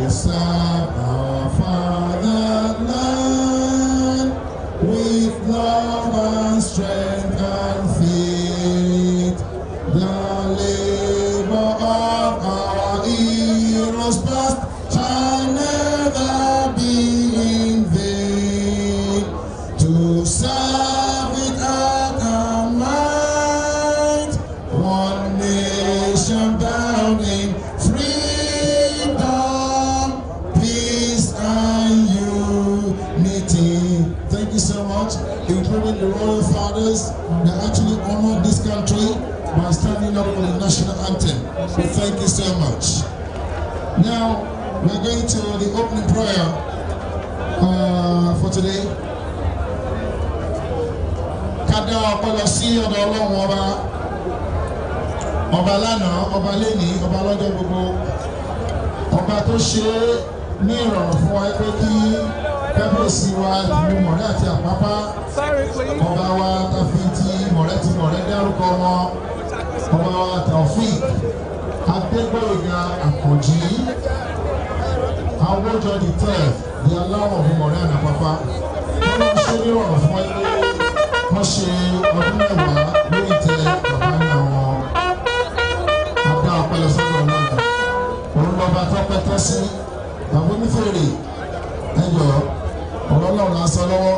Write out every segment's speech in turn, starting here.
serve our fatherland with love and strength and faith. The labor of our heroes past shall never be in vain. To serve it at our might, one nation bound in freedom, peace and unity. Thank you so much, including the royal fathers that actually honored this country by standing up for the national anthem. So thank you so much. Now, we're going to the opening prayer uh, for today. Ká dá ọpọlọ sí ọ̀dọ̀ Ọlọ́run ọba ọba lánàá ọba lẹ́nìí ọba lọ́jọ́ gbogbo ọba tó ṣe é ní ìrọ̀rùn fún wa pé kí kábíyèsí wa ìlú mọ̀rẹ́ àti àpápá ọba wa tàfi ti mọ̀rẹ́ ti mọ̀rẹ́ dárúkọ wọn ọba wa taofik adégbòyega àkànjì awójọ the third di aláwọ̀ fún mọ̀rẹ́ ànàpápá wọ́n lọ ṣe ní ìrọ̀rùn fún wa pé wọ́n ṣe ọdún mẹ́wàá lórí tẹ bàbá ní àwọn adá ọpẹlẹ sọ́dọ̀ náà òun lọba tọpẹ tọ sí àwọn onífèrè ẹyọ ọ̀rọ̀ náà la sọ lọ́wọ́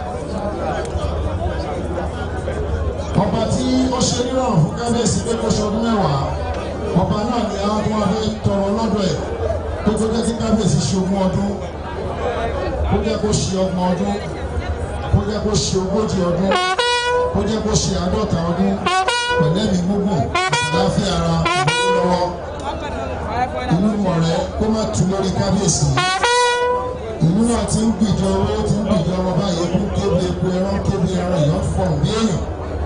ọba tí ó ṣe nírọ̀rùn fún kábíyèsí pé kó ṣe ọdún mẹ́wàá ọba náà ni àwọn tó wà fẹ́ tọrọ lọ́dọ̀ ẹ̀ tó tó jẹ́ kí kábíyèsí ṣe ogún ọdún kó jẹ́ kó ṣe ọgbọ̀n ọdún kó jẹ́ kó ṣe ogójì ọdún kó jẹ́ kó ṣe àádọ́ta ọdún pẹ̀lẹ́mì gbogbo àdáfíà ara lọ́wọ́ ìlú mọ̀rẹ́ kó má tu lórí kábíyèsí ìlú náà ti ń gbìjọ owó ti ń gbìjọ ọmọ báyìí kó kébi epo ẹran kébi ẹran èèyàn fọ̀n bí èèyàn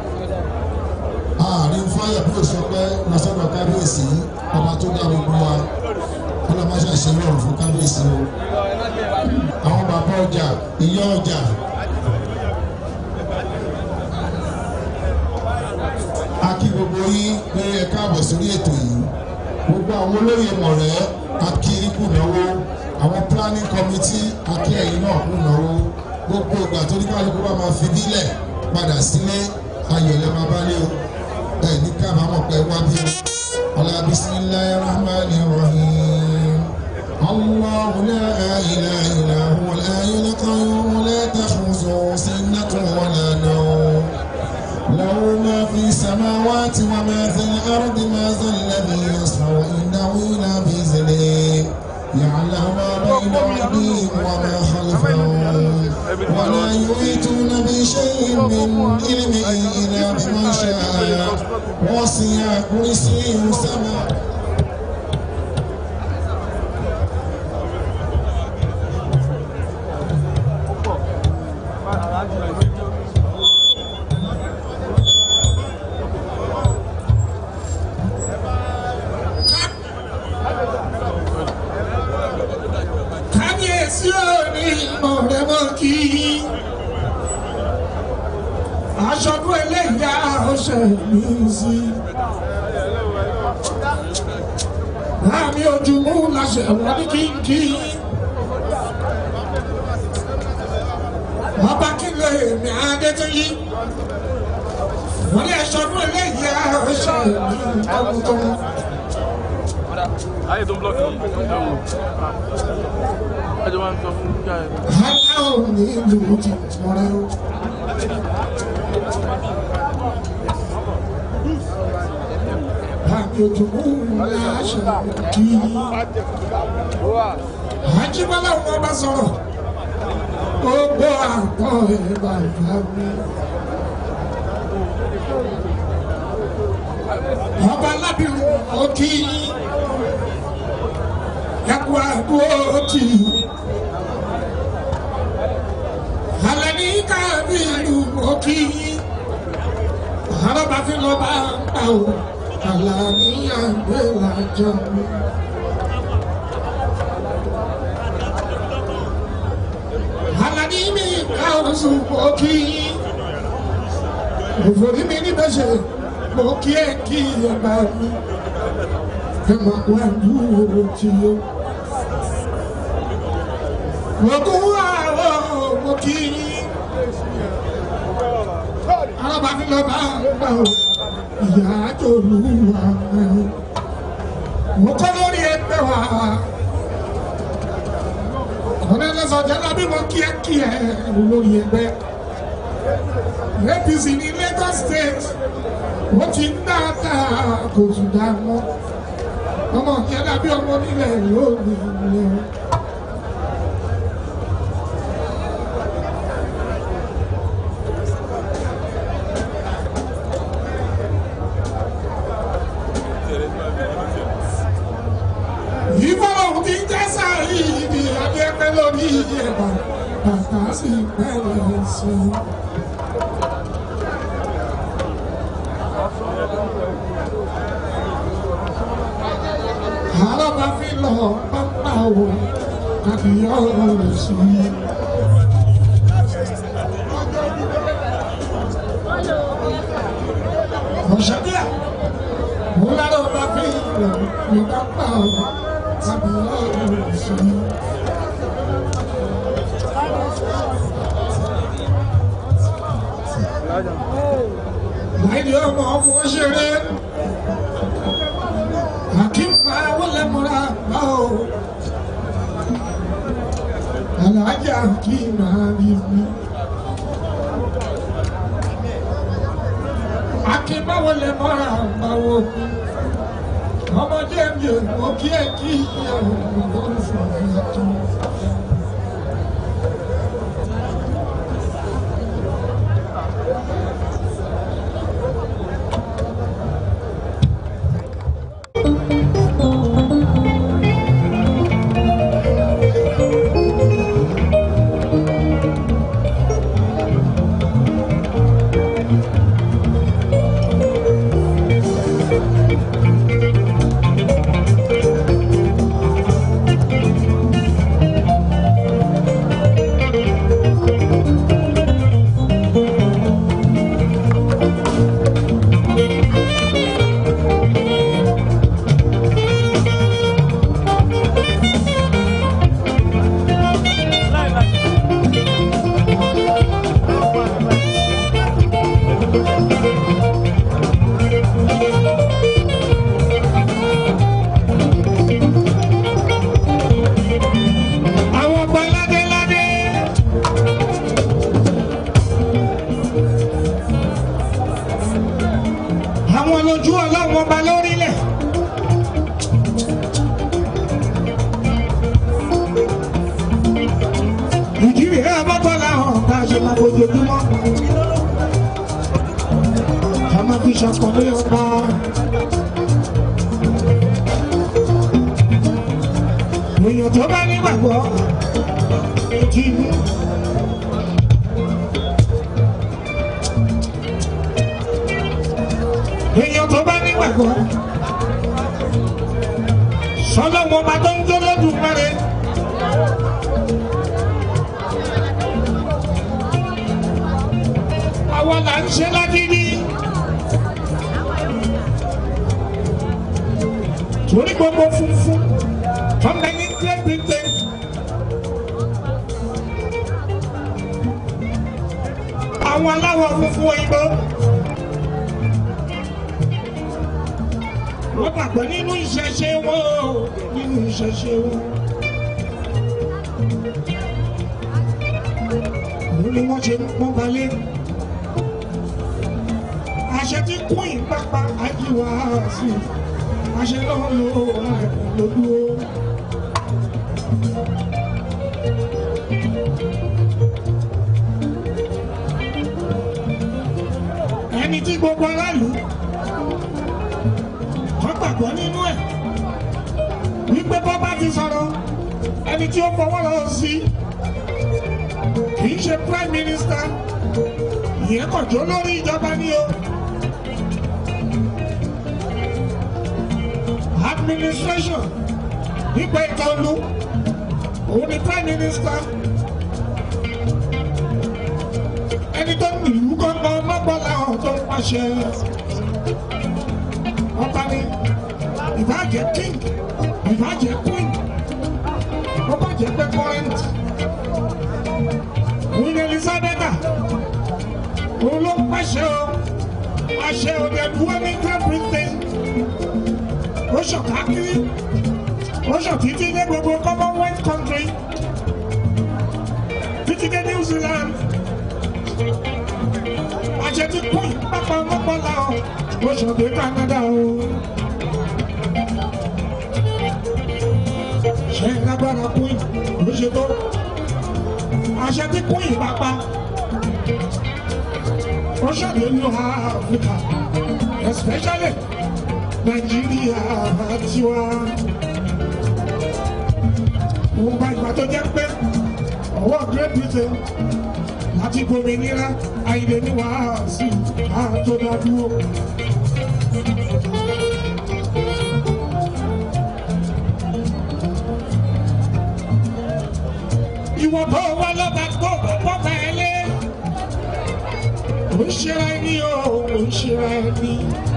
ààrin fáyà bí òṣọpẹ́ lọ́sọ̀dọ̀ kábíyèsí ọba tó dá gbogbo wa ọlọ́mọṣẹ́ ìṣẹ́lẹ̀ ọ̀rùn fún kábíyèsí o àwọn bàbá ọjà ìyá ọjà a kí gbogbo yín pé ẹ káàbọ̀ sórí ètò yìí gbogbo àwọn olóyè mọ̀rẹ́ akiri kù náwó àwọn planning committee akí ẹ̀yìn náà kù náwó gbogbo ìgbà tó ní kálukú bá máa fi bílẹ̀ padà sílé ayọ̀lẹ̀ máa bá lé o ẹ̀ ní kábàámọ̀ pé wá bí o ọ̀la bisimilayi rahman rahim allah la ilaha illa huwa al-hayyul qayyum la ta'khudhuhu sinatun wa la nawm له ما في السماوات وما في الأرض ما ذا الذي يصفع إنه إلا بإذنه يعلم ما بين أيديهم وما خلفهم ولا يحيطون بشيء من علمه إلا بما شاء وسع كرسيه السماء kábíyèsí òní ọ̀rẹ́mọ̀ kí aṣọ́dún eléyà ọ̀sẹ̀ mi sí. Láàmì ojúmú láṣẹ wọ́n ní kínkí. Ọba kílẹ̀ èmi Adétúnjí. Wọ́n ní aṣọ́dún eléyà ọ̀sẹ̀ mi tọkùtọ̀kù. Ayé tó ń blọ́ọ̀kì yìí. Ẹjọ́ máa ń sọ fún yíyá ẹ̀. Aláwọ̀ ní ìlú ti tọrẹ o. Láàmì ojúmú láṣẹ kí. Àjíbọ́lá wọn bá sọ̀rọ̀. Gbogbo àgbọ̀ ẹ̀ bàbá mi. Ọba Lábìrún òkì ẹ̀kú àdúró tì í. Alẹ́ ní kábìrú òkì àrọ́bà fi lọ bá ń pa o. Àlà ní àgbélàjọ mi. Alani mi ka oṣù òkì òfòrí mi níbẹ̀ ṣe mo kí ẹ kí ẹ bá mi ẹ máa wá dúró tí ó. Ogun àwọn òkì alábàáfin lọ bá bá o ìyá àjòlúwa mo kọ́ lórí ẹgbẹ́ wa ọ̀nẹ́lẹ́sọ̀ jẹ́lá bí mo kí ẹ kí ẹ lórí ẹgbẹ́ APC ní Lagos State wọ́n ti ń dáadáa kò sùn dá mọ́ ọmọ jẹ́lá bí ọmọ nílẹ̀ yóò ní ilé o. ìfọwọ́ ti ń jẹ́ sáré ibi abẹ́pẹ́ lórí ẹ̀bà bàtà sí bẹ̀rẹ̀ sí. àlọ́ bá fi lọ pápá wo àbí ọ̀rọ̀ sí. ọ̀sẹ̀ bíà mo lárò bá fi lọ pápá wo àbí ọ̀rọ̀ sí. Láìdí ọmọ ọmọ ṣeré. Hakim máa wọlé múra bá o. Alájà kí máa rí mi. Hakim máa wọlé múra bá o. Ọmọdé mi ò mọ kí ẹ kí ìyàwó mi lórí fún mi tó. Àwọn ọgbà ládéládé. Àwọn lójú ọlọ́run ọba lórílẹ̀. Ìjírí ẹ̀ ọmọkànlá hàn bá a ṣe máa bójoojúmọ́. A máa fi ṣàkọlé ọba. èèyàn tó bá nígbàgbọ́ kì í mú. èèyàn tó bá nígbàgbọ́ sọlọ́wọ́ bá tó ń jó lọ́dún mẹ́rin. àwa là ń ṣe lágídí. torí gbogbo funfun tọ́lá ní Great Britain. àwọn aláwọ̀ funfun òyìnbó. wọ́n gbàgbọ́ nínú ìṣẹ̀ṣe wọn o nínú ìṣẹ̀ṣe wọn. òun ni wọ́n ṣe ń pọ́n balẹ̀. àṣẹ tí kún ìpápá ajíwá sí àṣẹ lọ́wọ́ ló lódúró. ẹni tí gbogbo aráàlú wọ́n gbàgbọ́ nínú ẹ̀ wípé bọ́ bá ti sọ̀rọ̀ ẹni tí ó fọwọ́ lọ sí kì í ṣe prime minister ìyẹn kò jó lórí ìjọba ní o administration nípa ètò ìlú òun ni prime minister ẹni tó ń ìlú gbọ́ngàn mọ́gbọ́n làwọn tó ń pàṣẹ ọba ni ìbàjẹ́ king ìbàjẹ́ queen ọba jẹ́ pé current ṣe o a ṣe o the dúró ní Great Britain ó ṣọ̀ká kiri ó ṣọ̀ títí dé gbogbo Commonwealth country títí dé New Zealand àṣẹ ti kún pápá mọ́pọ́lá o ó ṣọ̀ dé Canada o. ṣe lágbára kún ló ṣe tó àṣẹ ti kún ìpápá ó ṣàlè ní Áfíríkà especially Nàìjíríà tiwa òun bá ìgbà tó jẹ́ pé ọwọ́ Great Britain láti gbòmìnira àìlè ní wàásù àtọ́dádúró. ìwọ bó wá lọ́ba tó bọ́ bẹ́ẹ̀lẹ́ ò ń ṣera ẹni o ò ń ṣera ẹni.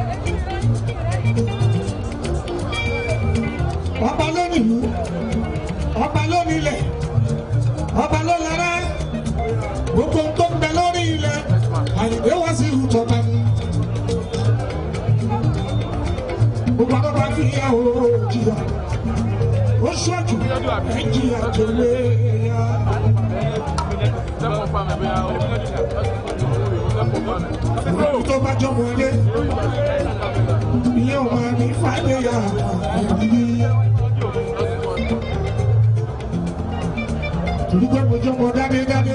ọba ló nílùú ọba ló nílẹ̀ ọba ló lára gbogbo tó ń bẹ lórí ilẹ̀ àyìnbé wá sí ìtọ́ba ni. gbogbo àwọn bá fi yà ó jìyà ó ṣọ́jú ẹ̀ jìyà tó lé ya. Lẹ́mọ̀ pa mi bóyá o. Lẹ́mọ̀ pa mi. Ìlú tó bá jọmọ ilé, ìyẹn ò máa ní fàdéyà ẹ̀rí. Torí pé mo jọmọ dádédádé.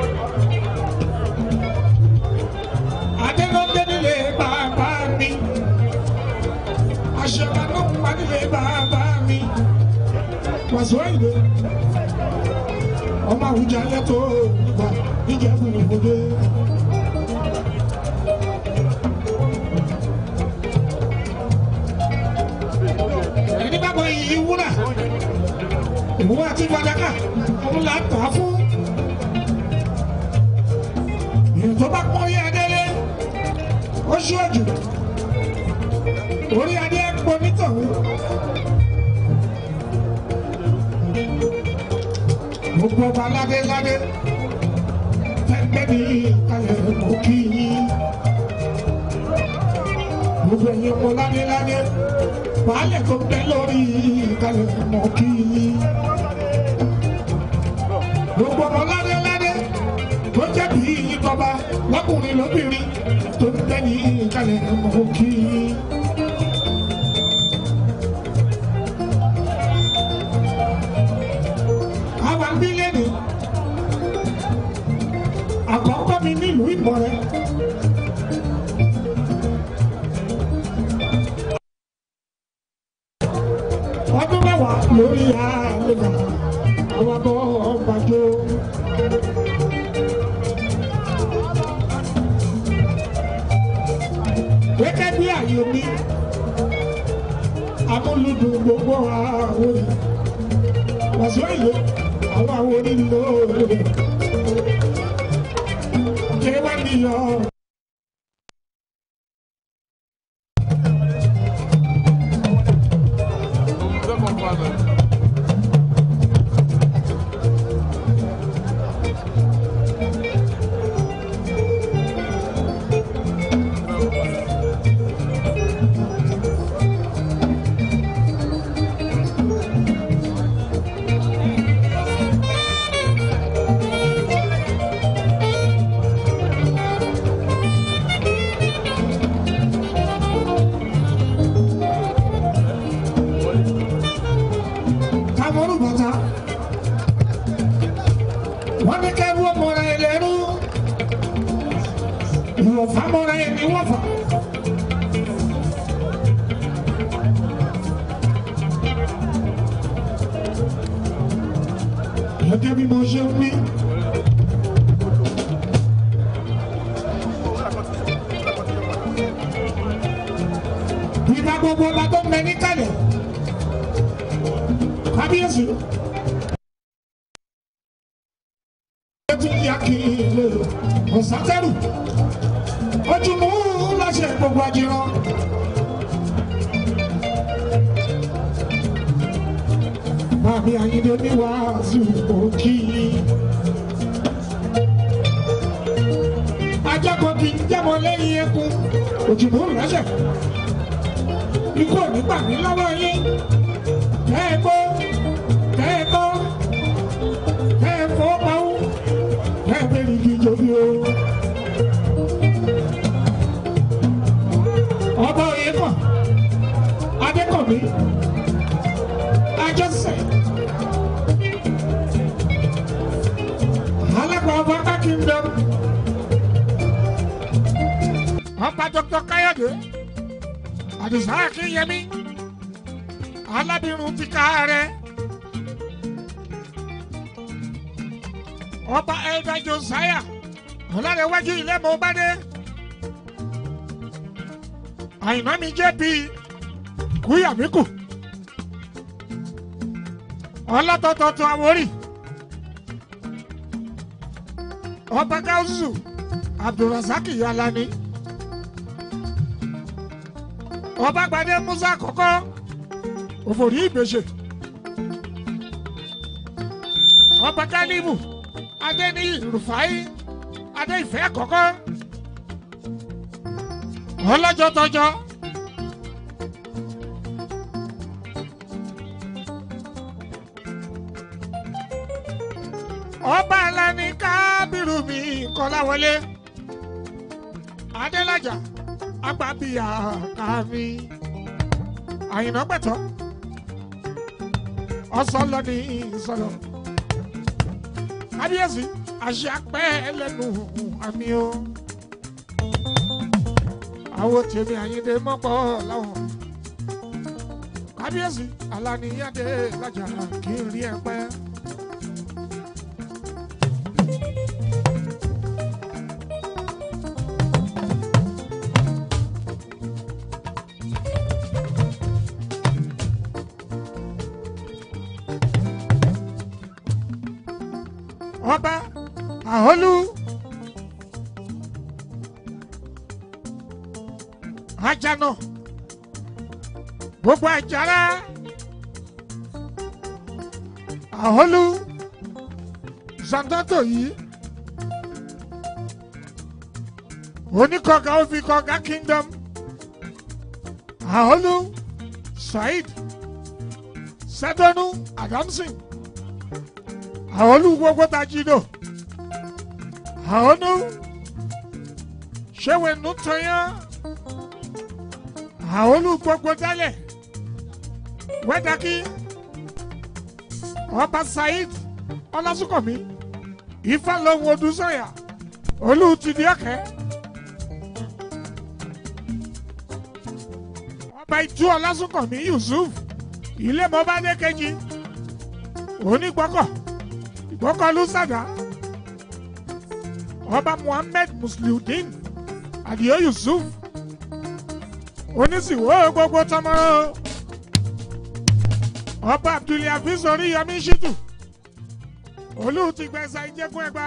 Adélọ́dé nílé bàbá mi. Aṣọ́ra ló ń pa nílé bàbá mi. Wàsó ìlú. Ọmọ àwùjọ alẹ́ tó gbà níjẹ̀bù ìbòdè. ẹni bá bọ iyì wúrà òun àti fàdákà òun là ń tà á fún ìyẹn tó bá pọ́n rí adélé ó ṣíwájú orí adé pọ̀ nítọ̀hún gbogbo ọba ládé ládé tẹ́gbẹ́ ní kalẹ̀ mọ́ kí yín gbogbo ẹ̀yin ọmọ ládé ládé baálẹ̀ tó bẹ lórí ìkàlẹ̀ mọ̀ kí gbogbo ọmọ ládé ládé tó jẹ́ bí ìjọba lọ́kùnrin lóbìnrin tó ń bẹ ní ìkàlẹ̀ mọ̀ kí. àwa ń bí lẹ́nu àkọ́kọ́ mi nílùú Ìmọ̀rẹ́. ọdún mẹ́wàá lórí àlejò àwọn abọ́ ọgbàjọ. gẹ́gẹ́ bí àyè mi amúlùdùn gbogbo àwọn òní wàṣọ ìlú àwọn àwọn onílò òde kí wọ́n níyọ. Lẹ́mọ̀ pa mi. Kamoru bàtà. Wọ́n ní kẹ́rù ọmọra ẹ lẹ́rú. Ìwọ̀fà mọ́ra ẹ ní wọ́fà. Gẹ́gẹ́ bí mo ṣe ń wí. Ìgbà gbogbo ọba tó ń bẹ níkàlẹ̀ kábíyèsí. ó ti yá kí ilé ọ̀sátẹ́rù ojúmọ́ láṣẹ gbogbo àjìrán. Bàbí Ayíndé ní wàásù òkì. Ajáko kì í jábọ̀lé òjìbò lẹ́sẹ̀ ikú ò ní gbà mí lọ́wọ́ yín kẹ́ ẹ gbọ́ kẹ́ ẹ gbọ́ kẹ́ ẹ fọ́ pawú kẹ́ ẹ bẹ́ẹ̀ ní kí jòbí o. ọba òye kàn adékànmí ajọsẹ alága ọba kákíndọm ọba dr káyọdé àdìsá akínyẹmí alábìrún ti ká rẹ ọba elda josiah ọlárẹwájú ilé mọ bá dé àyìnbá mi jẹ́ bíi kúyàmíkù ọlọ́tọ̀tọ̀tọ̀ àwórì ọba gáúsù abdulrasaq yalani ọba gbadé musa kọ́kọ́ òfòrí ìgbèsè ọba kálíbù adéníyì rufai adéìfẹ́ kọ́kọ́ ọlọ́jọ́ tọjọ́. ọba alani kábírù mi kọláwọlé adélájà agbábíyà kàmí àyìnà pẹ̀tọ́ ọsọlọ ní ìsọlọ kábíyèsí àṣẹ apẹ́ ẹlẹ́nu àmì o àwọn tèmi àyíndé mọ́pọ̀ láwọn kábíyèsí alaniyáde lájà kí n rí ẹ pẹ́. ọba àhólú ajana gbogbo àjàrà àhólú zandato yìí oníkọ̀gá òfikọ̀gá kingdom àhólú saheed sẹdọnù adamson àwọn olú gbogbo ta jí lò àwọn olú ṣéwé nù tọyán àwọn olú gbogbo dálẹ̀ wẹ́dàkí ọba saheed ọlásùnkànmí ifá lóhun odúsọ̀yà olú ti di ọ̀kẹ́ ọba ìtú ọlásùnkànmí yusuf ilé mọ́bádé kejì onígbọ́kọ̀ ìgbọ́kọ̀lù sàdá ọba muhammed musliudeen adio yusuf onísìwò gbogbo tọmọrọ ọba abdulhafiz oríyọmí shitu olú ti gbẹ̀sà ìjẹ́gun ẹgbà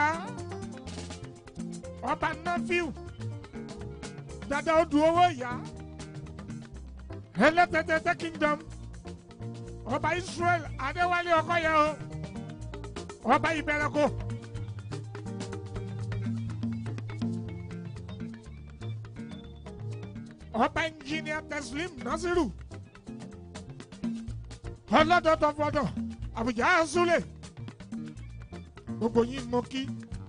ọba nafiu dada odù owó ìyá ẹlẹ́tẹ̀tẹ̀tẹ̀ kingdom ọba israel adéwálé ọkọyẹ o ọba ìbẹ̀rẹ̀kọ. ọba ẹnjìnìà teslim nasiru ọlọ́dọ̀dọ̀ fọdọ̀ àbújá azulẹ̀ gbogbo yín mọ kí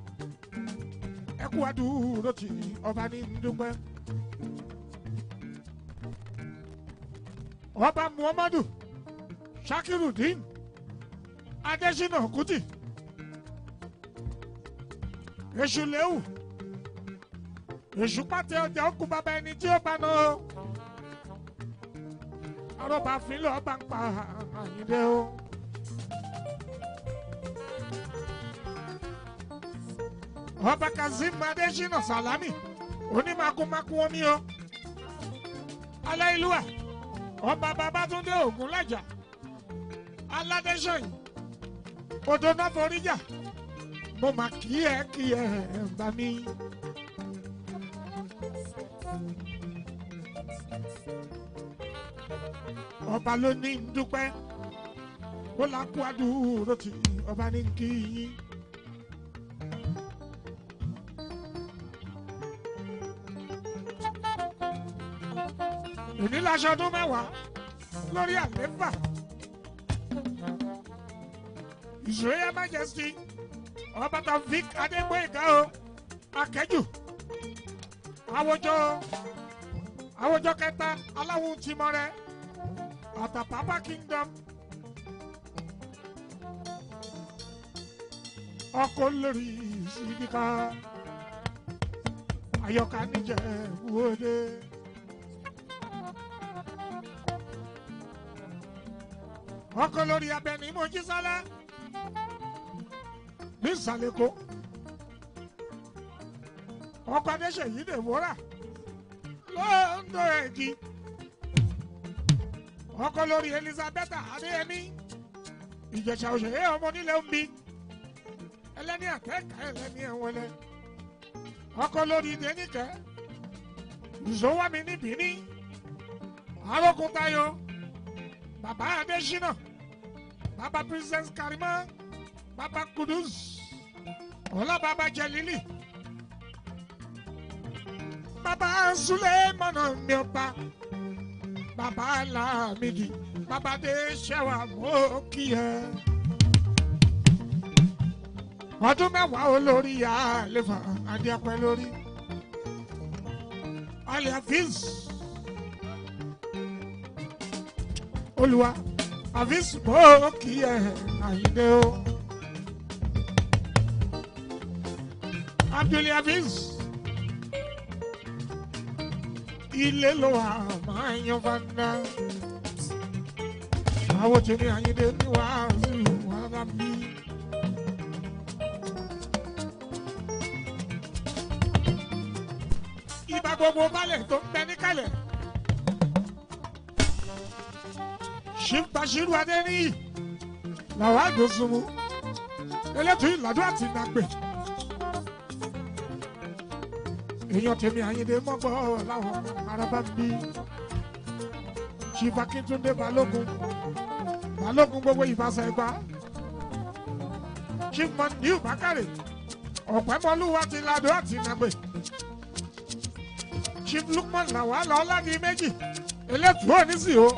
ẹkú adúró tì ọba ní ndúpẹ́ ọba muhammadu shakirudin adesina kuti èṣù léwu èṣù pàtẹ ọjà ó kú bàbá ẹni tí ó bá nà ó arọba fínlẹ ọba ń pa àyíndé o. ọba kazeem adesina salami onímakumaku omi o aláìlúwà ọba babatunde ogunlajà aládéṣọyìn odò náà forí jà mo mà kí ẹ kí ẹ bá mi. ọba ló ní ń dúpẹ́ ó là kú àdúró tí ọba ní kí yín. èmi láṣọ ọdún mẹ́wàá lórí àlééfà Israel Majesty ọba Taofik Adégbóyèga o akẹ́jù àwùjọ àwùjọ kẹta aláwo tìmọ̀rẹ́ àtàpápá kingdom ọkọ lórí sídìkà ayọ̀ká níjẹ̀ wọlé. ọkọ lórí abẹni mojísálá ní ìsàlẹ̀kọ ọkọ adéṣèyí lè wúrà lóńdó ẹ̀gì ọkọ lórí elizabeth adéyẹmí ìjẹ̀ṣà òṣèré ọmọ nílẹ̀ ń bí ẹlẹ́ni àtẹ́ka ẹlẹ́ni ẹ̀wọ̀lẹ́ ọkọ lórí dénìkẹ́ ìṣòwámi níbí ní arókúntayọ bàbá adésínà bàbá princess karima bàbá kudus ọlá bàbá jẹlílì bàbá sulemana miọba bàbá lamidi bàbá adéṣẹwà mọ́kìyẹ ọdún mẹ́wàá olórí àlefa adéapẹ́ lórí aliafiz olùwà àfíìs mọ́kìyẹ àyíndé o abdulhafiz ilé ló wà máa yan fanda àwọn tèmi àyíndé ní wàásù wàrà mi. ibà gbogbo balẹ̀ tó ń bẹ níkàlẹ̀. ṣìǹtàṣírù adẹ́niyì làwọn àdósùnmù elétò ìlàdó àti nàgbè. èèyàn tèmi àyíndé mọ́gbọ́ láwọn araba ń bí. chief akíntúndé balógun balógun gbogbo ìbáṣà ẹgbà. chief mondiu bakare ọ̀pẹ́mọlúwa ti làdó àti nàgbè chief lukman làwọn àlọ́ ọ̀làdì méjì elétùú onísì o.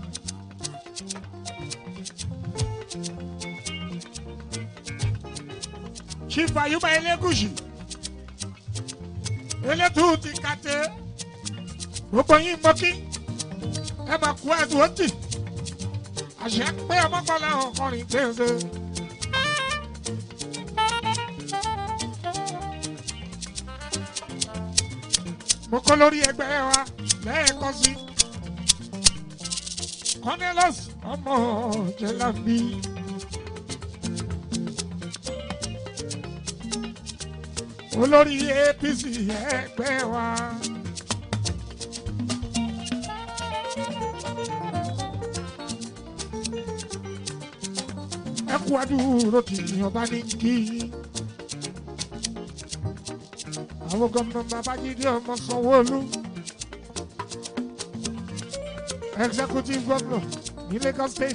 chief ayuba elégùsì elétùú ti kàtẹ gbogbo yín mọ́kí ẹ máa kú ẹ̀dùn òtì àṣẹ pé ọmọkànlá ọkùnrin gbèsè. mo kọ́ lórí ẹgbẹ́ wa lẹ́ẹ̀kan sí. Cornelius ọmọ Jẹ̀lábí. olórí APC ẹgbẹ́ wa. ẹ kú adúró tí ọba ní kí àwọn gómìnà babájídé ọmọ sanwóolu executive governor ní lagos state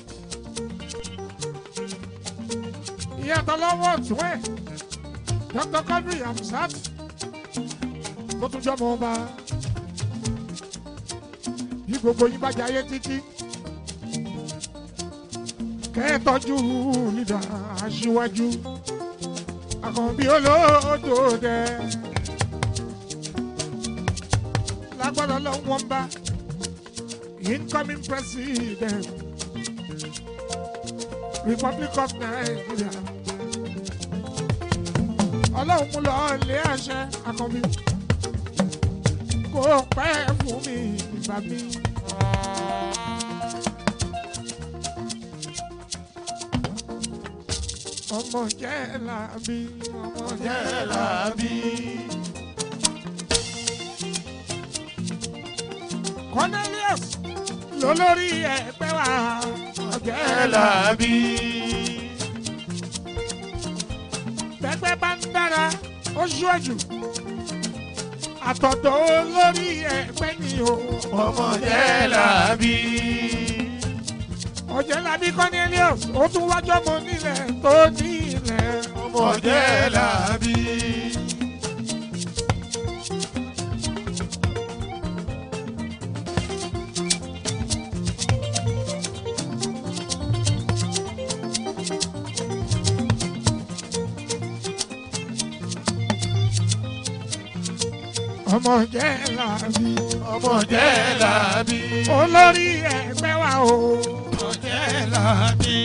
ìyàtọ̀ lọ́wọ́ ọ̀tún ẹ̀ dr kadri hamsat tó tún jọmọ ọba bí gbogbo yín bá jayé títí kẹ́ẹ̀tọ́jú lídà aṣíwájú àkànbí olódò dẹ̀. lágbára lọ́wọ́ bá incoming president republic of nigeria ọlọ́run mú lọ lé àṣẹ àkànbí kó pẹ́ fún mi ìgbà mi. ọmọ jẹ́ làbí ọmọ jẹ́ làbí. Cornelius lólórí ẹgbẹ́ wa ọ̀jẹ́ làbí. Bẹ́gbẹ́ bá ń dára ó ṣíwájú. Àtọ̀dọ̀ olórí ẹgbẹ́ ni o. ọmọ jẹ́ làbí. Ọ̀jẹ́ làbí Cornelius ó tún wájọ́ mọ nílẹ̀ tó ní ilẹ̀. ọmọ jẹ́ làbí. ọmọ jẹ́ làbí ọmọ jẹ́ làbí. olórí ẹgbẹ́ wa o ọmọ jẹ́ làbí.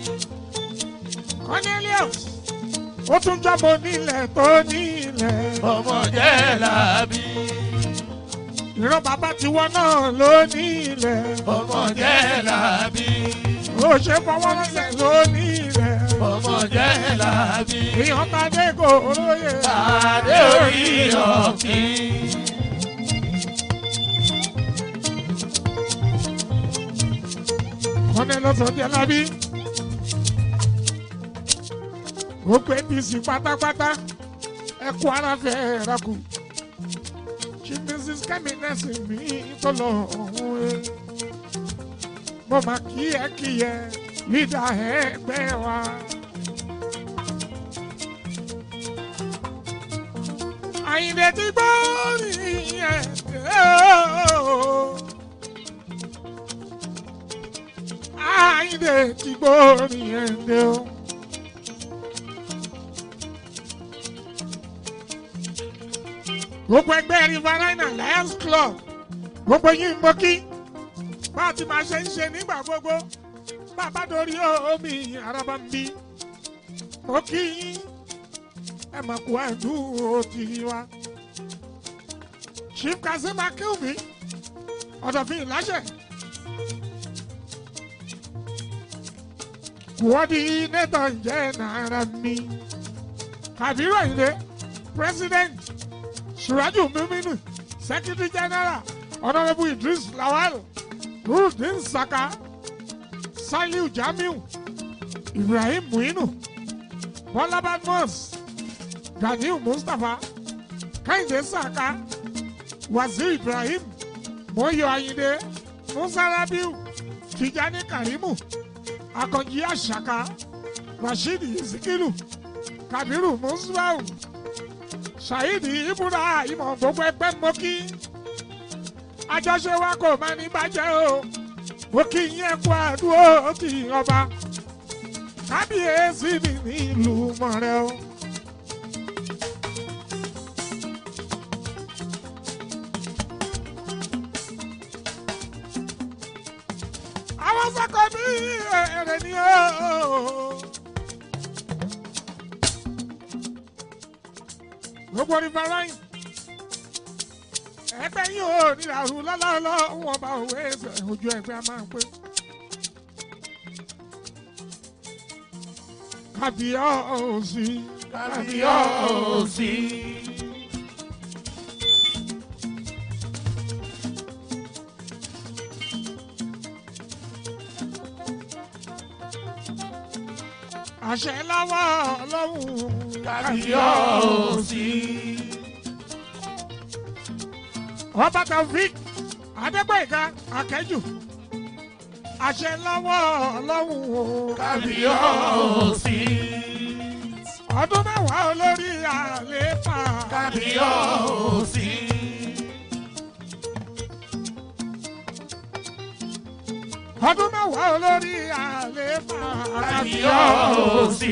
Cornelius ó tún jọ́bọ nílẹ̀ tó nílẹ̀ ọmọ jẹ́ làbí. ìran bàbá tiwọn náà ló nílẹ̀ ọmọ jẹ́ làbí. ó ṣe fọwọ́ lọ́sẹ̀ ló nílẹ̀ ọmọ jẹ́ làbí. èèyàn ta dé kò lóye Adé orí ọ̀kìn. Cornelius Ọdẹlábí gbogbo apc pátápátá ẹ kú ara fẹ́ ra kù chief mrs kemi nẹ́sìn mi tó lọ ọ̀hún ẹ mo máa kí ẹ kí ẹ lídà ẹgbẹ́ wa. àyìnlé ti gbọ́ nìyẹn ooo. àyìnlé ti gbọ́ nìyẹn ooo. gbogbo ẹgbẹ́ riverina lions club gbogbo yín mo kí bá a ti máa ṣe ń ṣe nígbà gbogbo bá a bá dorí omi araba ń bí mo kí yín ẹ mà kú àdúró tì wá. chief kazeem akéwì ọ̀dọ̀fin ìláṣẹ. coordinator ǹjẹ́ náírà mi kàbírò ìdè president suraju miminu secretary general honourable idris lawal nurudin saka saliu jamiu ibrahim muinu bọlá badmus ganiu mustapha kehinde saka wazir ibrahim moyo ayinde musa rabiu tijani karimu akànjí àṣàkà rasheed isikilu kabiru musbau ṣàyídì ibùdó ìmọ̀ gbogbo ẹgbẹ́ mọ́kí àjọṣe wa kò máa ní bàjẹ́ o mo kí yín kú àdúró ti ọba kábíyèsí mi nílùú mọ̀rẹ́ o. àwọn sọ́kọ̀ mi èrè ni o. gbogbo riverine ẹgbẹ́ yìí ò nílàrú lọ́lọ́lọ́ wọn bá òwe ẹsẹ̀ ojú ẹgbẹ́ a máa ń pé. kábíyọ̀sí kábíyọ̀sí. àṣẹ lọ́wọ́ ọlọ́run kábíyọ̀sí. ọba taofik adégbèga akẹ́jù àṣẹ lọ́wọ́ ọlọ́run o. kábíyọ̀sí. ọdún mẹ́wàá olórí àléfà. kábíyọ̀sí. ọdún mẹ́wàá olórí àléfà. kábíyọ̀sí.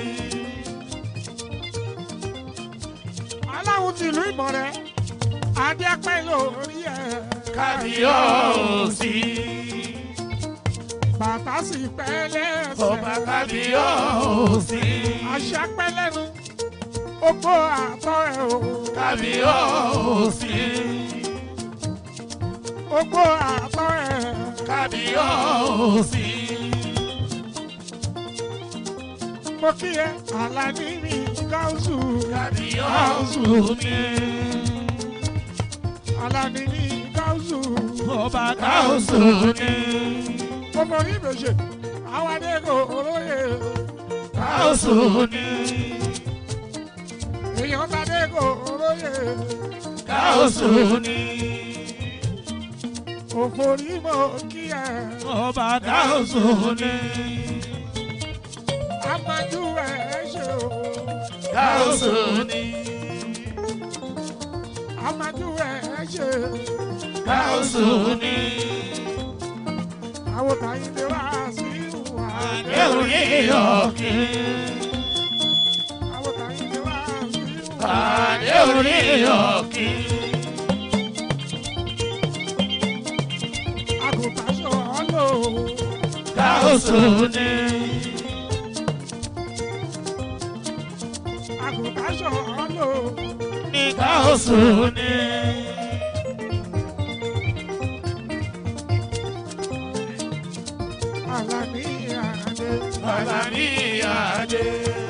aláwo tìlú ìmọ̀rẹ́ adé apẹ́ lórí ẹ̀. kábíyọ̀sí. bàtà sì pẹ́ lẹ́sẹ̀. ọba kábíyọ̀sí. àṣà pẹ́ lẹ́nu ogbó àtọ́ ẹ̀ o. kábíyọ̀sí. ogbó àtọ́ ẹ̀. kábíyọ̀sí. mo kí ẹ àlàní mi gáúsù. kábíyọ̀sí mi. àlàní mi gáúsù. ọba káwùsù ni. mo mọ ní ìbèjì àwọn adéko olóye. káwùsù ni. èèyàn tàdéko olóye. káwùsù ni. òfòrí mo kí ẹ. ọba káwùsù ni. amájú ẹ ṣe o. káwùsù ni. amájú ẹ ṣe. káwùsù ni. àwọn tàyín lè wá sí ìwà. àdéhùn yíyọ̀kì. àwọn tàyín lè wá sí ìwà. àdéhùn yíyọ̀kì. káòsù ni. àgùntàn ṣọ̀ọ́ lò ní káòsù ni. Àlàní àdé. Àlàní àdé.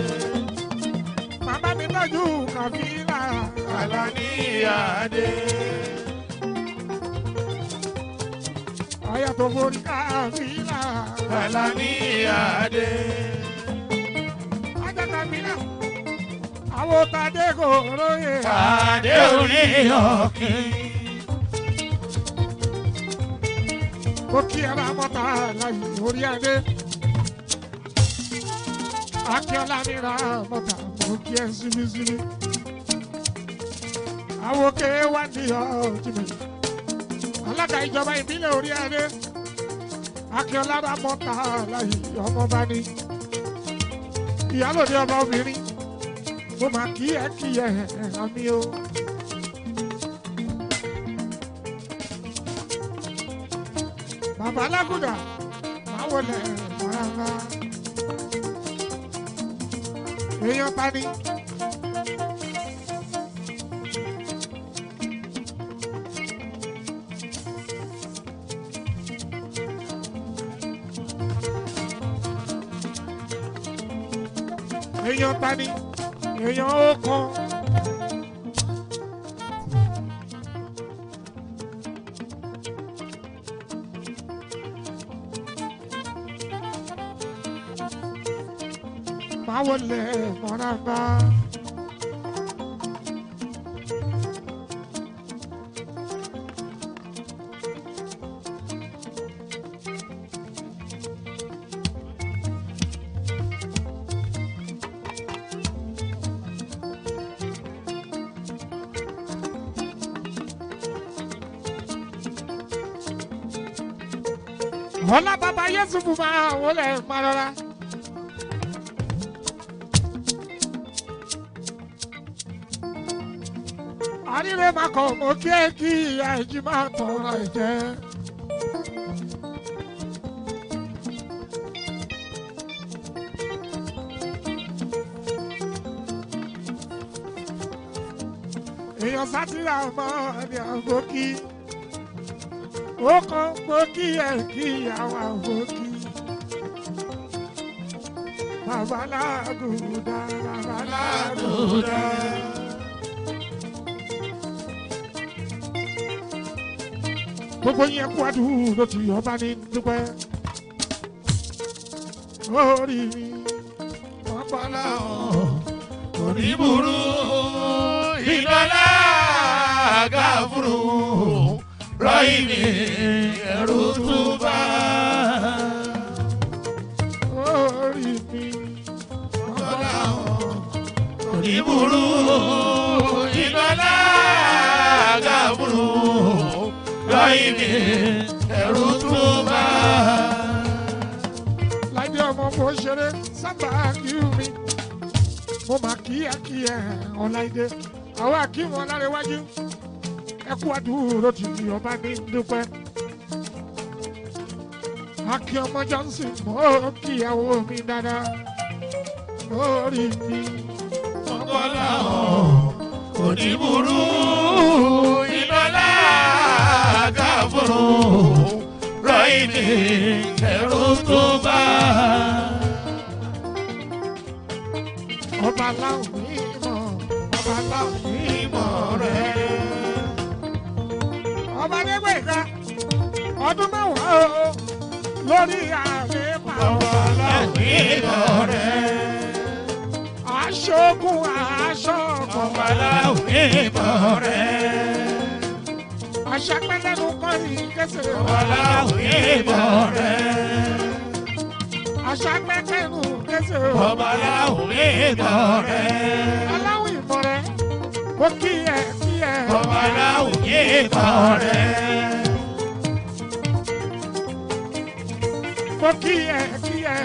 Bàbá mi tọ́jú kàfílà. Àlàní àdé. Àyà tó borí kàfílà. Àlàní àdé. Ajá kàfílà. Àwọn tàdé kò róye. Kàdé orí ọ̀kìn. Mo kí ara mọ́ta láyé orí adé. Akíọ́lá mi ra mọ́ta, mo kí ẹ síbísíbí. Àwọn òkè wá ní ọtí mi. Alága ìjọba ìbílẹ̀ orí adé. Akíọ́lá ra mọ́ta láyé ọmọba ni. Ìyálòdì ọba obìnrin. Mo máa kí ẹ kí ẹ àmì o. Bàbá Alágùdà máa wọlé rárá. Èèyàn ta ni. Èèyàn ta ni. Èèyàn ó kan. máa wọlé mọ́ra bá. Ọlá bàbá Yẹ́sùfù máa wọlé máa rọra. àríre máa kọ̀ mọ́ kí ẹ kí ìyá ẹ̀jí máa tọrọ ẹ̀jẹ̀. èèyàn sátìrà mọ́ ẹni àgbókí ó kàn gbókí ẹ̀ kí ìyàwó àgbókí. Babaláàgùdà babaláàgùdà. gbogbo yẹn kú àdúró tí ọba ní dúpẹ́. orí mi ọpọlọ Oníburú ìdọ́lá gáfúrú rọ́ìmí ẹ̀rù túbà. orí mi ọpọlọ Oníburú ìdọ́lá gáfúrú rọ́ìmí ẹ̀rù túbà. láìdí ọmọ mo ṣeré sábà kí mi mo máa kí ẹ kí ẹ ọ̀láìdé àwọn akíwọn lárẹwájú ẹ kú àdúró tí ọba ní dúpẹ́. akí ọmọ johnson mo kíyàwó mi dáadáa lórí mi. Ọpọlọ oníburú ìdọ́lá gáfúrú rọ́ìmí ẹ̀rù túbà. ọba láwọn mímọ́ ọba láwọn mímọ́ rẹ̀. ọba nígbèga ọdún mẹ́wàá o lórí àlééfà aṣogun aṣọ́kọ̀ aṣapẹ́lẹ́nu kọ́ni kẹsẹ̀ aṣapẹ́kẹ́nu kẹsẹ̀ aláwọ̀ ìmọ̀ rẹ̀ kó kí ẹ kí ẹ kó kí ẹ kí ẹ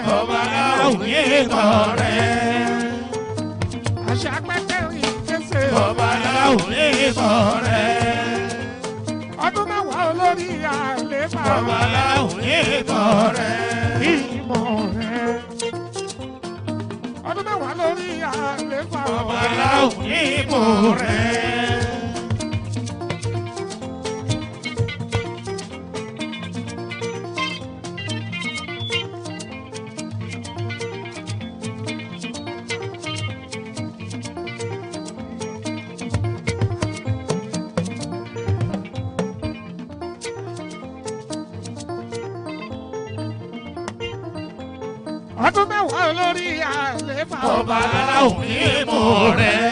aṣapẹ́kẹ́nu kẹsẹ̀ ọdún mẹ́wàá olórí àlééfà. àléfà ọba aláwọ̀ ìmọ̀ rẹ̀. ìmọ̀ rẹ̀. ọdún mẹ́wàá lórí àléfà ọba aláwọ̀ ìmọ̀ rẹ̀. ọdún mẹ́wàá lórí àléfà ọba aláwọ̀ ìmọ̀ rẹ̀.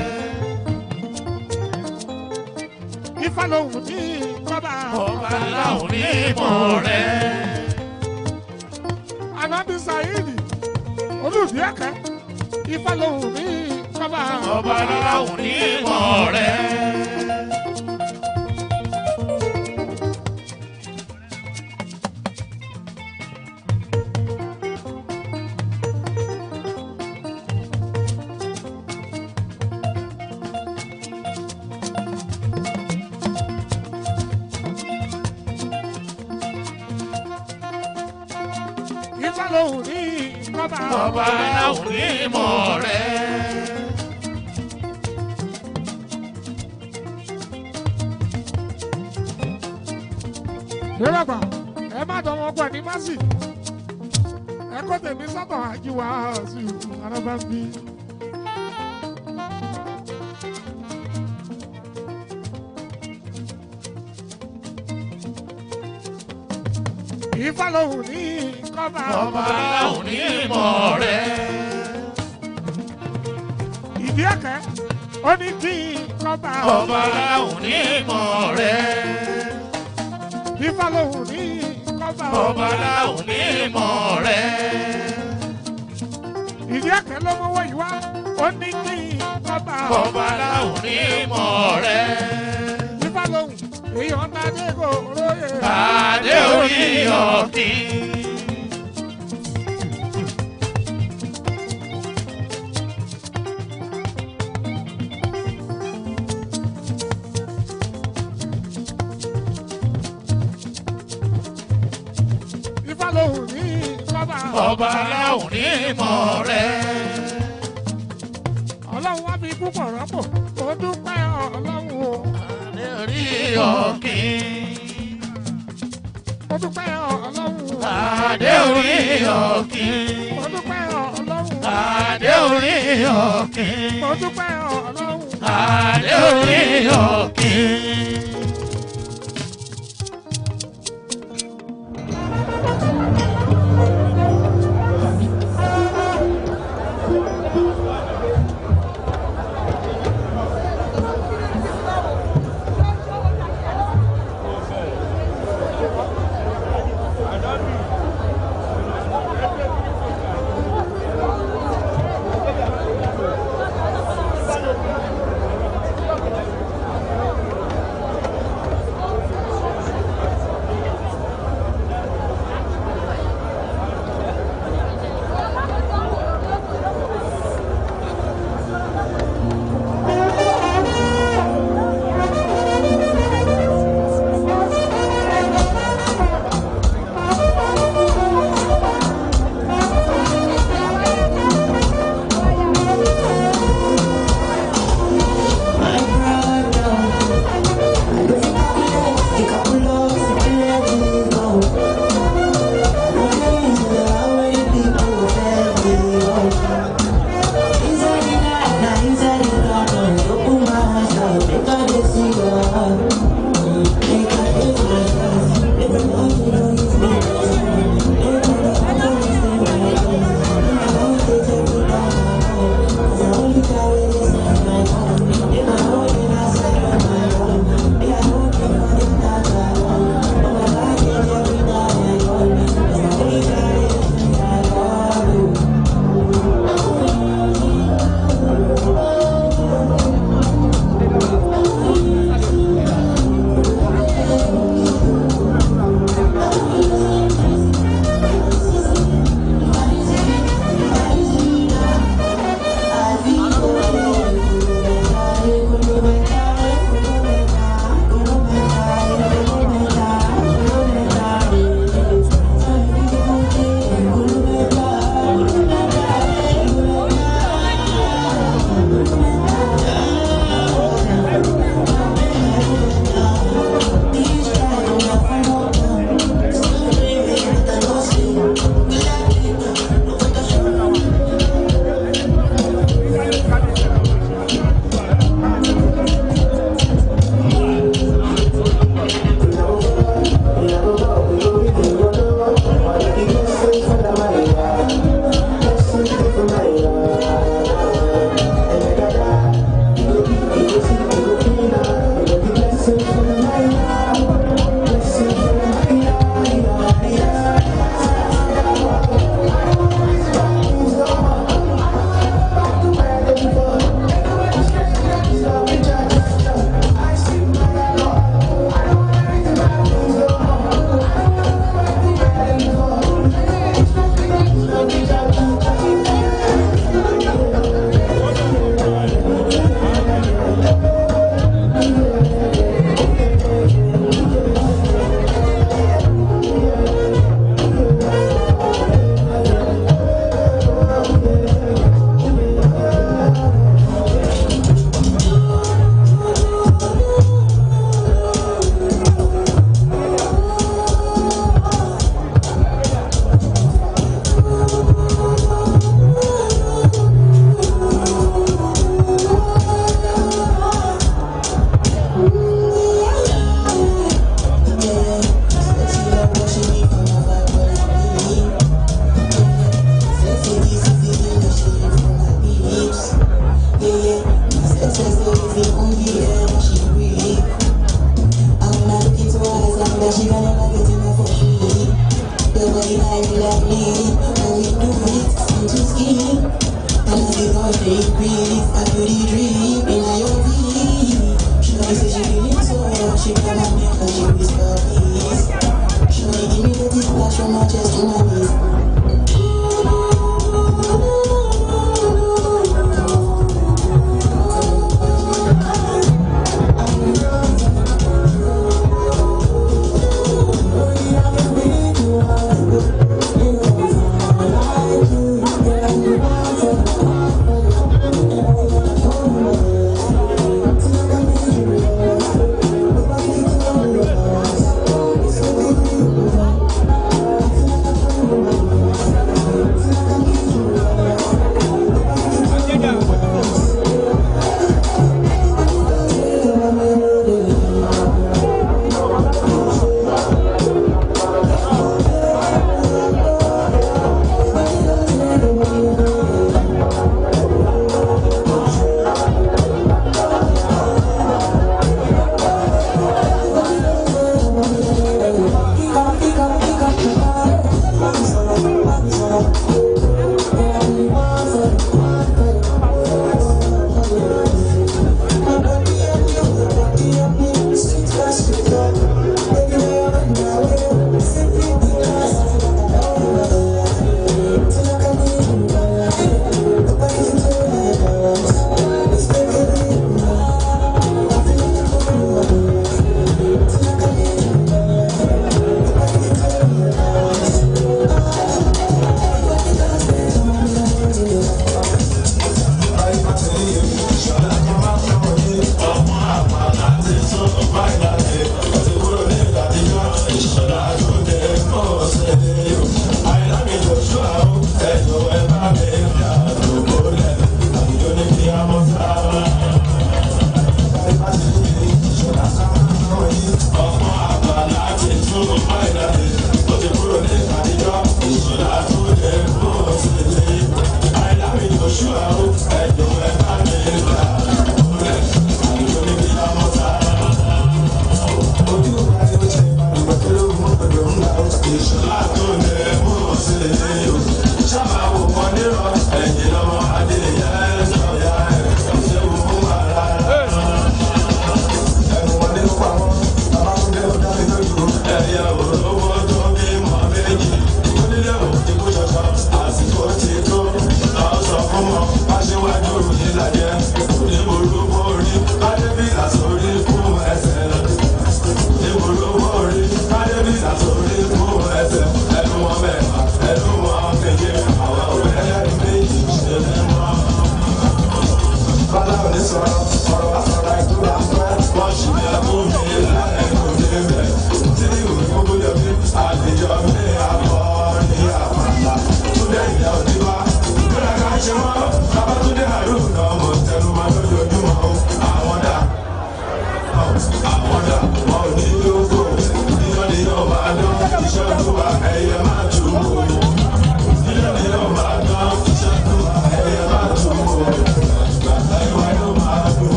ifá lòun ní kọ́ba ọba aláwọ̀ ìmọ̀ rẹ̀. anábì saheed olùdí ẹ̀kẹ́ ifá lòun ní kọ́ba ọba aláwọ̀ ìmọ̀ rẹ̀. ifá lòun ní kọ́ba ọba aláwọ̀ ìmọ̀ rẹ̀. lọ́lọ́gbà ẹ má dán wọn pọ̀ ní másì ẹ kó tèmi sọ́tọ̀ àjíwá sí arábàbí. ifá lòun ní kọ́ba ọba aláwọ̀ ìmọ̀ rẹ̀. ìdí ẹ̀kẹ́ ó ní kí kọ́ba ọba aláwọ̀ ìmọ̀ rẹ̀. ifá lòun ní kọ́ba ọba aláwọ̀ ìmọ̀ rẹ̀. ìdí ẹ̀kẹ́ ló mọ́wọ́ yìí wá ó ní kí kọ́ba ọba aláwọ̀ ìmọ̀ rẹ̀. ifá lòun èèyàn náà dé kò róye. Adé orí ọ̀kìn. ifá lòun ní kọ́ba Ọba aláwọ̀ ní ìmọ̀ rẹ̀. ọlọ́run wá fi púpọ̀ rọ́pò ó dúpẹ́ ọlọ́run o Adé orí ọ̀kìn. ó dúpẹ́ ọlọ́run o Adé orí ọ̀kìn. ó dúpẹ́ ọlọ́run o Adé orí ọ̀kìn. ó dúpẹ́ ọlọ́run o. Adé orí ọ̀kìn.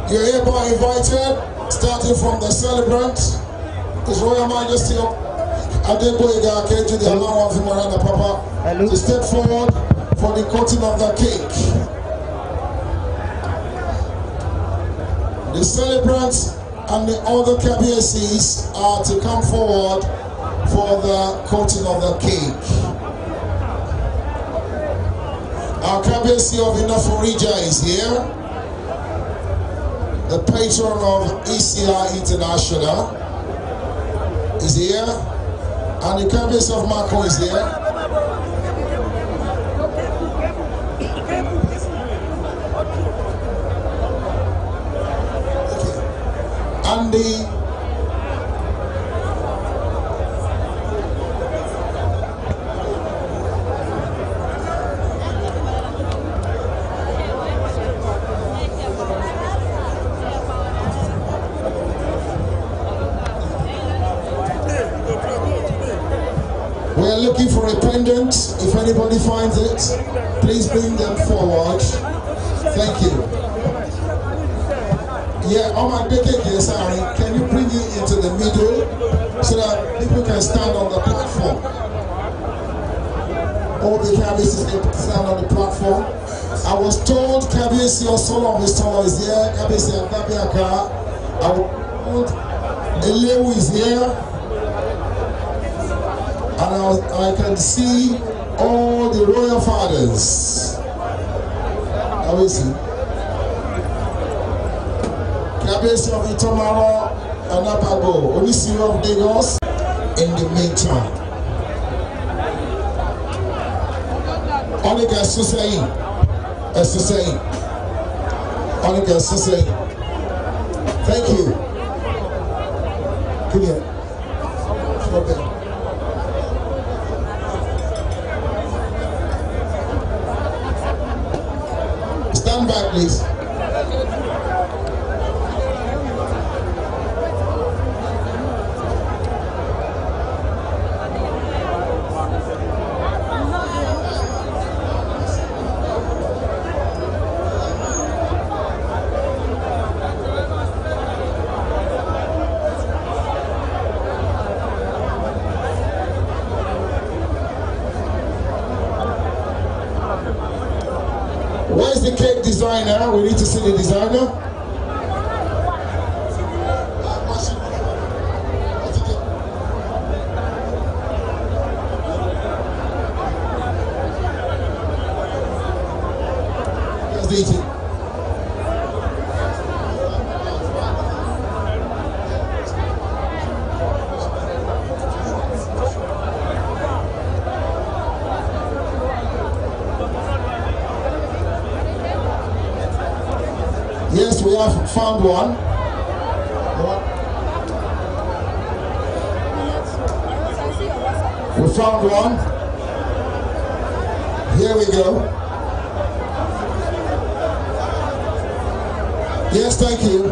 You're hereby invited, starting from the celebrant, His Royal Majesty Adeboyega Akeju, the Alama of Marana Papa, Hello. to step forward for the cutting of the cake. The celebrants and the other KBSCs are to come forward for the cutting of the cake. Our KBSC of Inaforija is here. The patron of ECI International is here. And the KBSC of Marco is here. And the We are looking for a pendant. If anybody finds it, please bring them forward. Thank you. Yeah, on my big here, sorry. Can you bring it into the middle so that people can stand on the platform? All the cabbages can stand on the platform. I was told Kabiyesi Osolo Mr. is here, Kabiyesi Akabiaka. I was told Elewu is here and I, I can see all the royal fathers. How is he? Kábíyèsí of Itomaro Anabago, Onisiri of Lagos, in the meantime. Ọ́nìkà ẹ̀sùn sẹ́yìn, ẹ̀sùn sẹ́yìn, ọ́nìkà ẹ̀sùn sẹ́yìn. Thank you. Clear. Okay. Stand back, please. Where's the cake designer? We need to see the designer. Yes, DJ. Yes, we have found one. We found one. Here we go. Yes, thank you.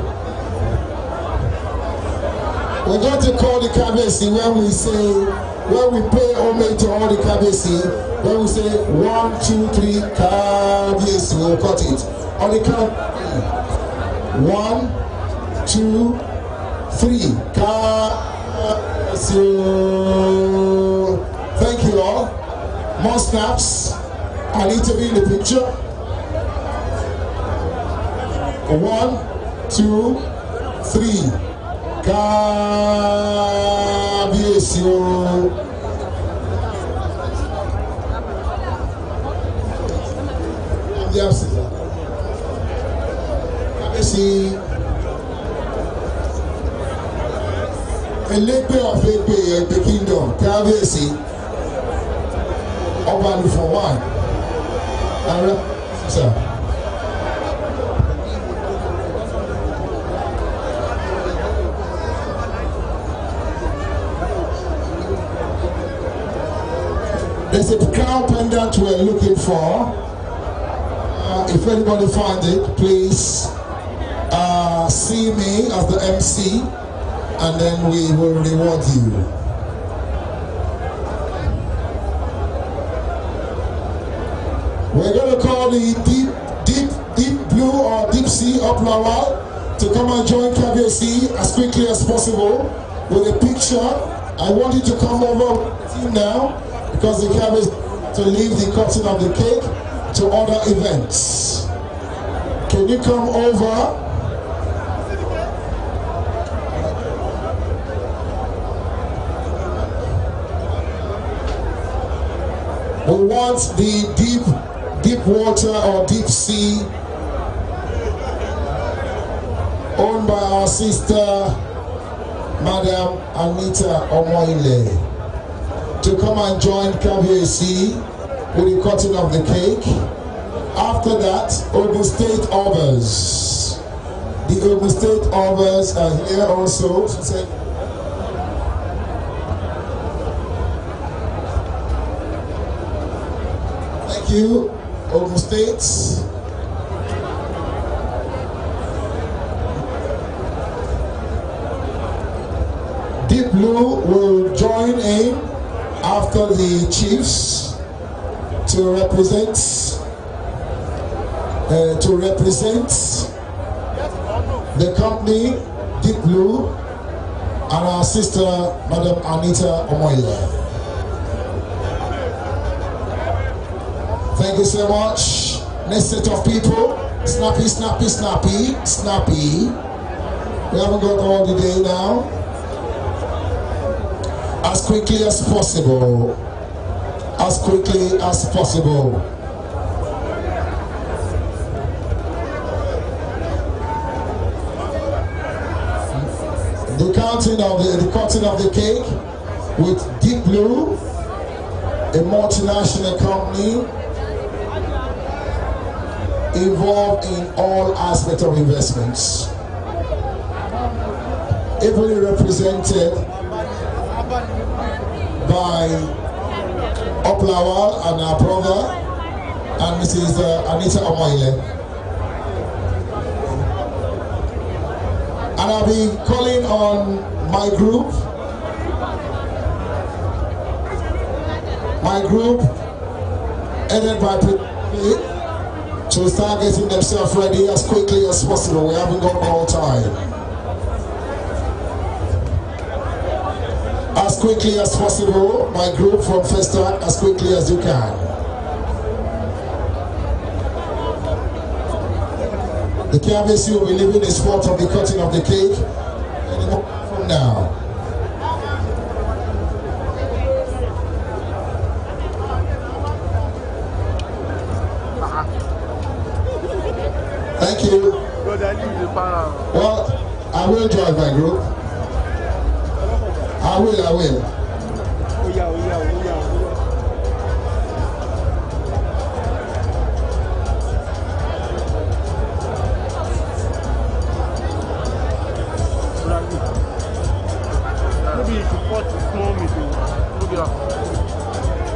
We're going to call the Kabesi when we say, when we pay homage to all the Kabesi, when we say one, two, three, Kabesi, we'll cut it. On the count, one, two, three. Kabesi. Thank you all. More snaps. I need to be in the picture. One, two, three. Kábíyèsí o. Kábíyèsí. Kábíyèsí. Elégbé of Egbe Egbe Kingdom Kábíyèsí. Ọba Alufo one. Ààrẹ sir. There's a crown pendant we're looking for. Uh, if anybody find it, please uh, see me as the MC and then we will reward you. We're going to call the deep, deep, deep blue or deep sea up Lawal. to come and join KBC as quickly as possible with a picture. I want you to come over with the team now because the KBC to leave the cutting of the cake to other events. Can you come over? We want the deep, deep water or deep sea owned by our sister, Madam Anita Omoile, to come and join KBAC with the cutting of the cake. After that, Ogun State Overs. The Ogun State Overs are here also to say Thank you, Ogun State. Deep Blue will join in after the Chiefs to represent uh, to represent the company Deep Blue and our sister Madam Anita Omoile. Thank you so much. Next set of people. Snappy, snappy, snappy, snappy. We haven't got all the day now. As quickly as possible. As quickly as possible. The counting of the, the cutting of the cake with Deep Blue, a multinational company involved in all aspects of investments. Ably represented by Oplawal and our brother and Mrs. uh, Anita Omoile. And I'll be calling on my group, my group, headed by Pete to start getting themselves ready as quickly as possible. We haven't got all time. As quickly as possible, my group from Festac, as quickly as you can. The KBC will be leaving the spot of the cutting of the cake any moment from now. Thank you. Brother, leave the para. Well, I will join my group. I will, I will. Oya, oya, oya, oya. Maybe you should cut small meeting. Look it up.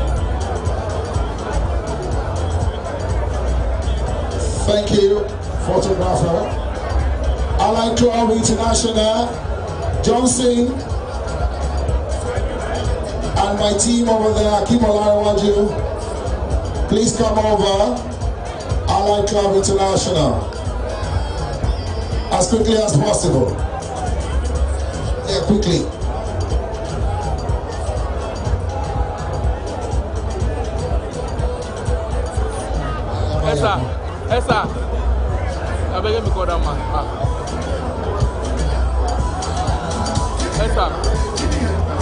Thank you, photographer. Alan Club International, Johnson, and my team over there, Akim Olarawaju. Please come over. Alan Club International. As quickly as possible. Yeah, quickly. Esther, Esther. I beg me call that man. Ah. Esther.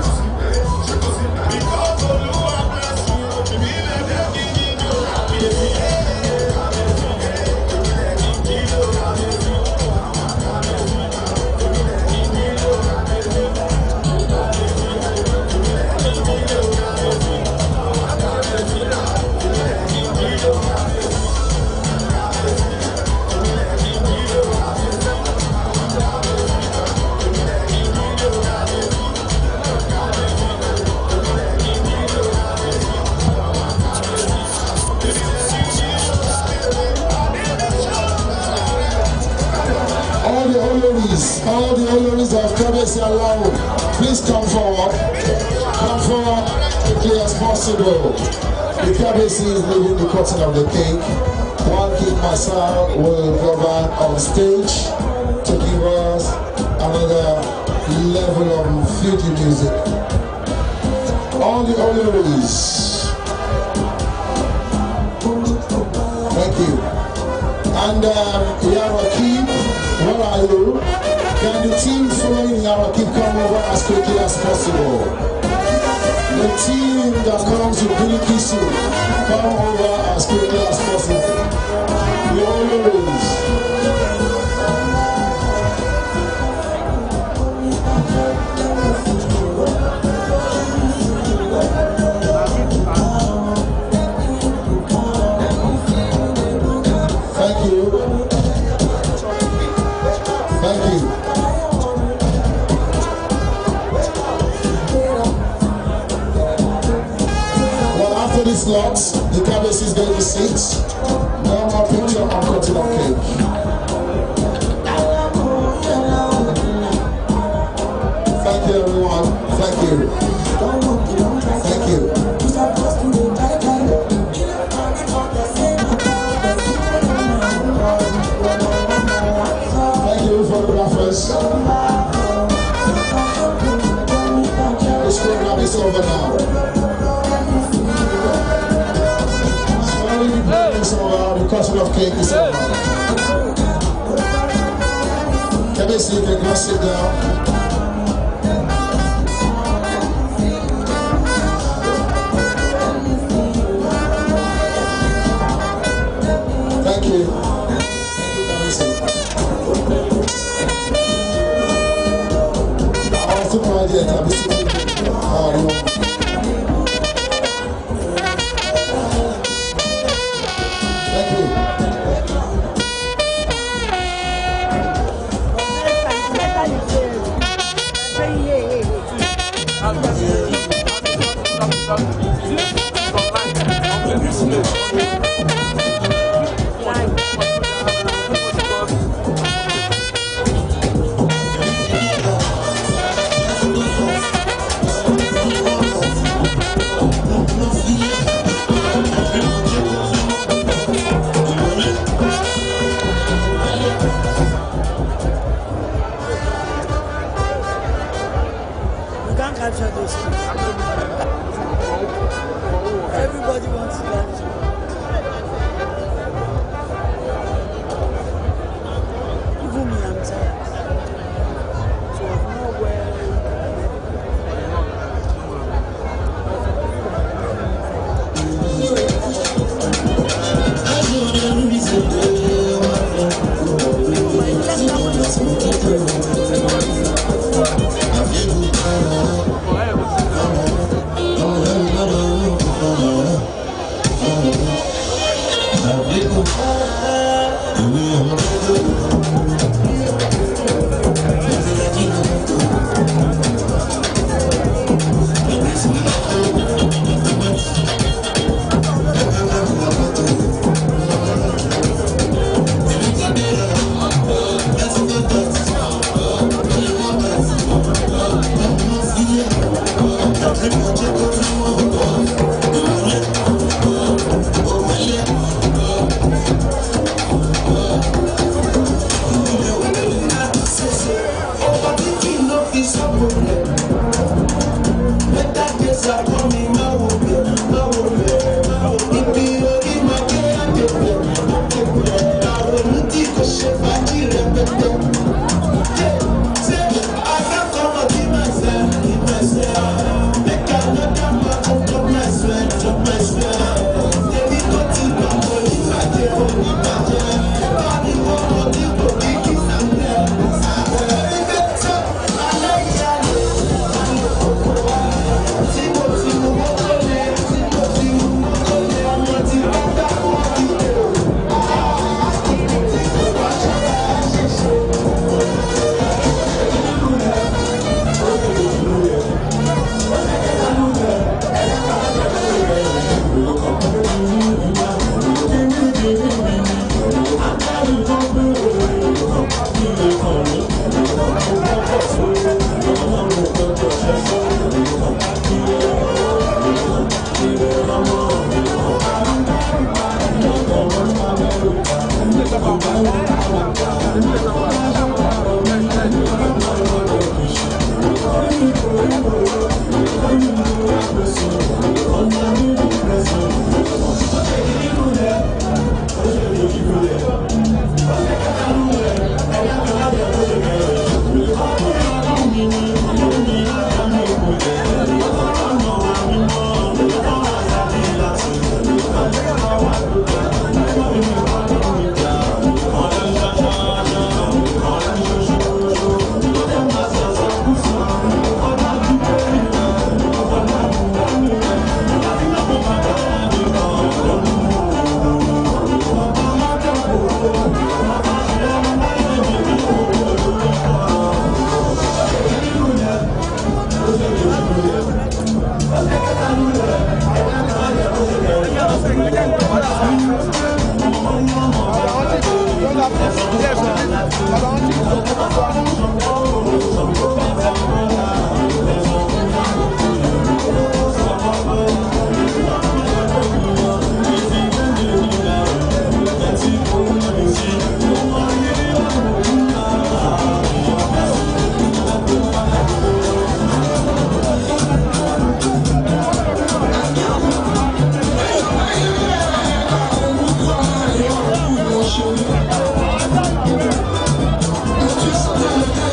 All the Oloris, all the Oloris of Kabesi Alao, please come forward. Come forward as quickly as possible. The Kabesi is leaving the cutting of the cake. One king Marcel will go back on stage to give us another level of Fuji music. All the honorees. Thank you. And um, Yarakib, where are you? Can the team following Yarakib come over as quickly as possible? The team that comes with Billy Kisu, come over as quickly as possible. The honorees. Thank you. Thank you. Well, after this lot, the cabbage is going to sit. No more picture on cutting of cake. Thank you, everyone. Thank you. Thank you. Thank you, photographers. This program is over now. Sorry, the program is over. The cutting of cake is over. Can I see if you can sit down? Thank you. Thank you, Kamisi. Àwọn tó máa jẹ tàbí sí àwọn. Thank you. You can't capture those things. Everybody wants to capture. Even me, I'm tired. So I'm not well. Thank you.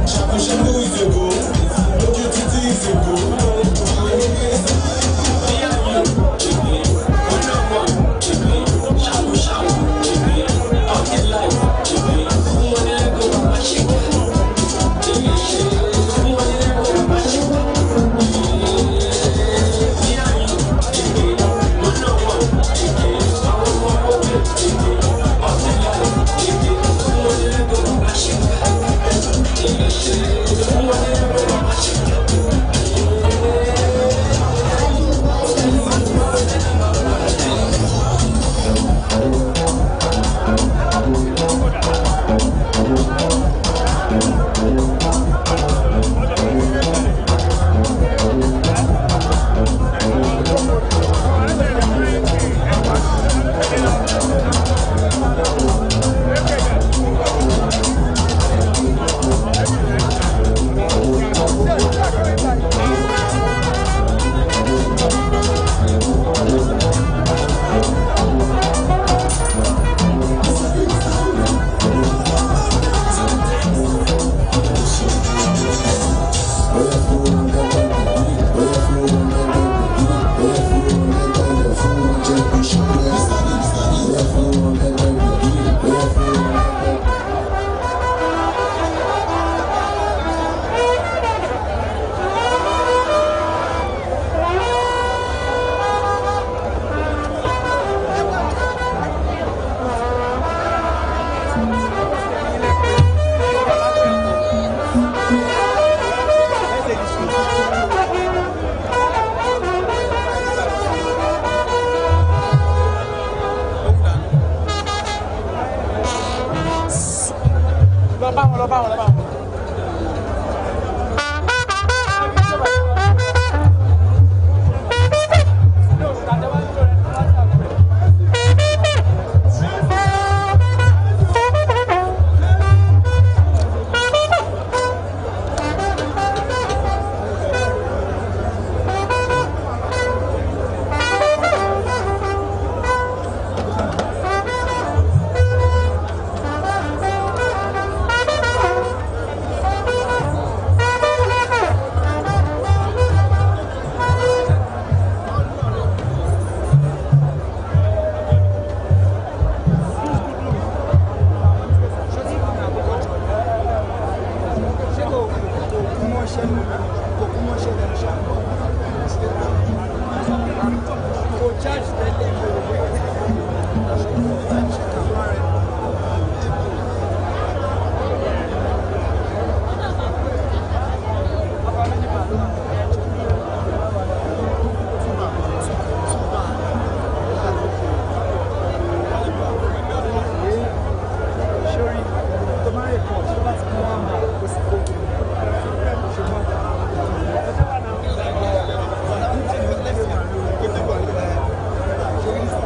ṣàkóṣàkó ìṣègò lójú títí ìṣègò. lọ bá wọn lọ bá wọn lọ bá wọn. Ṣé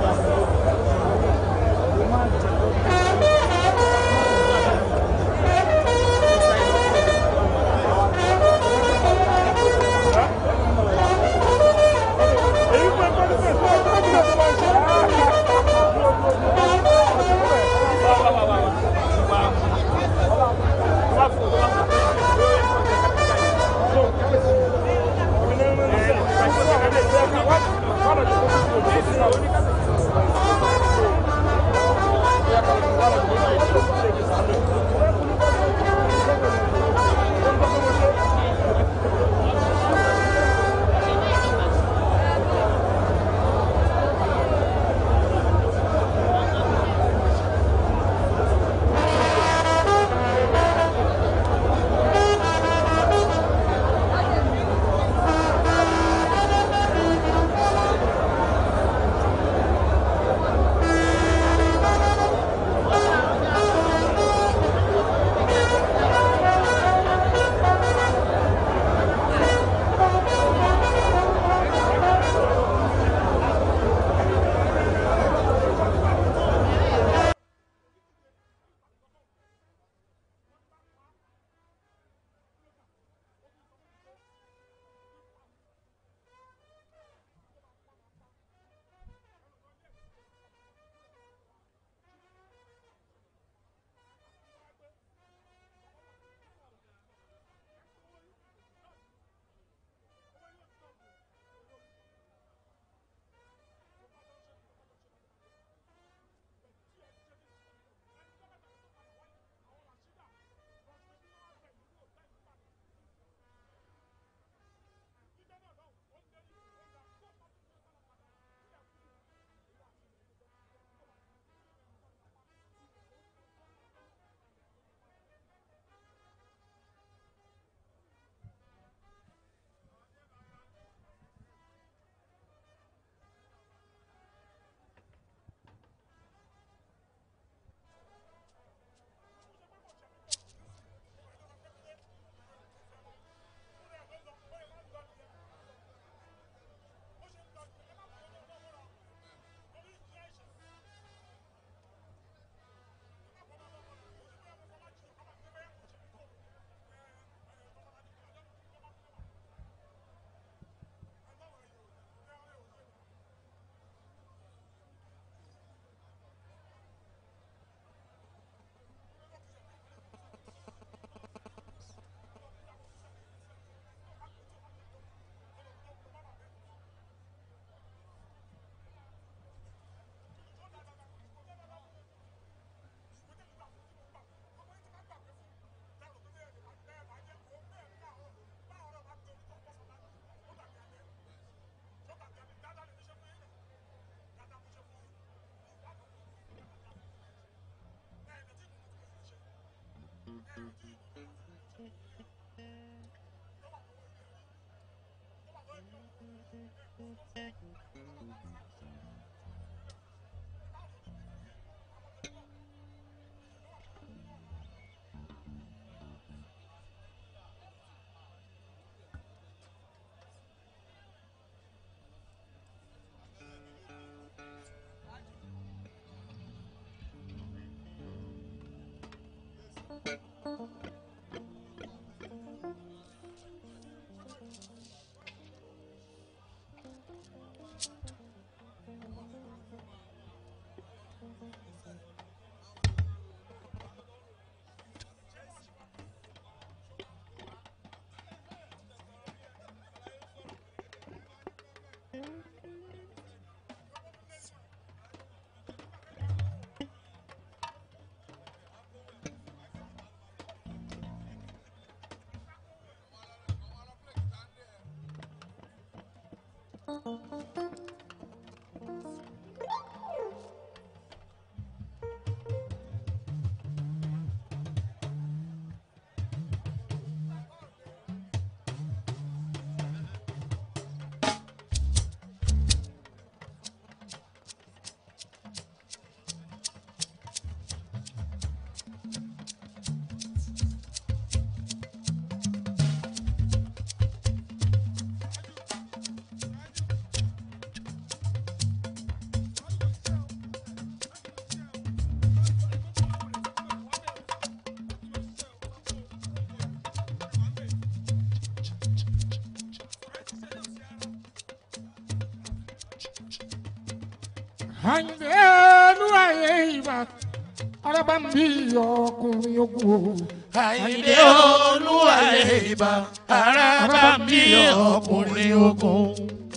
Àyìndé olúwàyé ìbà araba ń bí ọkùnrin ogun o. Àyìndé olúwàyé ìbà ara bá bí ọkùnrin ogun.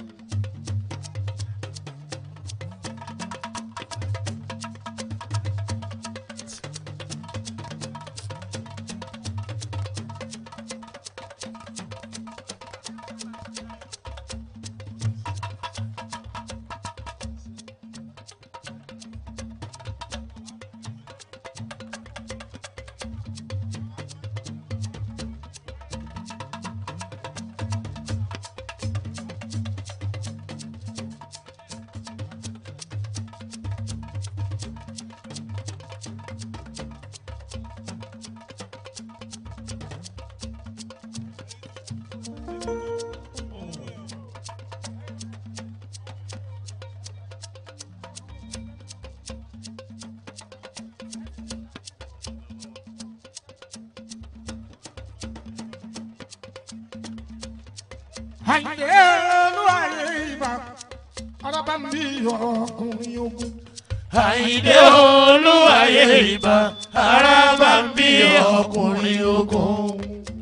Àyìndé olúwàyé ìbà araba ń bí ọkùnrin ogun. Àyìndé olúwàyé ìbà ara bá bí ọkùnrin ogun.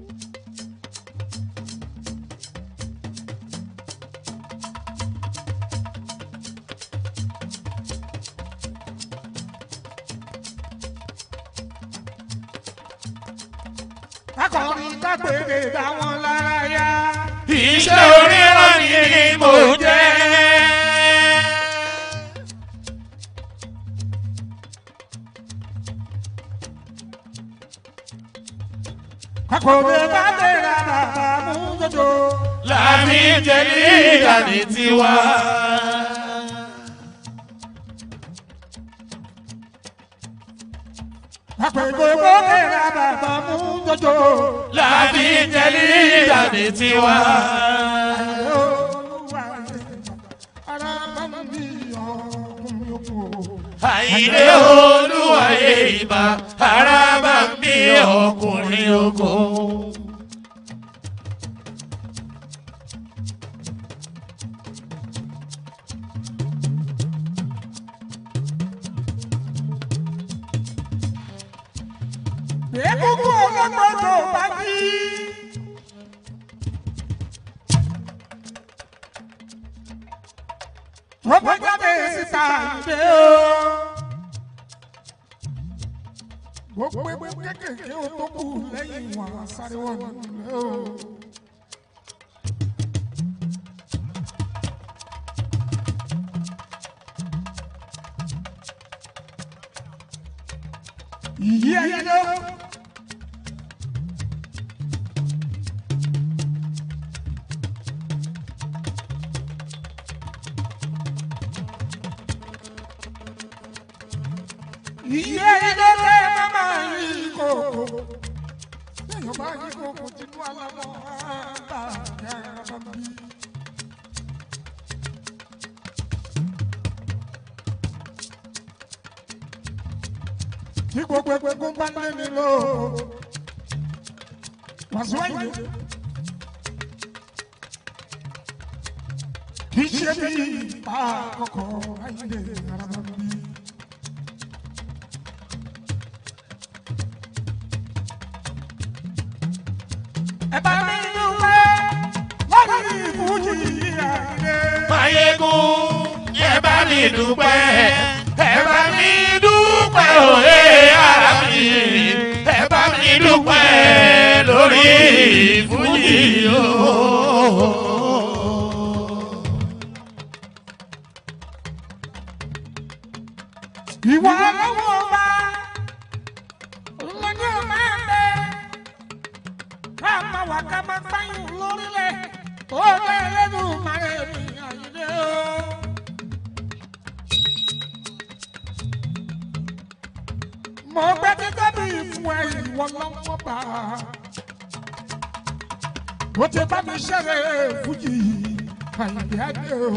Akọrin kápẹ́rẹ́ dá wọn lára yá. Iṣẹ́ oríran ni mo jẹ́. Akọrin kápẹ́rẹ́ bàbá mú jọjọ. Láàmì jẹ́ ní ìdàní tiwa. Akọrin kápẹ́rẹ́ bàbá mú jọjọ. Láàmì jẹ́ ní ìdàní tiwa. Àyìndé olúwàyé ìbà ara bá bí ọkùnrin ogun. Ekúkú ọlọ́gbọ́dọ̀ bá jí. Wọ́n bá jáde síta ìdè o. Gbogbo egbò kékèké o tó kù lẹ́yìn wọn sáré wọn nílé o. Ìyí ẹyẹ ló. iye ilé tẹ mama yìí kòkó lẹ́yìn ọba yìí kòkó tinú alamọ àgbà yàrá bá bí. tí gbogbo egungun bá lé ní lò wàásù ẹ̀yìn kì í ṣe bí ipa àkọ́kọ́ ayé yàrá bá bí. ẹ bá mi dúpẹ́ lórí ìfújì àìlè. Máyégún ẹ bá mi dúpẹ́ ẹ bá mi dúpẹ́ òye ara mi ẹ bá mi dúpẹ́ lórí ìfújì o. ìwà lọ́wọ́ ọba lọ́jọ́ máa bẹ ká máa wà ká máa fáyìn lórílẹ̀ tó bẹ́ẹ̀ lẹ́nu màrẹ́ mi àyílé o. mo gbé títẹ́ bí fún ẹ ìwọ lọ́wọ́ bá ó ti bá mi ṣẹlẹ̀ fújì àyílé adé o.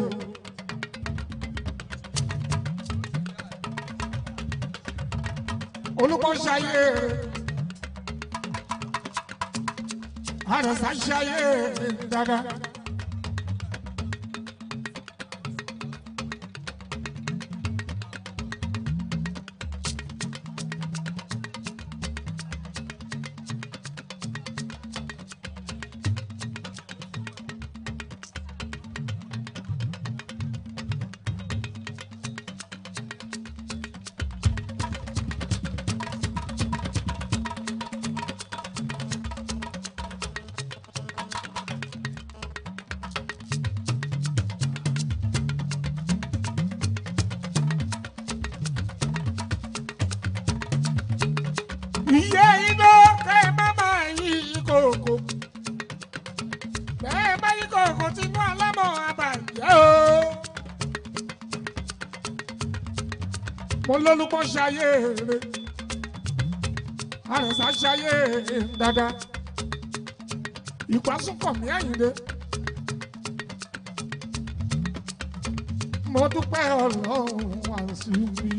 olùkọ́ṣayé àrẹ̀sáṣayé dada. iye iná kẹ́ ẹ má máa yí kòkó bẹ́ẹ̀ bá yí kòkó tinú alámọ̀ àbàjẹ́ o. mo lólúkọ́ ṣayé rere àrẹ̀sà ṣayé dáadáa ìpásùnkọ̀ mí àyìnlé. mo dúpẹ́ ọlọ́run àṣì mi.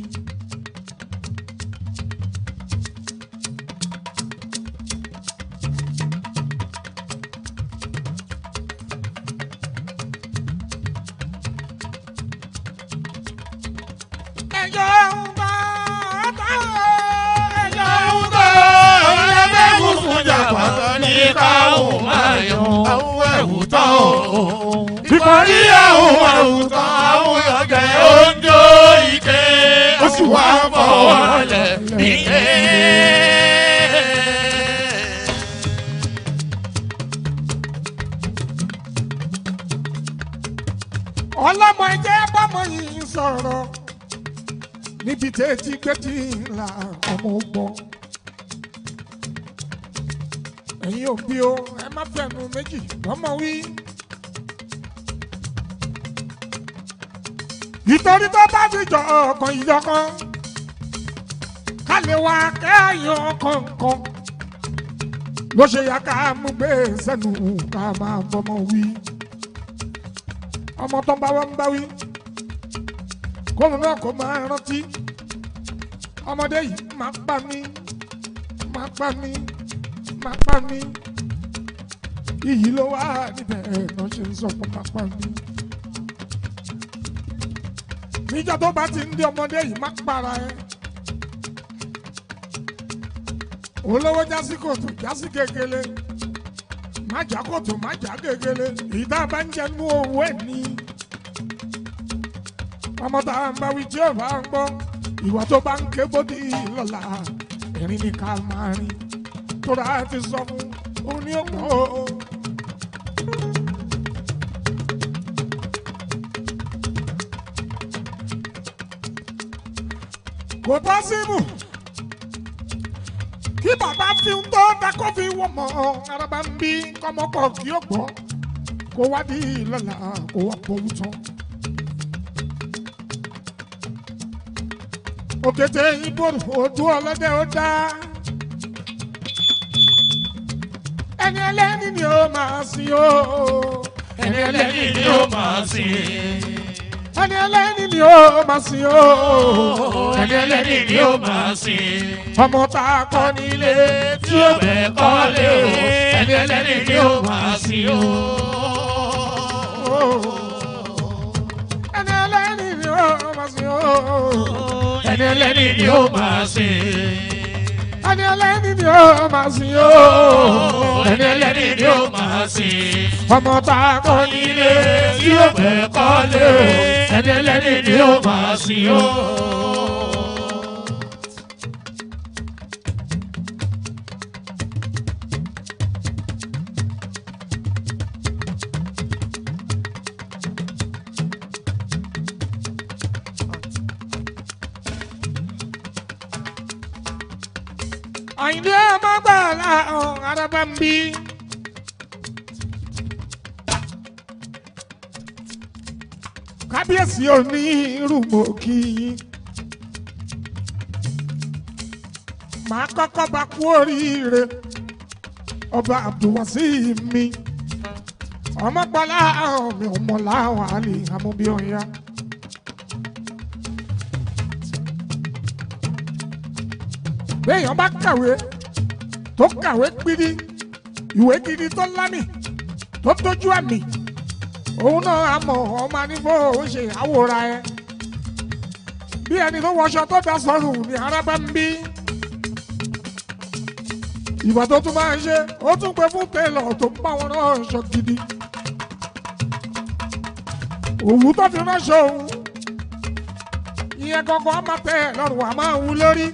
ẹjọ́ ń bá táwọn ẹjọ́ ń Àwùjọ ẹlẹ́gbẹ̀rún fún jàpátá ní káwọn máa yan àwọn ẹ̀wù tán o. Ìkọ̀rí àwọn àwùjọ àwọn ọ̀gẹ̀ oúnjẹ ike ó sì wá fọwọ́ lẹ̀ nílé. ọlọ́mọ ẹjẹ́ bọ́mọ yìí sọ̀rọ̀ níbi tẹ́tí gbẹ́tì ńlá ọmọ gbọ́. ẹ̀yin òbí o ẹ má fẹ̀nu méjì lọ́mọ wí. ìtorí tó bá ti jọ ọkàn ìjọkan ká lè wá kẹ́yìn kọ̀ọ̀kan ló ṣe yá ká mú gbé sẹ́nu ká máa bọ́mọ wí ọmọ tó ń bá wá ń bá wí kóun náà kó máa rántí ọmọdé yìí máa pa mí máa pa mí máa pa mí iyì ló wà níbẹ̀ náà ṣe ń sọ pé máa pa mí. níjọ́ tó bá ti ń di ọmọdé yìí máa para ẹ olówó jásí kòtò jásí kékeré má jà kòtò má jà gegele èyí tá a bá ń jẹ nú owó ẹ ní. ọmọ tá a ń bá wí tí ó bá ń gbọ́ ìwà tó bá ń ké bódì lọ́la ẹ̀rín ni ká máa rìn tóra ti sọ fún un ní ọ̀pọ̀ o. kò pọ́sibù kí bàbá fi ń tó dákọ́ fi wọ́n mọ́ araba ń bí kọ́mọkọ̀ kí ó gbọ́ kó wá di lọ́la kó wá pọ̀ wútọ́. òkété ìbòrò ojú ọlọ́dẹ ó dá. ẹni ẹlẹ́ni ni ó máa sin o. ẹni ẹlẹ́ni ni ó máa sìn. ẹni ẹlẹ́ni ni ó máa sin o. ẹni ẹlẹ́ni ni ó máa sìn. ọmọ tá a kọ́ nílé tí ó bẹ̀ kọ́lé o ẹni ẹlẹ́ni ni ó máa sìn o. ẹni ẹlẹ́ni ni ó máa sin o. ẹni ẹlẹ́ni ni ó máa sìn. ẹni ẹlẹ́ni ni ó máa sin o. ẹni ẹlẹ́ni ni ó máa sìn. ọmọ tá a kọ́ nílé ilé tí ó bẹ̀ kọ́lé o ẹni ẹlẹ́ni ni ó máa sìn o. àyìndé ọmọ gbà láhùn araba ń bí. kábíyèsí òní irúmọ̀ kí yín. màá kọ́kọ́ bá kú oríire ọba abdulwasi mi ọmọgbọ́lá mi ò mọ̀ láwọn àlè amúbíọ̀yà. béèyàn bá kàwé tó kàwé gidi ìwé gidi tó lámì tó tójú àmì òun náà á mọ ọmọ anífọ òun ṣe àwòrán ẹ bí ẹni tó wọṣọ tó da sọrùn ní arábá ń bí ìwà tó tún máa ń ṣe ó tún pé fún télọ̀ tó ń bá wọn náà ṣọ gidi òwú tó fi ránṣọ òun ìyẹn gangan á máa tẹ ẹ lọ́rùn á máa wú lórí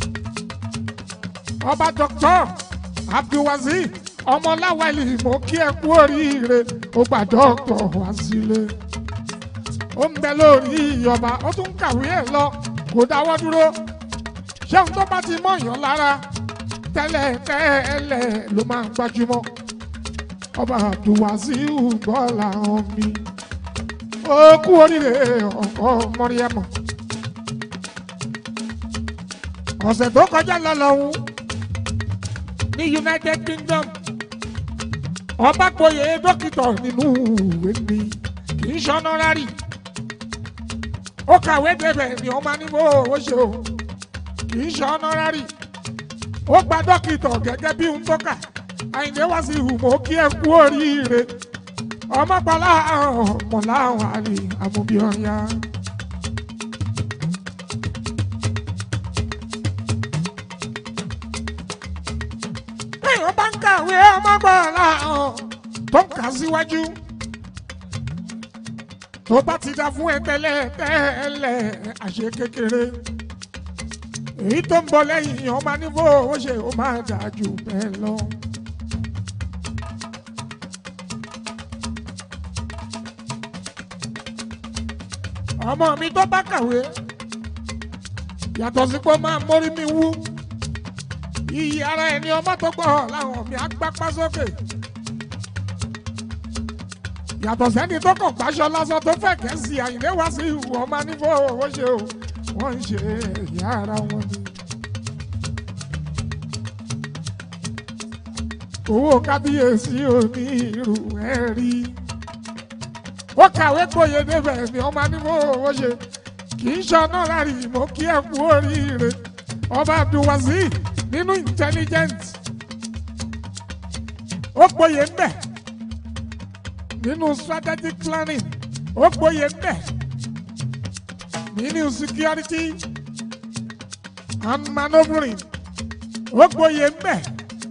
ọba dr abdulwazi ọmọláwálì mo kí ẹ kú oríire ó gba dọkítọ wá sílé ó ń bẹ lórí ọba ó tún kàwé ẹ lọ kò dáwọ́ dúró ṣéun tó bá ti mọ̀yàn lára tẹ́lẹ̀ tẹ́lẹ̀ ló máa ń gbajúmọ̀ ọba abdulwazi gbọ́ làwọn mi ó kú oríire ọkọ mọ́ríẹ́mọ̀ ọ̀sẹ̀ tó kọjá lọ lọ́hùn ní united kingdom ọba gboyè dókítà nínú ìwé mi kì í ṣọnọrárì ó kàwé débẹ̀ ni ọmọ níbo ó ṣe o kì í ṣọnọrárì ó gba dókítà gẹ́gẹ́ bí ń tọ́ka àyìnlé wá sí ìhùmọ́ kí ẹ kú oríire ọmọ pàlà mọ̀lá àwọn àlè àmúbíọ́yá. téèyàn bá ń kàwé ọmọgbọ́nla hàn tó ń kà síwájú tó bá ti dá fún ẹ tẹ́lẹ̀ tẹ́lẹ̀ àṣẹ kékeré èyí tó ń bọ̀ lẹ́yìn ọmọ nífò ó ṣe ó máa dà jù bẹ́ẹ̀ lọ. ọmọ mi tó bá kàwé yàtọ̀ sí pé ó máa mórí mi wú iyì ara ẹni ọmọ tó gbọ́ làwọn mi á gbápá sókè yàtọ̀ sẹ́ni tó kàn gbàṣọ lásán tó fẹ́ kẹ́sì àyìnlé wá sí ìwọ ọmọ nífò owó ṣe o wọ́n ń ṣe ẹ̀yà ara wọn ni. owó kábíyèsí òní irú ẹ̀ rí ó kàwé gboyè débẹ̀ ni ọmọ nífò owó ṣe kì í ṣọnà lárí mo kí ẹ kú oríire ọba abdulwazir nínú intelligent ó gboyè ń bẹ̀ nínú strategic planning ó gboyè ń bẹ̀ nínú security and manoeuvring ó gboyè ń bẹ̀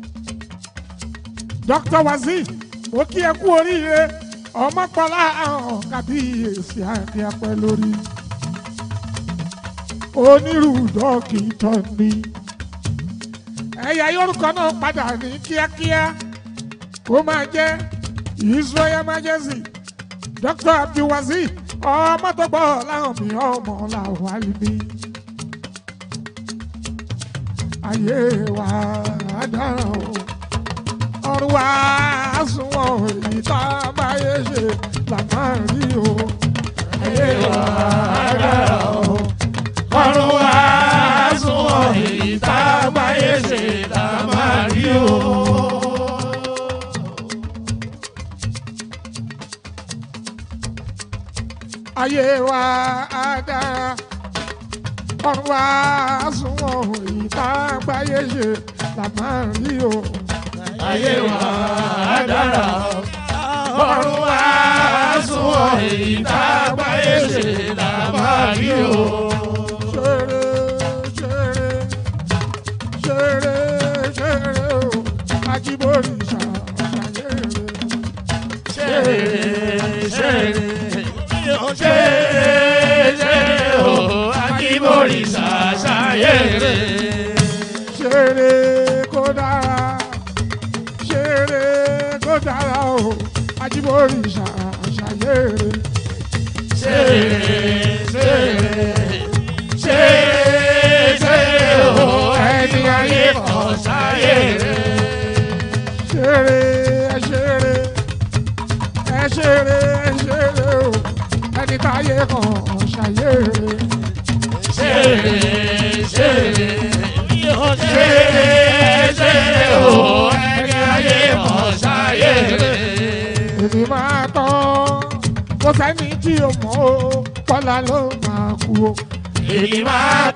dr wazir ó kí ẹ kú oríire ọmọkọlá àwọn kábíyèsí àti apẹ lórí onírú dókítà ni ẹ̀yà yorùkọ náà padà ní kíákíá kó máa jẹ́ israel majesty dr abdulwazir ọmọ tó gbọ́ láwọn mi ọmọ làwọn àlùmí ayé wa dára o ọrùn wa sunwọ̀n èyí tá a bá yé ṣe là máa rí o ayé wa dára o ọ̀run wa ayé wa á dára ọ̀run wa á sunwọ̀n ìta àgbáyé ṣe là máa rí o. ayé wa á dára ọ̀run wa á sunwọ̀n èyí tá a gbáyé ṣe là máa rí o. ṣeré ṣeré ṣeré ṣeré o ajíbórí ṣàṣàyèrè. ṣeré ṣeré ṣeré ṣeré o akíborí ṣàṣàyèrè. ṣeré kó dára ṣeré kó dára o ajíbórí ṣàṣàyèrè. ṣeré ṣeré ṣeré ṣeré o ẹni ayé kan ṣàyèrè. ṣeré ẹ ṣeré ẹ ṣeré ẹ ṣeré o ẹni táyé kan ṣàyèrè. ṣeré ṣeré ṣeré ṣeré o ẹni ayé kan ṣàyèrè. èmi máa tán kó sẹ́ni tí o mọ̀ o kọ́lá ló máa kú o. èyí máa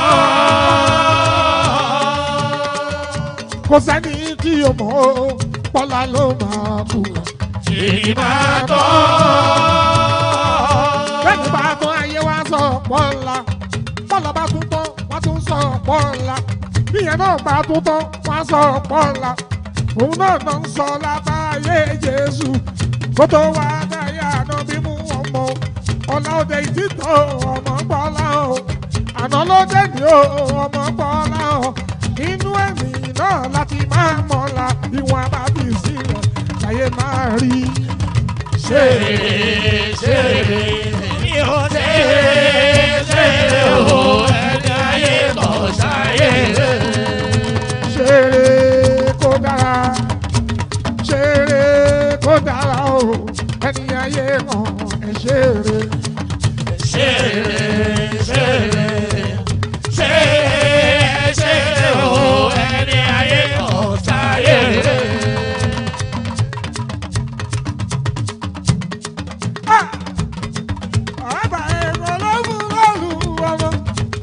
tán. kó sẹ́ni tí o mọ̀ o kọ́lá ló máa kú. èyí máa tán. bẹ́ẹ̀ni bá tún ayé wa sọ pọ́nla pọ́nla bá tún tán wá tún sọ pọ́nla bíyẹn náà bá tún tán wá sọ pọ́nla òun náà náà ń sọ lábáyé Jésù kó tó wá dáyà náà bí mú ọmọ ọ̀la òde ìtìtọ̀ ọmọ pọ́nla o àná ló dé ní o ọmọ pọ́nla o inú ẹ̀mí náà láti máa mọ̀la ìwọ̀n àbábí sílẹ̀ láyé máa rí ṣeré ṣeré ṣeré ṣeré o ẹni ayé kan ṣàyèrè. ṣeré kó dára ṣeré kó dára o ẹni ayé mọ̀ ẹ ṣeré. ṣeré ṣeré ṣeré ṣeré o ẹni ayé kan ṣàyèrè. Àbá ẹ̀kọ́ ló mú lọ́lù ọmọ.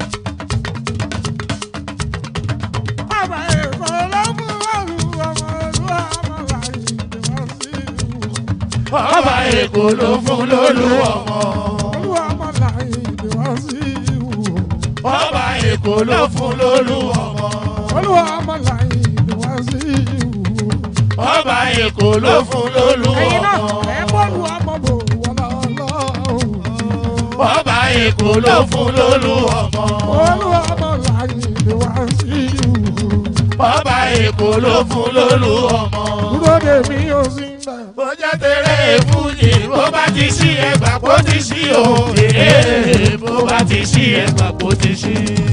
Àbá ẹ̀kọ́ ló mú lọ́lù ọmọ. Olúwa ọmọ láyé ìdíwọ́ sí ìwò. ọba èkó ló fún lólú ọmọ. Olúwa ọmọ láyé ìdíwọ́ sí ìwò. ọba èkó ló fún lólú ọmọ. Olúwa ọmọ láyé ìdíwọ́ sí ìwò. ọba èkó ló fún lólú Ẹ̀yin náà ọmọ. ẹ̀ bọ́ọ̀lù ọmọ bò wọ́n lọ́wọ́. ọba èkó ló fún lólú ọmọ. Olúwa ọmọ láyé ìdíwọ́ sí ìwò. ọba èkó ló fún lólú ọmọ. Dúró dè mí ó sì ń bẹ̀. bó jẹ́ tẹ̀lé fújì bó bá ti sí ẹgbà kó ti sí o. Èé, bó bá ti sí ẹgbà kó ti sí.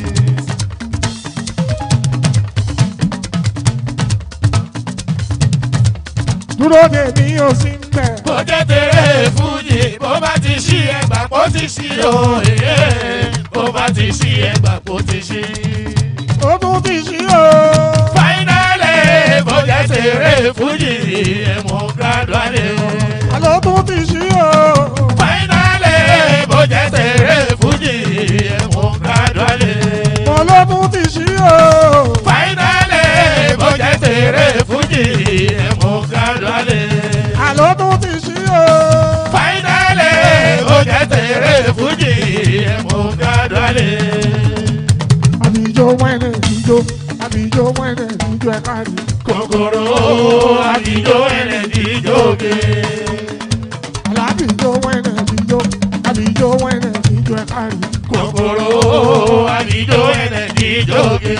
Dúró dè mí ó sì ń bẹ̀. bó jẹ́ tẹ̀lé fújì bó bá ti sí ẹgbà kó ti sí o. Èé, bó bá ti sí ẹgbà kó ti sí. Ó tún ti ṣí o. Fáínálì bó jẹ́ tẹ̀lé fújì ẹ̀mọ́ gádùálì. Àlọ́ tún ti ṣí o. Fáínálì bó jẹ́ tẹ̀lé fújì ẹ̀mọ́ gádùálì. Mo ló tún ti ṣí o. Fáínálì bó jẹ́ tẹ̀lé fújì ẹ̀mọ́ gádùálì. Àlọ́ tún ti ṣí o. Fáínálì bó jẹ́ tẹ̀lé fújì ẹ̀mọ́ gádùálì. Àbíjó wẹ́nẹ̀ ìjó. Àbíjó wẹ́nẹ̀ ìjó ẹ̀ka rí. Kòkòrò àdìjọ ẹlẹ́dìjọ́gẹ. Àlàbíjó wẹ́nẹ̀ ìjó. Àbíjó wẹ́nẹ̀ ìjó ẹ̀ka rí. Kòkòrò àdìjọ ẹlẹ́dìjọ́gẹ.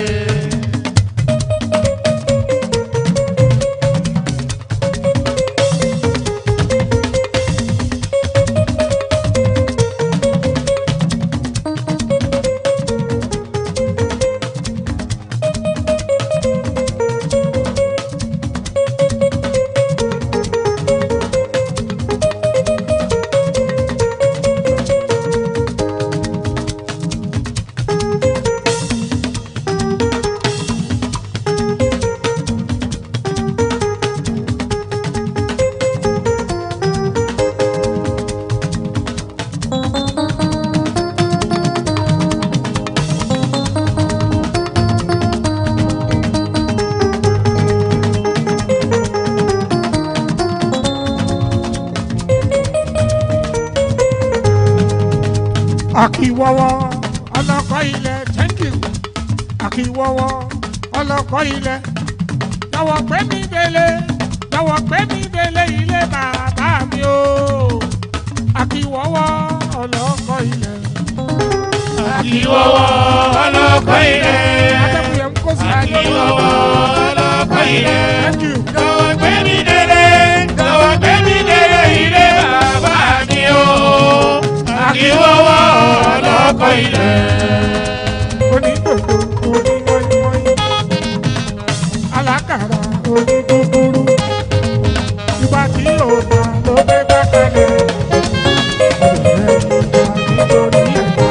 Akiwọ́wọ́ ọlọ́kọ̀ ilẹ̀ thank you. Akiwọ́wọ́ ọlọ́kọ̀ ilẹ̀. Jọ̀wọ́ gbé mi délé. Jọ̀wọ́ gbé mi délé ilé bàbá mi o. Akiwọ́wọ́ ọlọ́kọ̀ ilẹ̀. Akiwọ́wọ́ ọlọ́kọ̀ ilẹ̀. Adébúyẹ̀ ń kó sí ayé Akiwọ́wọ́ ọlọ́kọ̀ ilẹ̀. Thank you. Jọ̀wọ́ gbé mi délé. Jọ̀wọ́ gbé mi délé ilé bàbá mi o. Akiwọ́wọ́ ọlọ́kọ̀ ilẹ̀. onídòdó onímọ̀ọ́mọ́í alákàrà onídúdúrú ìgbà tí yóò bá ló gbé gbàkalẹ̀ ìrẹ̀ ìgbà nítorí ẹ̀ka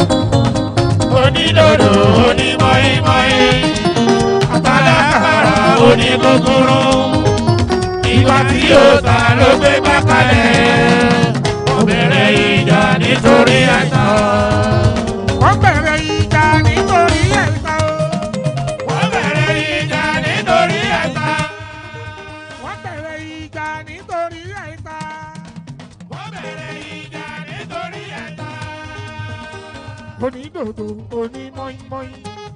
Onídòdò onímọ̀ọ́mọ́í. Àtàlákàrà oníkókóró. Ìgbà tí yóò ta ló gbé gbàkalẹ̀. Ó bẹ̀rẹ̀ ìjà nítorí àìsàn. wọ́n bẹ̀rẹ̀ ìjà nítorí ẹ̀ka o Wọ́n bẹ̀rẹ̀ ìjà nítorí ẹ̀ta. wọ́n bẹ̀rẹ̀ ìjà nítorí ẹ̀ka Wọ́n bẹ̀rẹ̀ ìjà nítorí ẹ̀ta. onídòdó onímọ̀ọ́mọ́í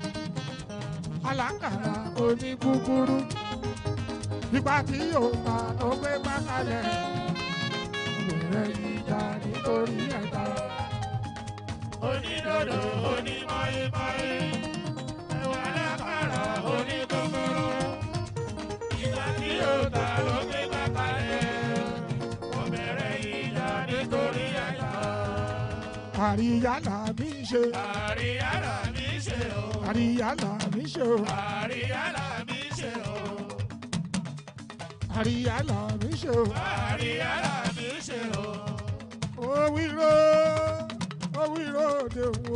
alákàrà onígúgúrú ìgbà tí yóò bá ló gbé gbàkalẹ̀ ìrẹ̀ ìjà nítorí ẹ̀ka. Onídòdò onímọ̀ọ́mọ́í. Ẹ̀wà lákàrà oníkókóró. Ìgbà tí yóò ta ló gbé gbàkalẹ̀. Wọ́n bẹ̀rẹ̀ ìjà nítorí ẹ̀ta. àríyá là mí ṣe Àríyára mi ṣe o. àríyá là mí ṣe o Àríyára mi ṣe o. àríyá là mí ṣe o Àríyára mi ṣe o. òwúrò òwúrò òde wo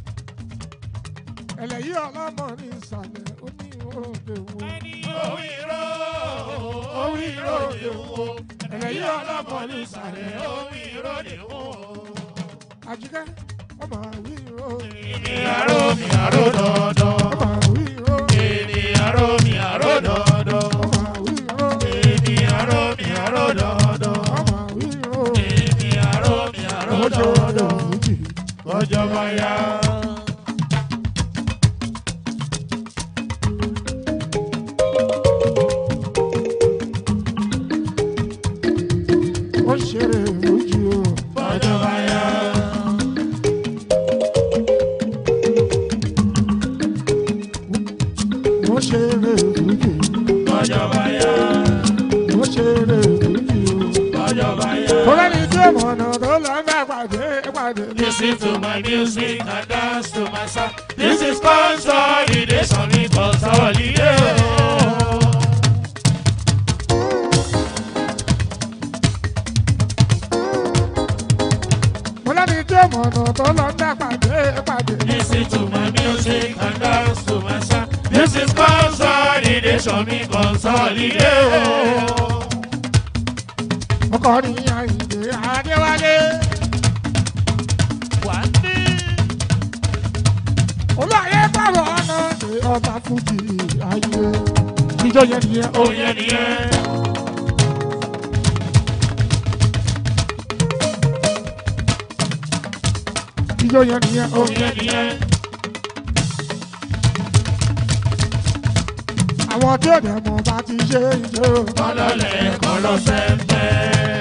ẹlẹ́yìí ọlọ́mọ ní ìsàlẹ̀ oníwò òde wo Òwìrò òwìrò lè wo. Ẹlẹ́yìí ọlọ́mọ ní ìsàlẹ̀ òwìrò lè wo. àjíkẹ́ ọmọ àwírò Ènìyàn ró mi àró dandan. ọmọ àwírò Ènìyàn ró mi àró dandan. ọmọ àwírò Ènìyàn ró mi àró dandan. ọmọ àwírò Ènìyàn ró mi àró ọjọ́ ọdọ̀ dandan. méjì Ọjọ́ bá yá. ó ṣeré méjì o. Ọjọ́ bá yá. mo ṣeré méjì Ọjọ́ bá yá. mo ṣeré méjì o. Ọjọ́ bá yá. Kọ́lẹ́ni tí ó mọ̀nà tó lọ ń bá pàdé pàdé ní. Listen to my music and dance to my song. This is consolidation, it's consolidation. Kọ́lẹ́ni tí ó mọ̀nà tó lọ ń bá pàdé pàdé ní. Listen to my music and dance to my song. This is consolidation, it's consolidation. Ọkọ ní Àyìndé Adéwálé. Olúwayé bọ̀rọ̀ ọ̀nà ní ọba Fújì ayé. Ìjọ yẹn nìyẹn o. Oh yeah, yeah. Ìjọ yẹn nìyẹn o. Oh yeah, yeah. Àwọn tí ò dẹ̀ mọ̀ bá ti ṣe ìjọ. Kọ́lọ́lẹ̀ kọ́lọ́sẹ̀ fẹ́.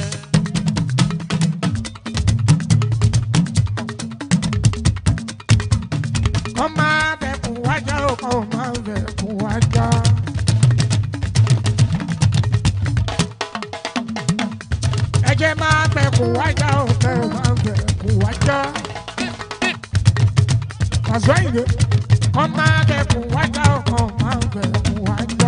Kọ́ máa bẹ̀kùn wájà o, kọ́ máa bẹ̀kùn wájà. Ẹ̀jẹ̀ máa bẹ̀kùn wájà o, kẹ́ máa bẹ̀kùn wájà. Pàṣẹ ìdè. Kọ́ máa bẹ̀kùn wájà o, kọ́ máa bẹ̀kùn wájà.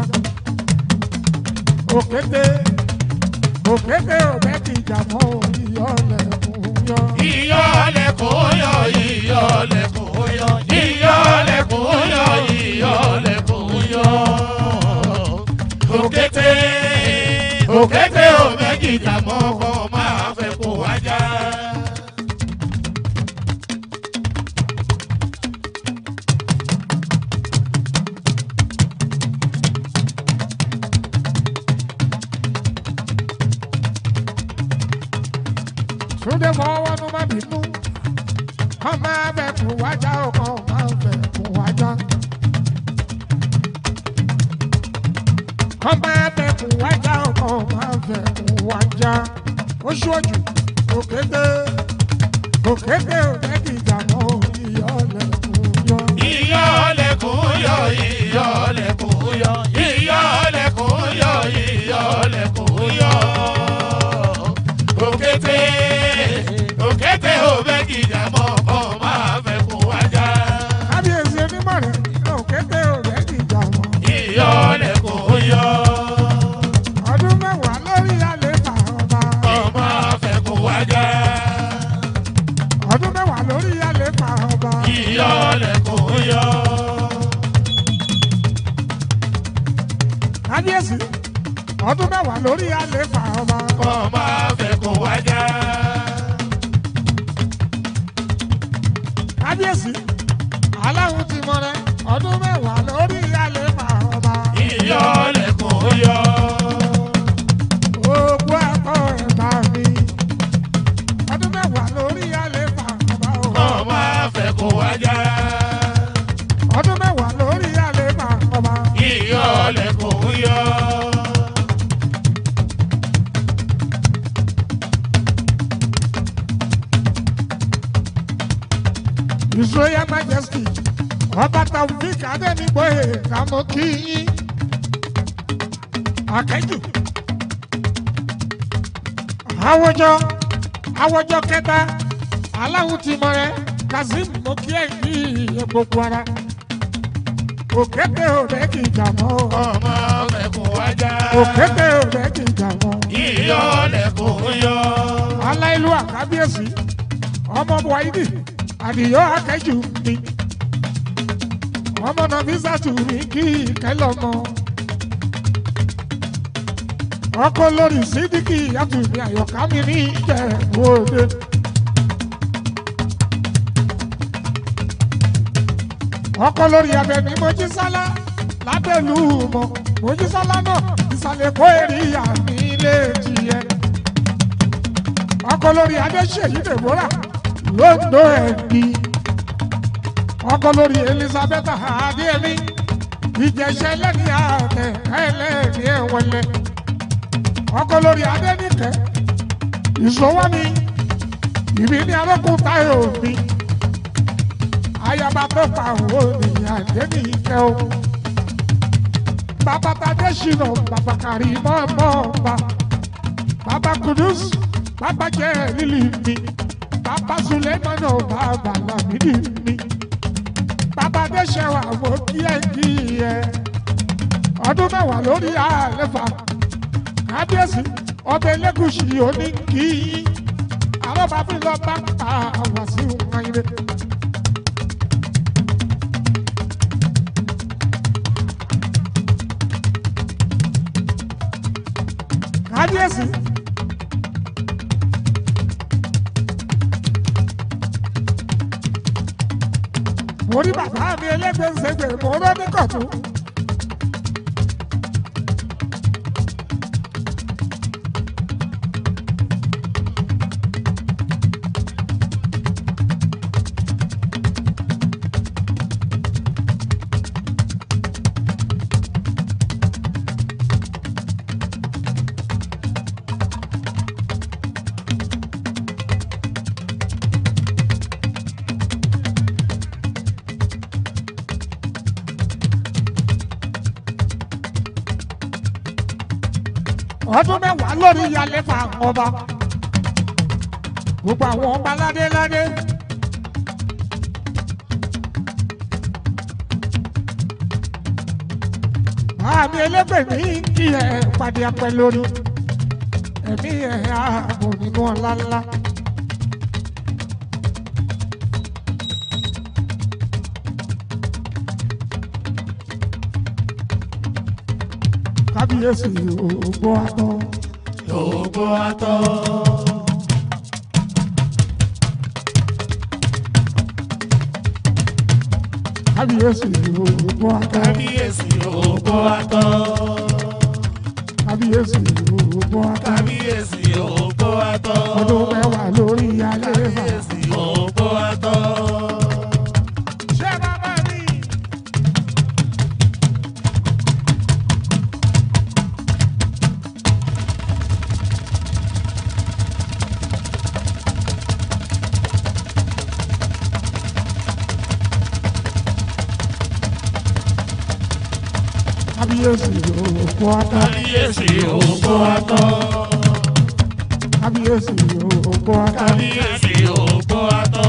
Òkété òkété òbẹ́ ti jà mọ́ ìyọ́lẹ̀kùn yọ. Ìyọ́lẹ̀kùn yọ, ìyọ́lẹ̀kùn yọ, ìyọ́lẹ̀kùn yọ, ìyọ́lẹ̀kùn yọ. Òkété, òkété ò méjì jàmọ́ kọ́ máa fẹ́ kó wájà. Túndé fọwọ́ nu má bínú. kàn máa bẹ̀ kún wájà ó kàn máa bẹ̀ kún wájà. kàn máa bẹ̀ kún wájà ó kàn máa bẹ̀ kún wájà. ó ṣojú òkété òkété òdẹ́kì ìjàmọ́ ìyọ́lẹ̀kùn yọ. ìyọ́lẹ̀kùn yọ ìyọ́lẹ̀kùn yọ ìyọ́lẹ̀kùn yọ ìyọ́lẹ̀kùn yọ. òkété òkété òbẹ́kì ìjàmọ́ kọ́ máa fẹ́ kún wájà. kábíyèsí onímọ̀ rẹ̀ òkété òdẹ́kì ìjàmọ́. ìyọ́lẹ̀kùn yọ. ọdún mẹ́wàá lórí àléfà ọba. kọ́ máa fẹ́ kún wájà. ọdún mẹ́wàá lórí àléfà ọba. ìyọ́lẹ̀kùn yọ. kábíyèsí ọdún mẹ́wàá lórí àléfà ọba. kọ́ máa fẹ́ kún wájà. kábíyèsí aláwọ̀ ti mọ rẹ ọdún mẹ́wàá lórí àléfà ọba. ìyọ́lẹ̀kùn yọ. ogún ẹ̀kọ́ ẹ̀bá mi ọdún mẹ́wàá lórí àléfà ọba. kọ́ máa fẹ́ kún wájà. ọdún mẹ́wàá lórí àléfà ọba. ìyọ́lẹ̀kùn yọ. His Royal Majesty ọba Taofik Adénígbòye kàmú kí yín akẹ́jù àwùjọ àwùjọ kẹta aláwọ̀ tí mọ rẹ Kazeem mokí ẹ̀ ní gbogbo ara òkété òde kì í jà mọ́ ọmọ fẹ̀kún wájà. òkété òde kì í jà mọ́ ìyọ́lẹ̀kùn yọ. aláìlú àkábíyèsí ọmọ buhaidi àdìyọ akẹ́jù mi ọmọ nàfíìsàtù mi kí ìkẹlọmọ ọkọ lórí sídìkì àtúnbí àyọká mi ní ìjẹ̀bú òde. ọkọ lórí abẹni mojísálá lábẹ́lú mọ́ mojísálá náà ìsàlẹ̀ kó èrè ìyá mi lè tiẹ̀ ọkọ lórí adéṣèyí deborah lóńdó ẹbí ọkọ lórí elizabeth adéẹmí ìjẹsẹ lẹni àtẹ ẹlẹni ẹwẹlẹ ọkọ lórí adéníkẹ ìṣòwò mi ìbí ní arókùn táyọ mi ayaba tó pa owó ní adéníkẹ o bàbá tadé ṣìnà bàbá kàrí mọ́ọ́mọ́ ọba bàbá kudus bàbá jẹ́ lílì mi bàbá sulemanu bàbá lamidi mi bàbá dẹ́sẹ̀wà mo kíẹ̀ kíẹ̀ ọdún mẹ́wàá lórí àlefa kábíyèsí ọbẹ̀ elégùsì òní kí àwọn bàbá lọ bá ta àwọn sí wọn ire. kábíyèsí. mo rí bàbá mi ẹlẹ́gbẹ̀ẹ́sẹ̀gbẹ̀ mo rọ́ ní kọ̀tún. ọdún mẹ́wàá lórí ìyàlẹ́ fà ọba gbogbo àwọn ọba ládéládé. àmì ẹlẹ́gbẹ̀ẹ́ mi kí ẹ pàdé apẹ lórí ẹ̀mí ẹ̀ ààbò nínú ọ̀la ńlá. kábíyèsí ògbó àtọ́. Ògbó atọ́. kábíyèsí ògbó àtọ́. Kábíyèsí ògbó atọ́. kábíyèsí ògbó àtọ́. Kábíyèsí ògbó atọ́. ọdún mẹ́wàá lórí alẹ́ fà. Kábíyèsí ògbó atọ́. kábíyèsí òkú ọtọ kábíyèsí ògbó atọ́. kábíyèsí òkú ọtọ kábíyèsí ògbó atọ́.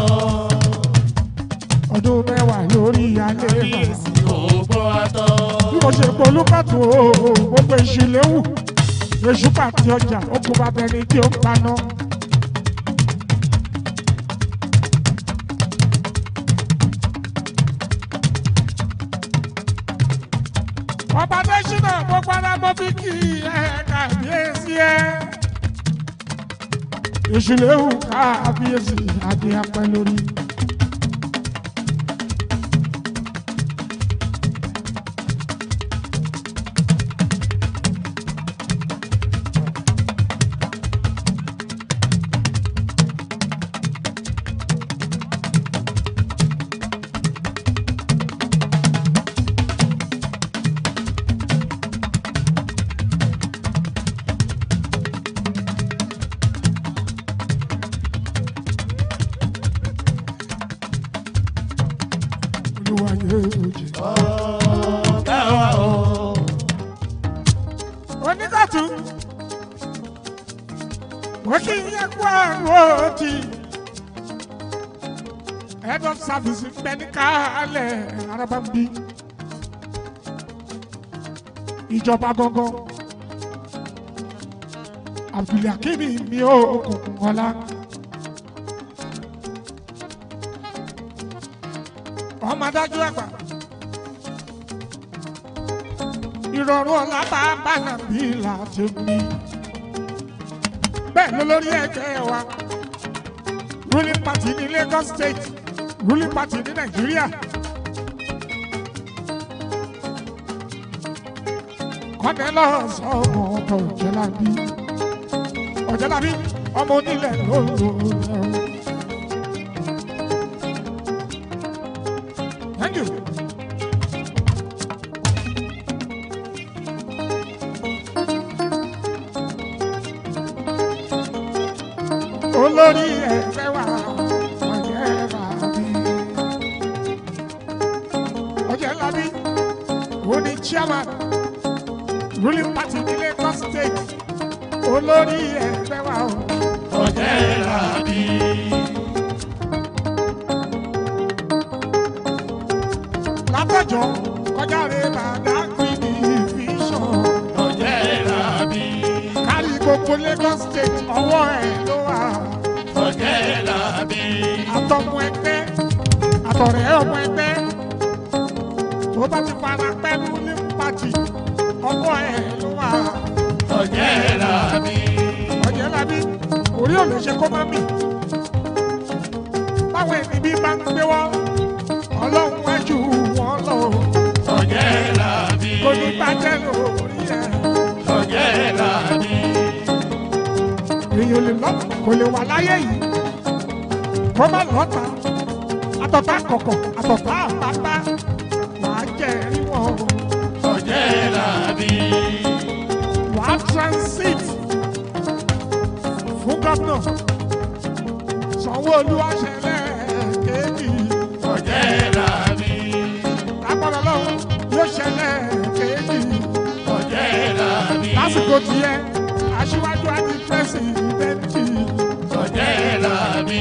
ọdún mẹ́wàá lórí alẹ́ kábíyèsí ògbó atọ́. bí mo ṣe polú pàtó gbogbo ìṣìléwù èṣù pàtí ọjà okùn bàbá ẹni tí ó ń paná. ọba tẹ́sínà mo padà mọ́ bí kí ẹ kàbíyèsí ẹ. ìṣìléwù kábíyèsí adé apẹ́ lórí. olúwa yóò jẹ. Báwa o. oníkàtú wọ́n kì í yẹ kó àrùn òtí head of service bẹni kálẹ̀ arábàmbí ìjọba gangan abdulhakimi mi ò òkùnkùn ọlá ọmọ adájọ́ àgbà ìrọ̀rùn ọ̀la bá bàlà bí láti mi. bẹ́ẹ̀ ló lórí ẹgbẹ́ wa ruling party ní Lagos state ruling party ní Nàìjíríà. Cornelius ọmọ ọkọ̀ Ọ̀jẹ̀lábí Ọ̀jẹ̀lábí ọmọ onílẹ̀ lóòrò Thank you. olórí ẹgbẹ́ wa Ọ̀jẹ̀lábí Ọ̀jẹ̀lábí ó ní chairman ruling party ní Lagos state olórí ẹgbẹ́ wa o. Ọ̀jẹ̀lábí. látọjọ́ kọjá rẹ bàdá gbìdì vision Ọ̀jẹ̀lábí. kárí gbogbo Lagos state ọwọ́ ẹ̀ ló wà. Ọ̀jẹ̀lábí. àtọmọ ẹgbẹ́ àtọ̀rẹ́ ọmọ ẹgbẹ́ tó bá ti fara pẹ́ ruling party ọwọ́ ẹ̀ ló wà. Ọ̀jẹ̀lábí. Ọ̀jẹ̀lábí orí ò lè ṣe kó má mì. báwọn ẹni bí bá ń gbé wọ́n ọlọ́run wájú wọn lọ Ọ̀jẹ̀lábí. kò ní bàjẹ́ lórí ẹ̀. Ọ̀jẹ̀lábí. èèyàn lè lọ kò lè wà láyé yìí kó má lọ́ta àtọ̀tà kọ̀kọ̀ àtọ̀tà àpápá wàá jẹ́ rí wọn Ọ̀jẹ̀lábí. wàá transit fún gómìnà Sanwó-Olú àṣẹlẹ̀ kéèkì Ọ̀jẹ̀lábí. lápọ̀lọ́ lọ́wọ́ yóò ṣẹlẹ̀ kéèkì Ọ̀jẹ̀lábí. lásìkò tiẹ̀ aṣíwájú àti pírẹsidẹ́ntì Ọ̀jẹ̀lábí.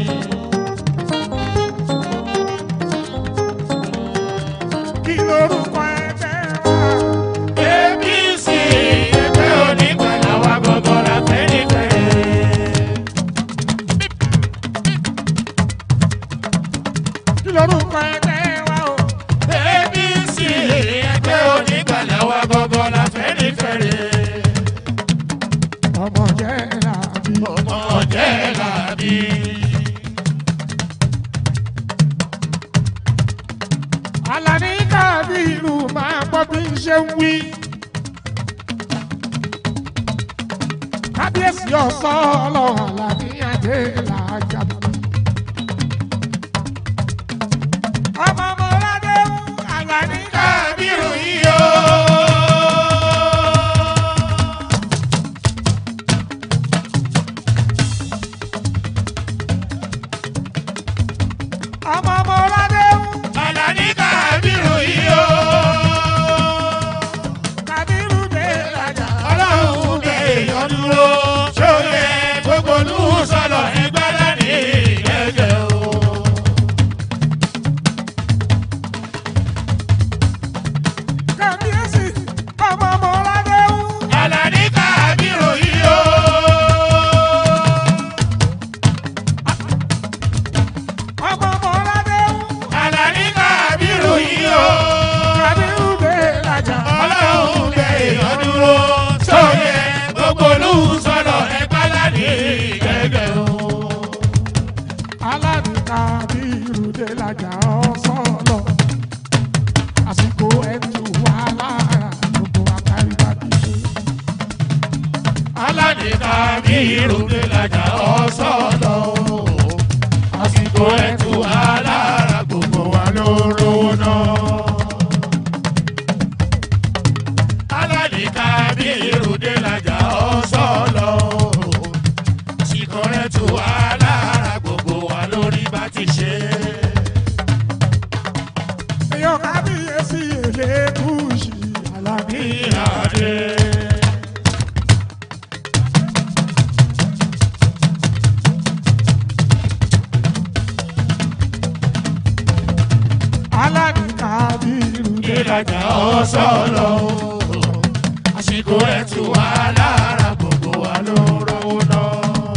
kí lorúkọ ẹgbẹ́ wa. APC ẹgbẹ́ onígbàlà wa gbọ́dọ̀ la fẹ́ nífẹ̀ẹ́. kí lorúkọ ẹgbẹ́ wa o. APC ẹgbẹ́ onígbàlà wa gbọ́dọ̀ la fẹ́ nífẹ̀ẹ́. ọmọ jẹ́ làbí. ọmọ Ọ̀jẹ̀lábí. Àlàní Kábírù máa gbọ́ bí n ṣe ń wí. Kábíyèsí ọ̀sọ́ ọlọ́run Àlàní Adé làjà. Ọmọ Mọ́ládé ń Àlàní Kábírù yìí o. Ọmọ Mọ́ládé ń Àlàní Kábírù yìí o. dúró sóyè gbogbo olú sọ̀rọ̀ ẹ páládé gẹ́gẹ́ o. aládùúgbà bí irúdé lajà ọ̀sọ́lọ̀ àsìkò ẹ̀tù wà lára gbogbo àtàrígbà bí ṣe. aládìka bí irúgbìn lajà ọ̀sọ́lọ̀ àsìkò ẹ̀tù alára gbogbo wa ló rówó náà. aládìka bí irúgbìn lajà ọ̀sọ́lọ̀ àsìkò ẹ̀tù alára gbogbo wa lórí bá ti ṣe. èèyàn kábíyèsí èlé kùsì alábí. ìhàdé. aládùúgbà bí irúdé ìlàjà ọ̀sọ́lọ̀ àsìkò ẹ̀ tù wá lára gbogbo wa ló rówó náà.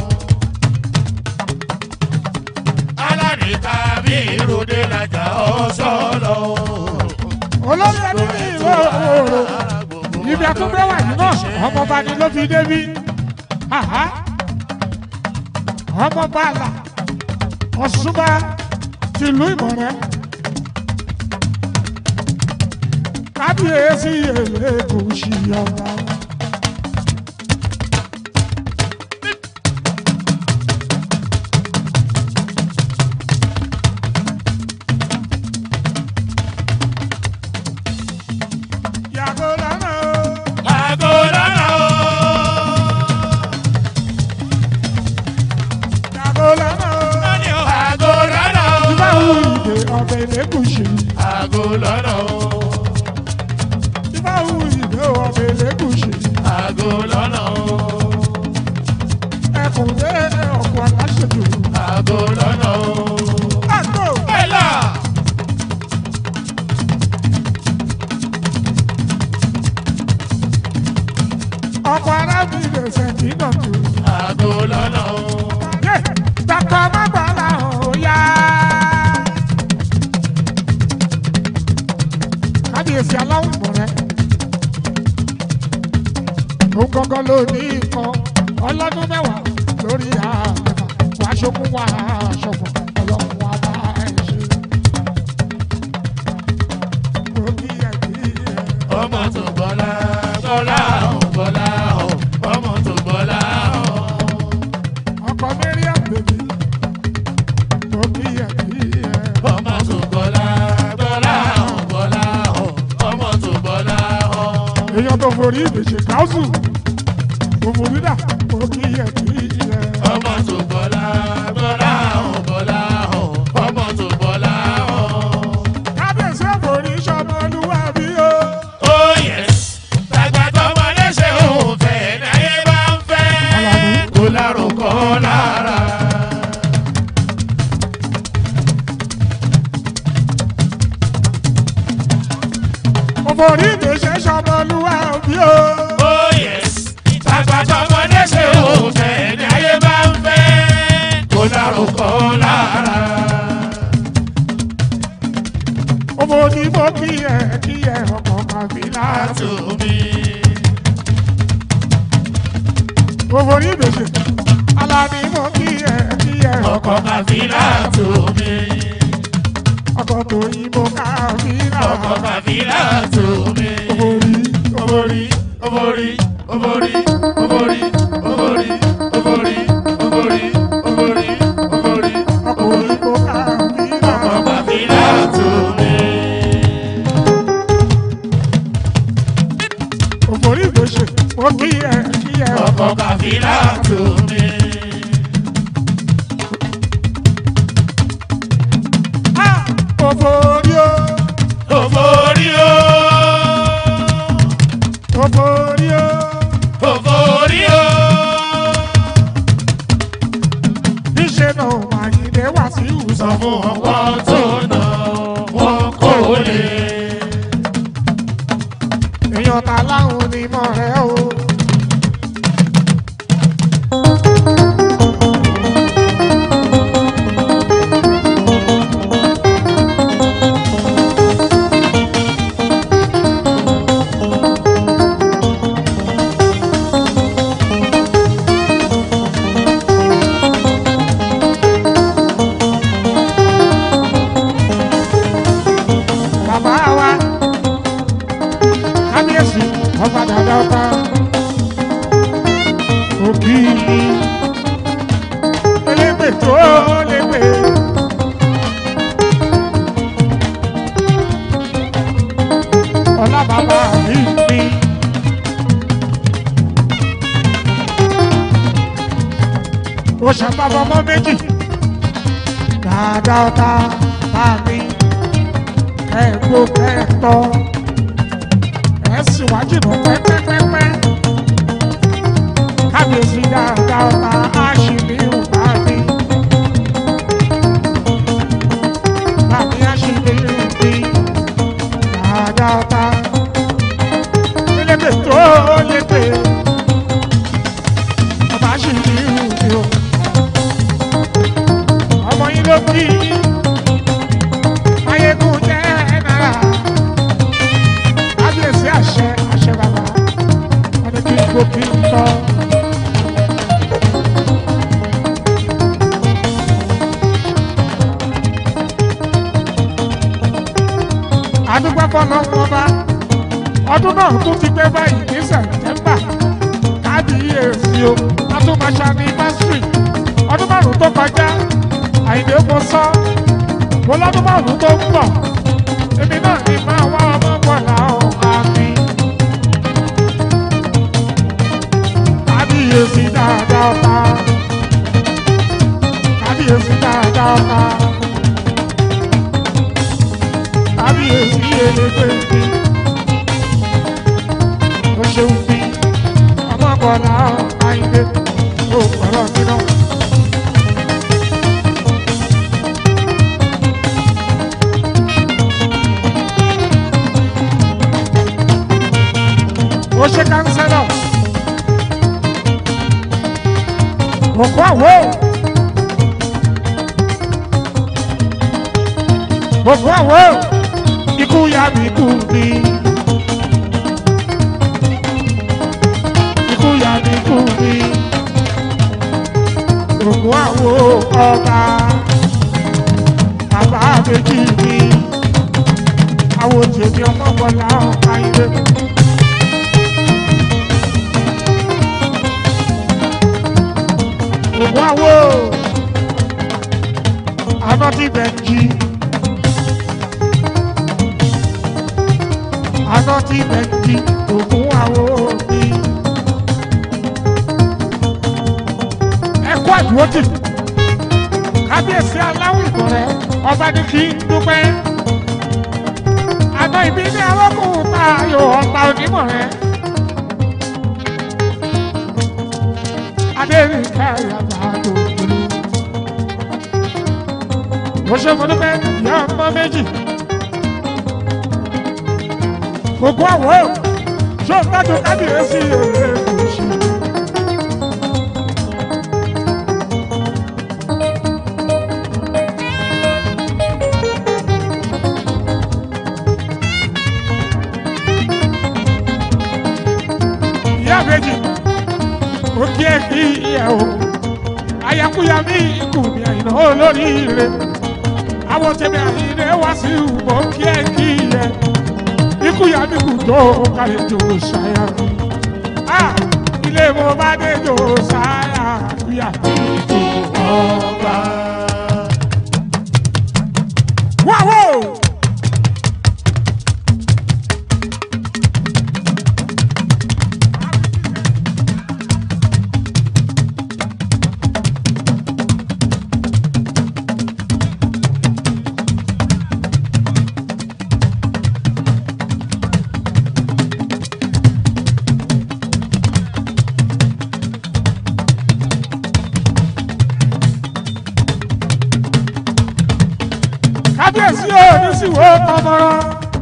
aládìka bí ìròdé làjà ọ̀sọ́lọ̀ olórí ẹni ní ìlú òòrò ibi àtúndé wà yìí náà ọmọọba ni ló fi débi Àhá. ọmọọba àlà ọ̀ṣunba tìlú ìmọ̀rẹ́ kábíyèsí èlé kò sí ọba. yàgò lọ́nà o. àgọ́ lọ́nà o. yàgò lọ́nà o. àgọ́ lọ́nà o. ìbáwò ìdè ọbẹ̀ lẹ́gùsì. àgọ́ lọ́nà o. ìbáwò ìdè ọbẹ̀ lẹ́gùsì. àgọ́ lọ́nà o. ẹkùn dé ọkọ̀ aláṣẹjù. àgọ́ lọ́nà o. àgbo ẹ̀là. ọkọ̀ arábìnrin ṣẹ̀kí náà tó. àgọ́ lọ́nà o. yé dàkọ̀ mọ́gbàlá òòyà. kábíyèsí aláwọ̀ mọ̀rẹ́. ó gángan ló ní nǹkan ọlọ́dún mẹ́wàá lórí àgbẹ̀fà wàá ṣokùn wàá ṣọ̀fọ̀ ọlọ́run wa bá ẹ̀ ṣe. mo kí ẹ kí ẹ. ọmọ tó bọ́lá bọ́lá ò bọ́lá ò ọmọ tó bọ́lá ò. ọkọ mẹ́ríà bèbí mo kí ẹ kí ẹ. ọmọ tó bọ́lá bọ́lá ò bọ́lá ò ọmọ tó bọ́lá ò. èèyàn tó forí ìbèjì káwùsù mo forí dà mo kí ẹ kí ẹ. ọmọ tó bọ́lá bọ́lá ò bọ́lá ò ọmọ tó bọ́lá ò. kábíyèsí òforí sọmọ olúwàbí o. oh yes tàgbà tọmọdé ṣe òun fẹ́ náyé bá ń fẹ́ kó lárúkọ lára. mo forí ìbèjì sọmọ olúwàbí o. Oh yes, tàgbàtọ̀mọdé ṣe òun fẹ́ ní ayé bá ń fẹ́ kó lárúkọ lára. mo forí mo kí ẹ kí ẹ ọkọ kàbílà. Àtúmí, mo forí ìbèjì alábí mo kí ẹ kí ẹ ọkọ̀ kàfílà túmí, ọkọ tó yí mo kàbílà. ọkọ̀ kàfílà túmí. Oborí Obori, obori, obori, obori, obori, obori, obori, obori, obori, ọkọ yí mo kàbílà. ọkọ̀ kàfílà túmí. Òfòrí ìgbésẹ̀, mo kí ẹ kí ẹ ọkọ̀ kàfílà túmí. Ah! Òfòrí o, Obori o. òfòrí o, Òfòrí o. níṣẹ́ náà wà yìí wá sí Sọ ìwòsàn. fún ọ̀pọ̀ tó nà wọ́n kò lè. Èèyàn ta láwọn onímọ̀ rẹ̀ o. dáadáa ọ̀tá bá mi kẹ́ẹ̀gbó kẹ́ẹ̀tọ́ ẹ̀ sì wá jìnnà pẹ́pẹ́pẹ́pẹ́ kábíyèsí dáadáa ọ̀tá àṣìlì bá mi bá mi àṣìlì mi dáadáa ọ̀tá lébè tó lébè ọba àṣìlì mi o ọmọ yín ló kí ayégun jẹ́ náírà kábíyèsí àṣẹ àṣẹ bàbá wọn ni kí n kó kí n tọ́. àdúgbò fọlọ́ wọn bá ọdún náà tún ti pé báyìí ní sẹ̀tẹ́mbà kábíyèsí o atúmọ̀ṣá ní pásítì ọdún márùn tó kọjá àyìnbó mo sọ mo lọ́dún márùn tó ń bọ̀ èmi náà ní máa wá ọmọ bọ̀ láwọn àmì. kábíyèsí dáadáa ọ̀tá kábíyèsí dáadáa ọ̀tá kábíyèsí elégbé mi ó ṣeun bí ọmọ bọ̀ láwọn àyìnbó ó pẹ̀lú ọdún náà. ó ṣe kánsẹ́lọ̀ òkú àwọ̀ òkú àwọ̀ ikú ya mi kú mi ikú ya mi kú mi òkú àwọ̀ ọba bàbá méjì mi àwọn tèmi ọmọ bọlá ọ̀ka ilé. Ògùn àwo àná ti bẹ̀ jí. Àná ti bẹ̀ jí ògùn àwo mi. Ẹ̀kú àdúrótì. Kábíyèsí aláwọ̀ ìbọ̀rẹ̀ ọba ní kí n dúpẹ́. Àná ìbí ní arákùnrin ta ayò ọba onímọ̀ rẹ̀. Adéríkà yàtọ̀ àdókòló. Mo ṣe mo dúpẹ́ ìyá ọmọ méjì. Gbogbo àwọ̀ ṣó ń gbádùn kábíyèsí èrè kò ṣe. Ìyá méjì ó kí ẹ kí ìyá o ayakuya mi ikú mi àyìnà olórí ire àwọn tèmi àyìnà wá sí ìwọ kí ẹ kí ìyẹ ikú ya mi kù tó kárí tó ṣáyà mi Ah, ilé mo bá dé tó ṣáyà kúyà mi tó ọba. wáwo. kábíyèsí ò ní sí wo tọmọrọ.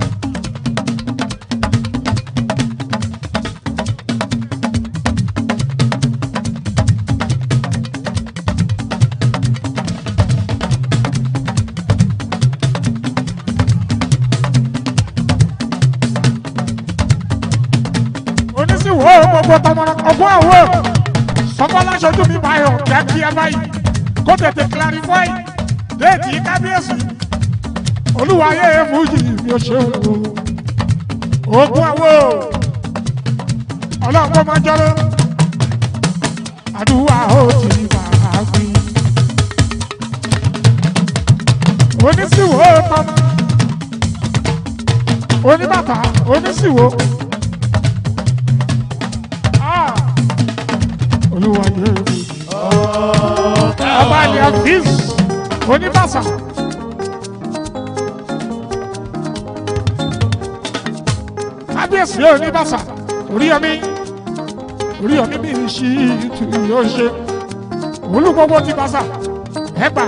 onísìwò gbogbo tọmọrọ ọgbọ́n àwọ̀ sọfọláṣojú mi báyọ̀ kíákíá báyìí kó tètè clarify déètì kábíyèsí olúwayé fújì mi ò ṣe wò ogun àwo ọlọ́pọ̀ máa jọ́rọ́ àdúrà ó ti bá a gbé onísìwò tọmọ oníbàtà onísìwò Ah, olúwayé fújì ọba ni àfíìs oníbàṣà kábíyèsí ò ní bàṣà orí ọmí orí ọmí mi ṣí ìtù yóò ṣe olú gbogbo ti bàṣà ẹ gbà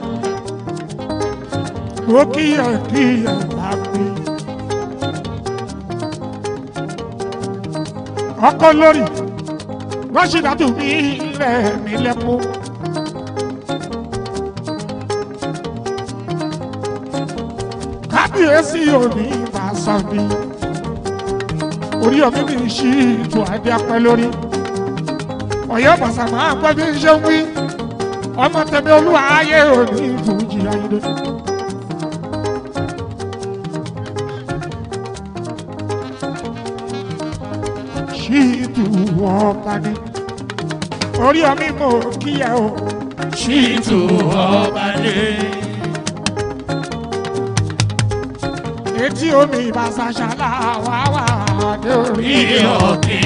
ó kíyè kíyè lágbè. ọkọ lórí rọ́ṣídàtù mi rẹ̀ mí lẹ́kú. kábíyèsí òní ìbáṣọ mi orí ọmọ mi ṣí ìtò adé apẹ lórí ọyọ bàṣà máa gbọ́ bí n ṣe ń wí ọmọ tẹ̀mí olúwa ayé òní ìfújì ayé. ṣíìtù ọba ni orí ọmí mo kíyẹ o ṣìtú ọba dé. etí omi ìbáṣaṣálá wà wà dé orí Bí òkè.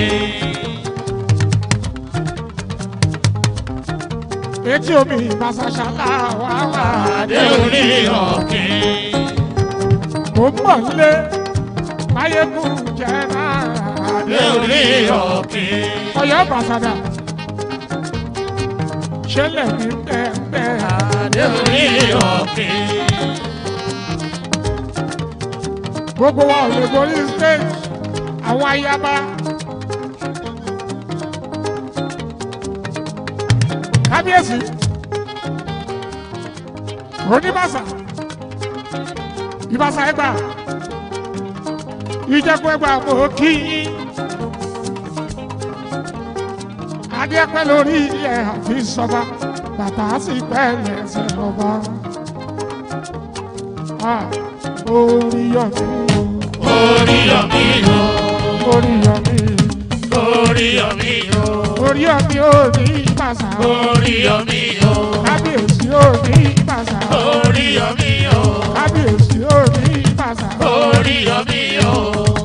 etí omi ìbáṣaṣálá wà wà Dé orí òkè. mo mọ̀ nílé máyégún jẹ́ náà Dé orí òkè. ọyọ́ bàṣàdà ṣẹlẹ̀ ní bẹ́ẹ̀ Dé orí òkè. gbogbo wa ò lè borí stage àwọn ayaba kábíyèsí oníbàṣà ìbàṣà ẹgbà ìjẹkù ẹgbà mọ kí yín adéẹpẹ lórí ẹ àfi sọba bàtà sì pẹ lẹsẹ ọba orí yọmí Orí ọ̀mí o. orí yọmí Orí ọ̀mí o. orí yọmí ò ní ìbàṣà Orí ọ̀mí o. kábíyèsí ò ní ìbàṣà Orí ọ̀mí o. kábíyèsí ò ní ìbàṣà Orí ọ̀mí o.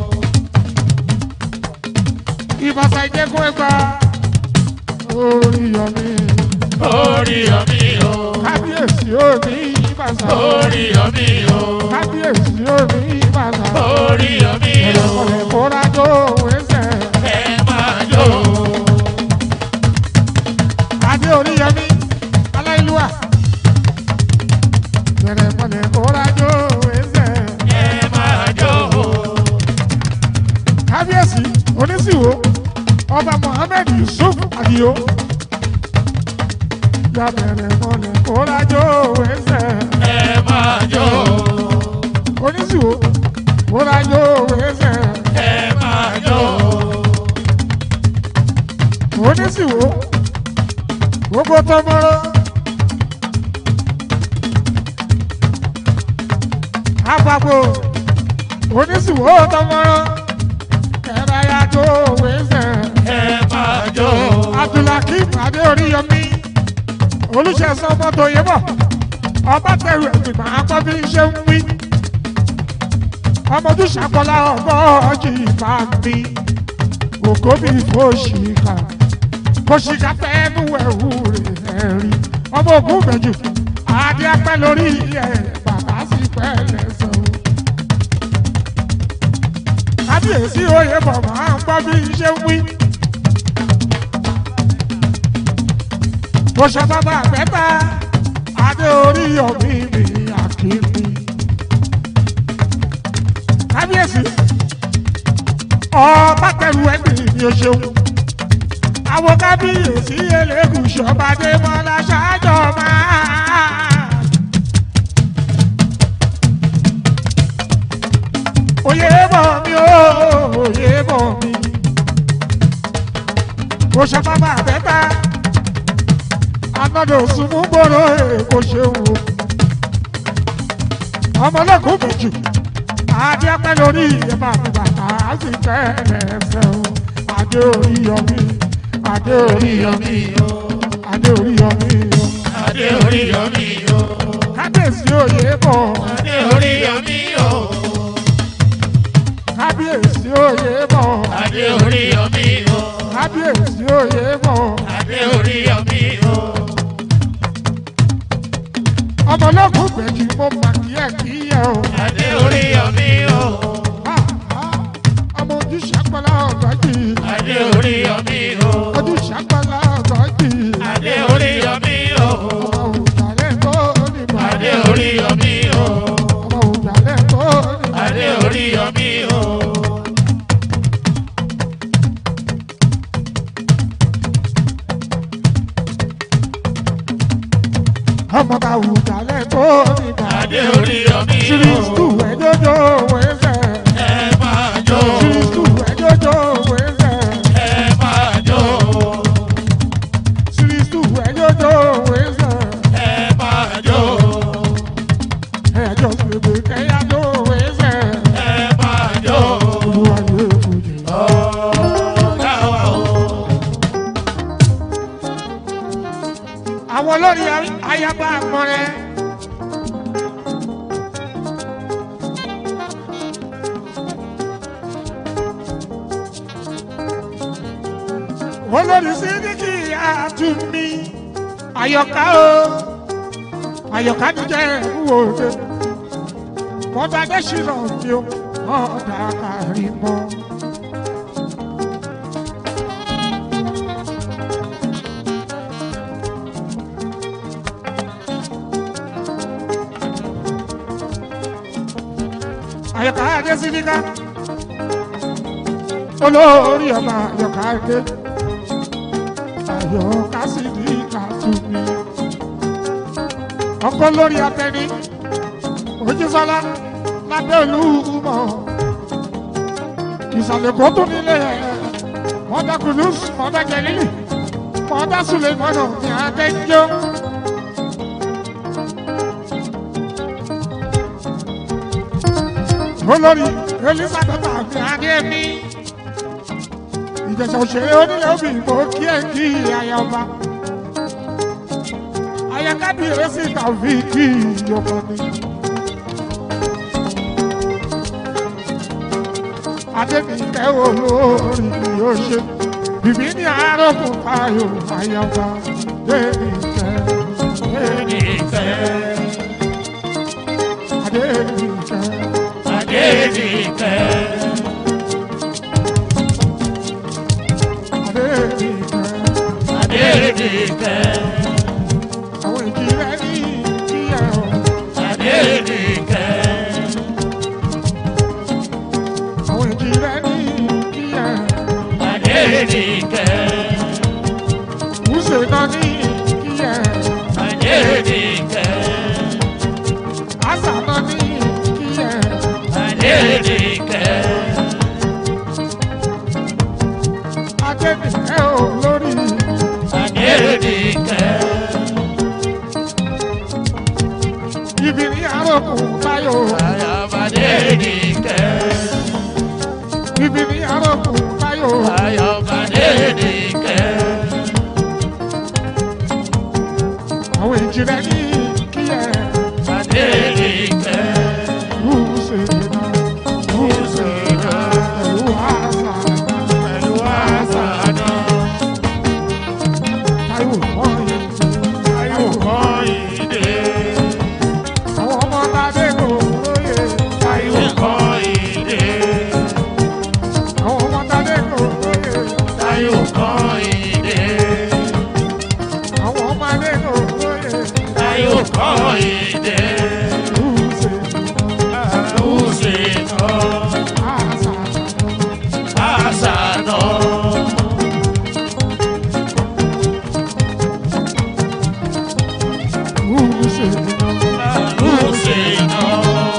ìbàṣà ìjẹkùn ẹgbà orí yọmí Orí ọ̀mí o. kábíyèsí ò ní ìbàṣà Orí ọ̀mí o. kábíyèsí ò ní ìbàṣà Orí ọ̀mí o. ọ̀rẹ́ kóra tó wẹ́sẹ̀ Ẹ máa jó. adé orí yọmí aláìlúwà bẹ̀rẹ̀ mọ̀lẹ́ kóra tó wẹ́sẹ̀ Ẹ máa jó. kábíyèsí onísìwò ọba mohammed yusuf adio ya bẹ̀rẹ̀ mọ̀lẹ́ kóra tó wẹ́sẹ̀ Ẹ máa jó. onísìwò kóra tó wẹ́sẹ̀ Ẹ máa jó. onísìwò gbogbo tọmọrọ àpapọ̀ onísìwò tọmọrọ kẹrẹ́yà tó wẹ́sẹ̀ Ẹ máa jó. abdulhakeem adéoríyọmí olùṣèṣàn mọ́tò yẹbọ̀ ọba tẹ̀rù ẹ̀gbìmọ̀ akọ́ bí ń ṣe ń wí ọmọdún ṣàkọlá ọgbọ́ ọjì ìbá mi ògo bí fòṣìkà fòṣìkà tẹnu ẹ̀wù rẹ̀ rí ọmọ ògùn mẹ́jù adé apẹ́ lórí ẹ̀ bàbá sì pẹ́ lẹ́sẹ̀ o. kábíyèsí oyè bọ̀ máa ń gbọ́ bí ń ṣe ń wí. mo ṣe bàbá àgbẹ̀ta adé orí ọ̀mí mi àkíní. kábíyèsí ọba tẹ̀lú ẹgbẹ̀rún ni o ṣeun. àwọn kábíyèsí eléégún ṣọ̀bàdé mọ́lá ṣáájọ́ máa. oyè bọ̀ mi o oyè bọ̀ mi. mo ṣe bàbá àgbẹ̀ta anọ́dọ̀ sunmú gbòòrò èkó ṣeun o. ọmọlẹ́kùn méjì adé apẹ́ lórí ìyẹ̀bà mi bàtà á sì tẹ́ ẹsẹ̀ o. adé orí yọmí adé orí yọmí adé orí yọmí o. Adé orí ọ̀mí o. kábíyèsí òye bọ̀ Adé orí ọ̀mí o. kábíyèsí òye bọ̀ Adé orí ọ̀mí o. kábíyèsí òye bọ̀ Adé orí ọ̀mí o. ọmọlẹ́kùn méjì mo mà kí ẹ̀ kí ẹ̀ o. Adé orí ọ̀mí o. Ah, ah, ọmọ orí ọmí o. ọmọ òjàlẹ̀ tó ní. Adé orí ọmí o. ọmọ ká òjàlẹ̀ tó ní. Adé orí ọmí siristu o. ẹjọjọ wẹsẹ. Ẹ máa jó. siristu ẹjọjọ wẹsẹ. Ẹ máa jó. siristu ẹjọjọ wẹsẹ. Ẹ máa jó. ẹjọ gbègbè kẹyàjọ wẹsẹ. Ẹ máa jó. olúwa yóò fojú. Ọ̀gá wa o. àwọn olórí ayaba àmọrẹ. olórí sídìkì àtúnmí àyọká o àyọká ní jẹ ìwòde mọtàdé ṣìnà mi ò mọdà kárí mọ. àyọká adé sídìkà olórí ọba àyọká adé àyọká sídìkà tún mi ọkọ lórí atẹni ojúsọlá lábẹ́ olúmọ ìsàlẹ̀ kó tún nílé mọ́tà kùdùs mọ́tà jẹ̀lílì mọ́tà sùlẹ̀mọ́nà ní adẹ́jọ́. olórí elizabeth àti adémi ìjẹsà òṣèré onílé obì mo kí ẹ kí ayaba ayakabiesi tàbí kí ìyọkọ ni. adémíkẹ́ olórí yóò ṣe bìbí ní àárọ̀kùn tayo ayaba adémíkẹ́ Adénìkẹ́. adémíkẹ́ Adénìkẹ́. adémíkẹ́ Adénìkẹ́. àwọn ìjìnlẹ̀ ní kíyà ọ̀ Adénìkẹ́. àwọn ìjìnlẹ̀ ní kíyà Adénìkẹ́. wúṣẹ̀ náà ní kíyà Adénìkẹ́. àṣà náà ní kíyà Adénìkẹ́. adémíkẹ́ olórí Adénìkẹ́. ibi ní àárọ̀kùn tayo Ayaba Adénìkẹ́. ibi ní àárọ̀kùn tayo Ayaba Adénìkẹ́. àwọn ìjìnlẹ̀ ní kíyà Adénìkẹ́. wúṣẹ̀ náà Wúṣẹ̀ náà. pẹ̀lú àṣà Pẹ̀lú àṣà náà. tayo wọ̀nyí tayo Kọ́ìdé. àwọn ọmọ tadé kò lóye tayo Kọ́ìdé. àwọn ọmọ tadé kò lóye Táyọ̀ Kọ́ìdé. àwọn ọmọ adé kò lóye Táyọ̀ Kọ́ìdé. wúṣẹ̀ Àrùsè náà. àṣà Àṣà náà. wúṣẹ̀ Àrùsè náà.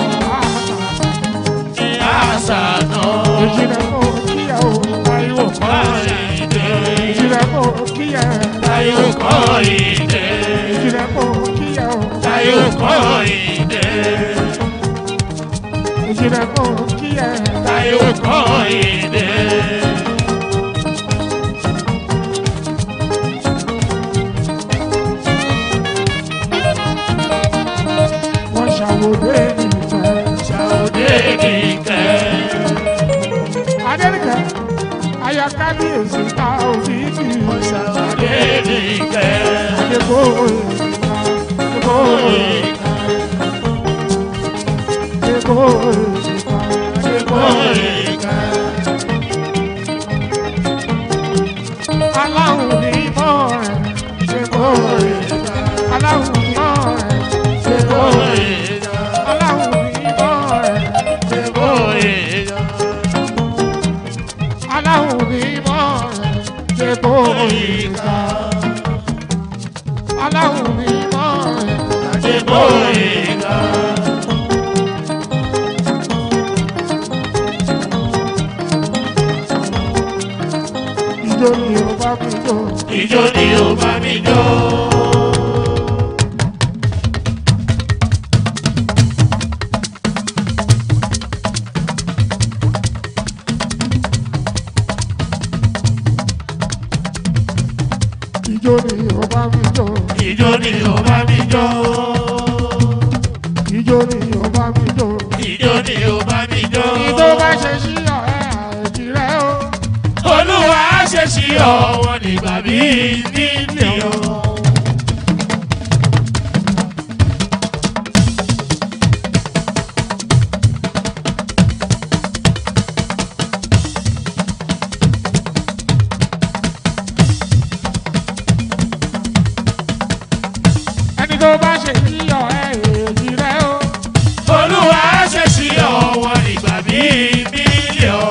àṣà Àṣà náà. ìjìnlẹ̀ kò kíyà o Táyọ̀ Kọ́ìdé. ìjìnlẹ̀ kò kíyà Táyọ̀ Kọ́ìdé. ìjìnlẹ̀ kò kíyà o Táyọ̀ Kọ́ìdé. ìjìnlẹ̀ kò kíyà Táyọ̀ Kọ́ìdé. wọ́n ṣàwòdé ìfẹ́. Ṣàwùdé nìkẹ́. Adéríkẹ́, aya kábíyèsí ta òfìdí. Ṣàwùdé nìkẹ́. Adébóyè, Adébóyè, Adébóyè, Adébóyè. Aláwọ̀ ní mọ́ rẹ̀, Adébóyè. Aláwọ̀ ní mọ́ rẹ̀, Adébóyè. jó. Ijó ni ó bá mi jó. Ijó ni ó bá mi jó. Ijó ni ó bá mi jó. Ijó ni ó bá mi jó. Ijó ni ó bá mi jó. Ìjó bá ṣe sí ọ̀rẹ́ àìjì rẹ̀ o. Olúwa ṣe sí ọ̀wọ́n nígbà bíi nílé o. Ẹni tó bá ṣe sí ọ̀rẹ́ àìjì rẹ̀ o. Olúwa ṣe sí ọ̀wọ́n nígbà bíi nílé o.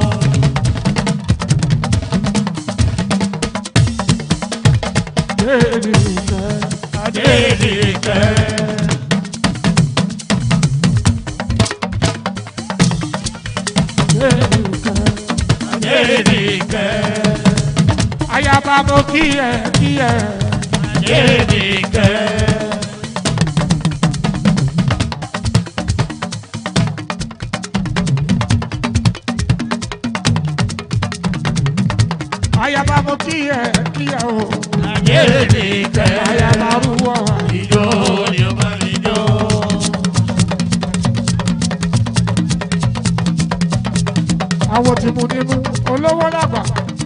Déèdì ìfẹ́. Adédèkẹ́. Déèdì ìfẹ́. Adédèkẹ́. Ayaba mo kí ẹ kí ẹ. Adédèkẹ́. Ayaba mo kí ẹ kí ẹ o. Adédèkẹ́. Ayaba rúwọ́ wa. Ijó ni ó bá mi jó. Àwọn tí mo nínú olówó lágbà.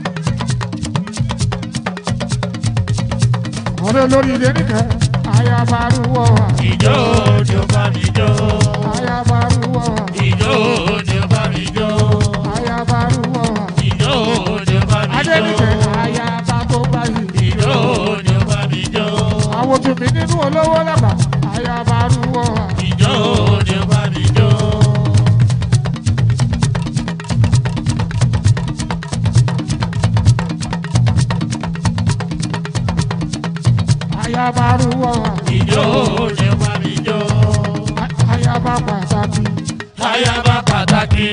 Ọ̀rẹ́ olórí ilé nìkẹ́. Ayaba rúwọ́ wa. Ijó ni ó bá mi jó. Ayaba rúwọ́ wa. Ijó ni ó bá mi jó. Ayaba rúwọ́ wa. Ijó ni ó bá mi jó. Adénìkẹ́ ayaba tó báyìí. Ijó ni ó bá mi jó. Àwọn tí mi nínú olówó lágbà. Ayaba rúwọ́ wa. Ijó ni ó bá mi jó. Ayaba rúwọ́ wa. Ijó ni ó bá mi jó. Ayaba pàtàkì. Ayaba pàtàkì.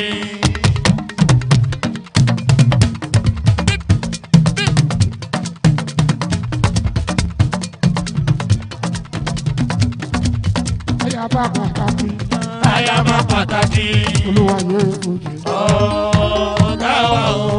Ayaba pàtàkì. Ayaba pàtàkì. Olúwa yẹ òjò. Ọ̀gá wa o.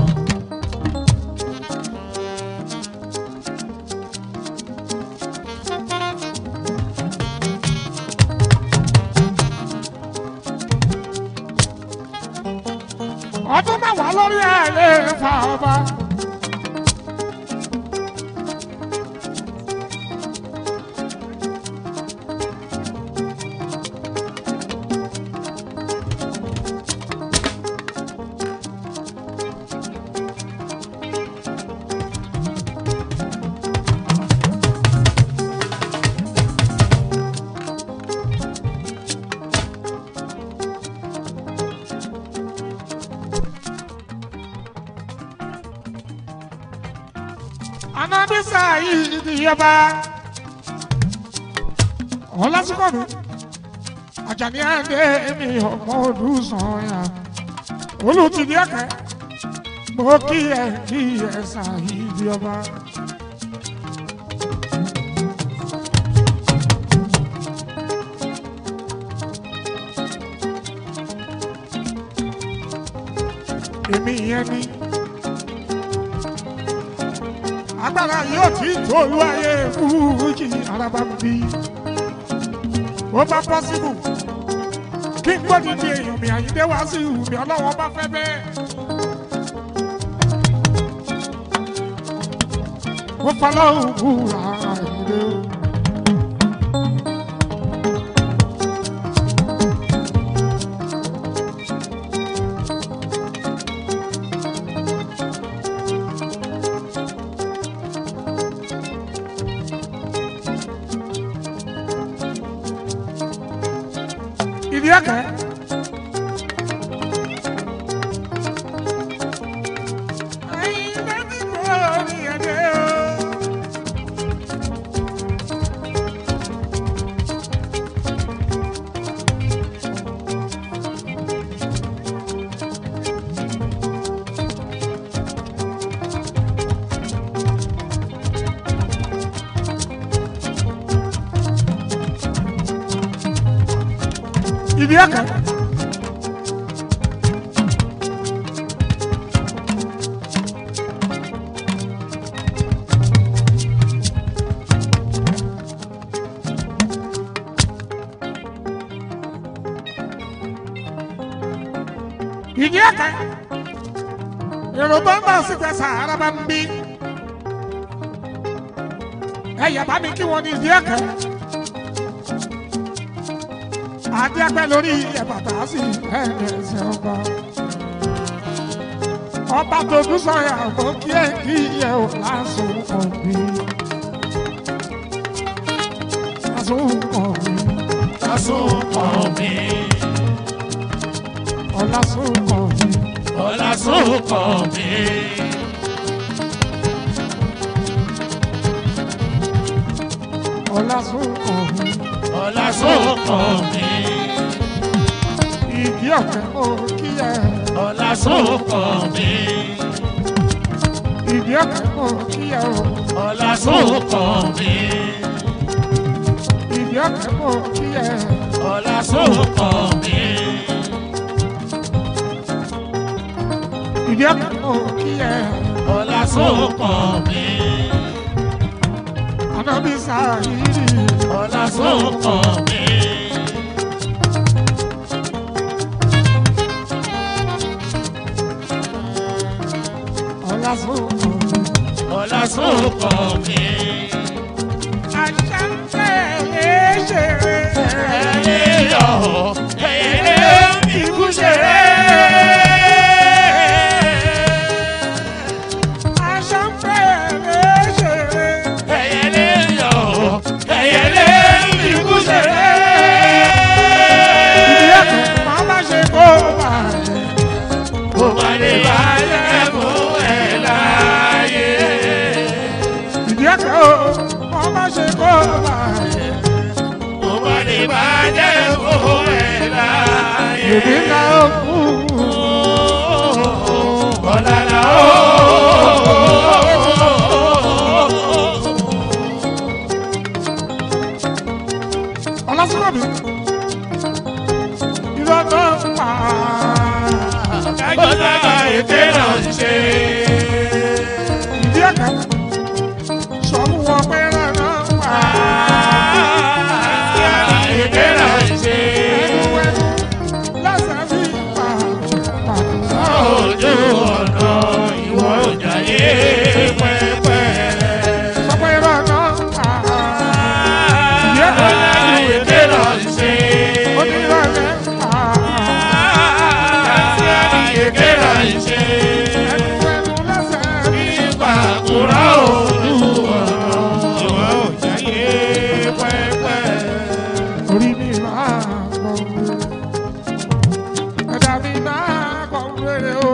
ọdún mẹ́wàá lórí ẹ̀ lè fa ọba. anabisa yìí di yọba ọlásùkò mi àjàní àndé mi ọmọ olùsàn yà olùtìdí ẹkẹ mo kí ẹ kí ẹ sàyí di yọba. èmi yẹn ni agbára yóò tí tolú ayé fújì araba ń bí ó bá pọ́sibù kí n gbọ́dọ̀ di èèyàn mi àyíndé wá sí ìhù mi ọlọ́wọ́ bá fẹ́ bẹ́ẹ̀. mo fọlọ́hùn búra àyíndé o. ìdí ẹ̀kẹ́. Àyìndé ti gbọ́ ní ẹ̀dẹ́ o. ìdí ẹ̀kẹ́. ìdí ẹ̀kẹ́. èrò tó ń bọ̀ sí tẹ̀sà ara bá ń bí. ẹ̀yà bá mi kí wọ́n ní ìdí ẹ̀kẹ́ adẹ́pẹ́ lórí ẹ̀bàtà sí ẹ̀ẹ́dẹ̀ẹ́sẹ̀ ọba. ọba tó dún sọ̀yà fún kí ẹ̀ kí ẹ̀ ò lásùn kàn mí. lásùn kàn mí. lásùn kàn mí. ọ̀làsùn kàn mí. ọ̀làsùn kàn mí. ọ̀làsùn kàn mí. ọ̀làsùn kàn mí. ìdí ọ̀kẹ́ mo kí ẹ̀. ọ̀làsùn kàn mí. ìdí ọ̀kẹ́ mo kí ẹ̀ o. ọ̀làsùn kàn mí. ìdí ọ̀kẹ́ mo kí ẹ̀. ọ̀làsùn kàn mí. ìdí ọ̀kẹ́ mo kí ẹ̀. ọ̀làsùn kàn mí. ànábì sáyìírì. ọ̀làsùn kàn mí. ọ̀làsùn kàn mí. ọ̀làsùn kàn mí. àṣà ń tẹ̀lé ṣeré. ẹ̀yọ́ ẹ̀yẹ́lẹ́ ikú ṣeré. àṣà ń tẹ̀lé ṣeré. ẹ̀yẹ́lẹ́ yọ̀ ẹ̀yẹ́lẹ́ ikú ṣeré. ìdí ẹ̀kọ́ máa bá ṣe kó bàjẹ́. kò má lè bàjẹ́ fún ẹ̀ láyé. ìdí ẹ̀kọ́ máa bá ṣe kó bàjẹ́. kò má lè bàjẹ́ fún ẹ̀ láyé. ìdí ńlá ó kú. Ọ̀làlà ó. ọlọ́sọ̀rọ̀bì. irọ́ tó ń pa. Kájọ́lá ètè náà ń ṣe. ìdí ẹ̀kọ́ sọ̀rọ̀ wọn pé rárá ń pa. Ètè náà ń ṣe. ẹnu ẹnu lọ́sẹ̀ bí pa. pa. Ojú ọ̀nà ìwọ òjàyé pẹ́pẹ́. sọ pé rárá ń pa. ìdí ẹ̀kọ́ Ètè náà ń ṣe. onírọ̀lẹ́ ń pa. Ètè náà ń ṣe. ẹnu ẹnu lọ́sẹ̀ bí Nípa àkùrá ojú ọ̀nà ìwọ òjàyé pẹ́pẹ́. orí mi máa kọ wéré ẹ̀dá mi máa kọ wéré o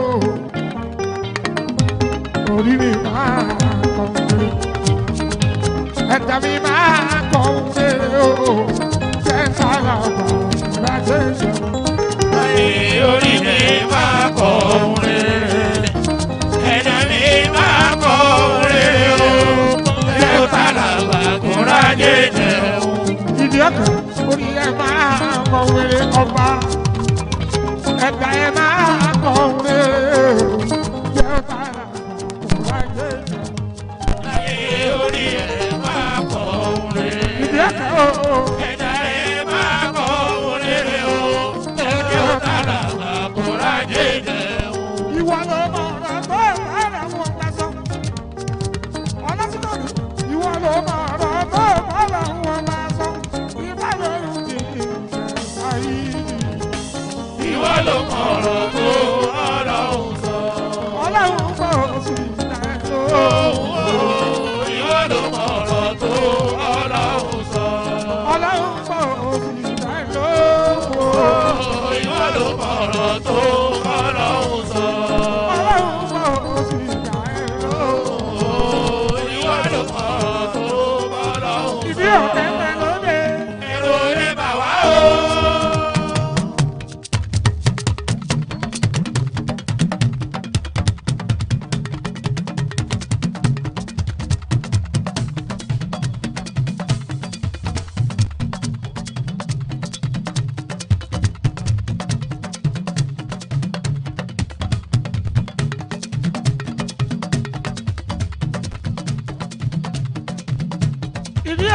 orí mi máa kọ wéré ẹ̀dá mi máa kọ wéré o jẹ́ sára bàbá láti ṣe Ayé orí mi máa kọ rere. Ẹ̀dá mi máa kọ rere o. Ẹ ó tàlàbà kó rájé jẹun. ìdí ọkàn orí ẹ máa kọ wéré ọba ẹ̀dá ẹ máa kọ wéré o jẹ́ sára bàbá láti ṣe. Ayé orí ẹ̀ máa kọ rere. ìdí ọkàn o. Ẹ̀dá ẹ̀ máa kọ rere o. Ẹ ó tàlàbà kó rájé jẹun. ìwọ ló mọ ọ̀rọ̀ tó bára wọn gbà sọ. ọlọ́sítọ́nù ìwọ ló mọ ọ̀rọ̀ tó bára wọn gbà sọ. ìbá lóru ti ìjẹta yìí. Ìwọ ló mọ̀ ọ̀rọ̀ tó Ọlọ́run sọ. ọlọ́run kò sí ìdájọ́. Ìwọ ló mọ̀ ọ̀rọ̀ tó Ọlọ́run sọ. ọlọ́run kò sí ìdájọ́. Ìwọ ló mọ̀ ọ̀rọ̀ tó Ọlọ́run sọ. ọlọ́run kò sí ìdájọ́. Ìwọ ló mọ̀ ọ̀rọ̀ tó Ọlọ́run sọ. ìdí ọ̀kẹ́ pẹ́ lóde. Èrò rẹ̀ bà wá o.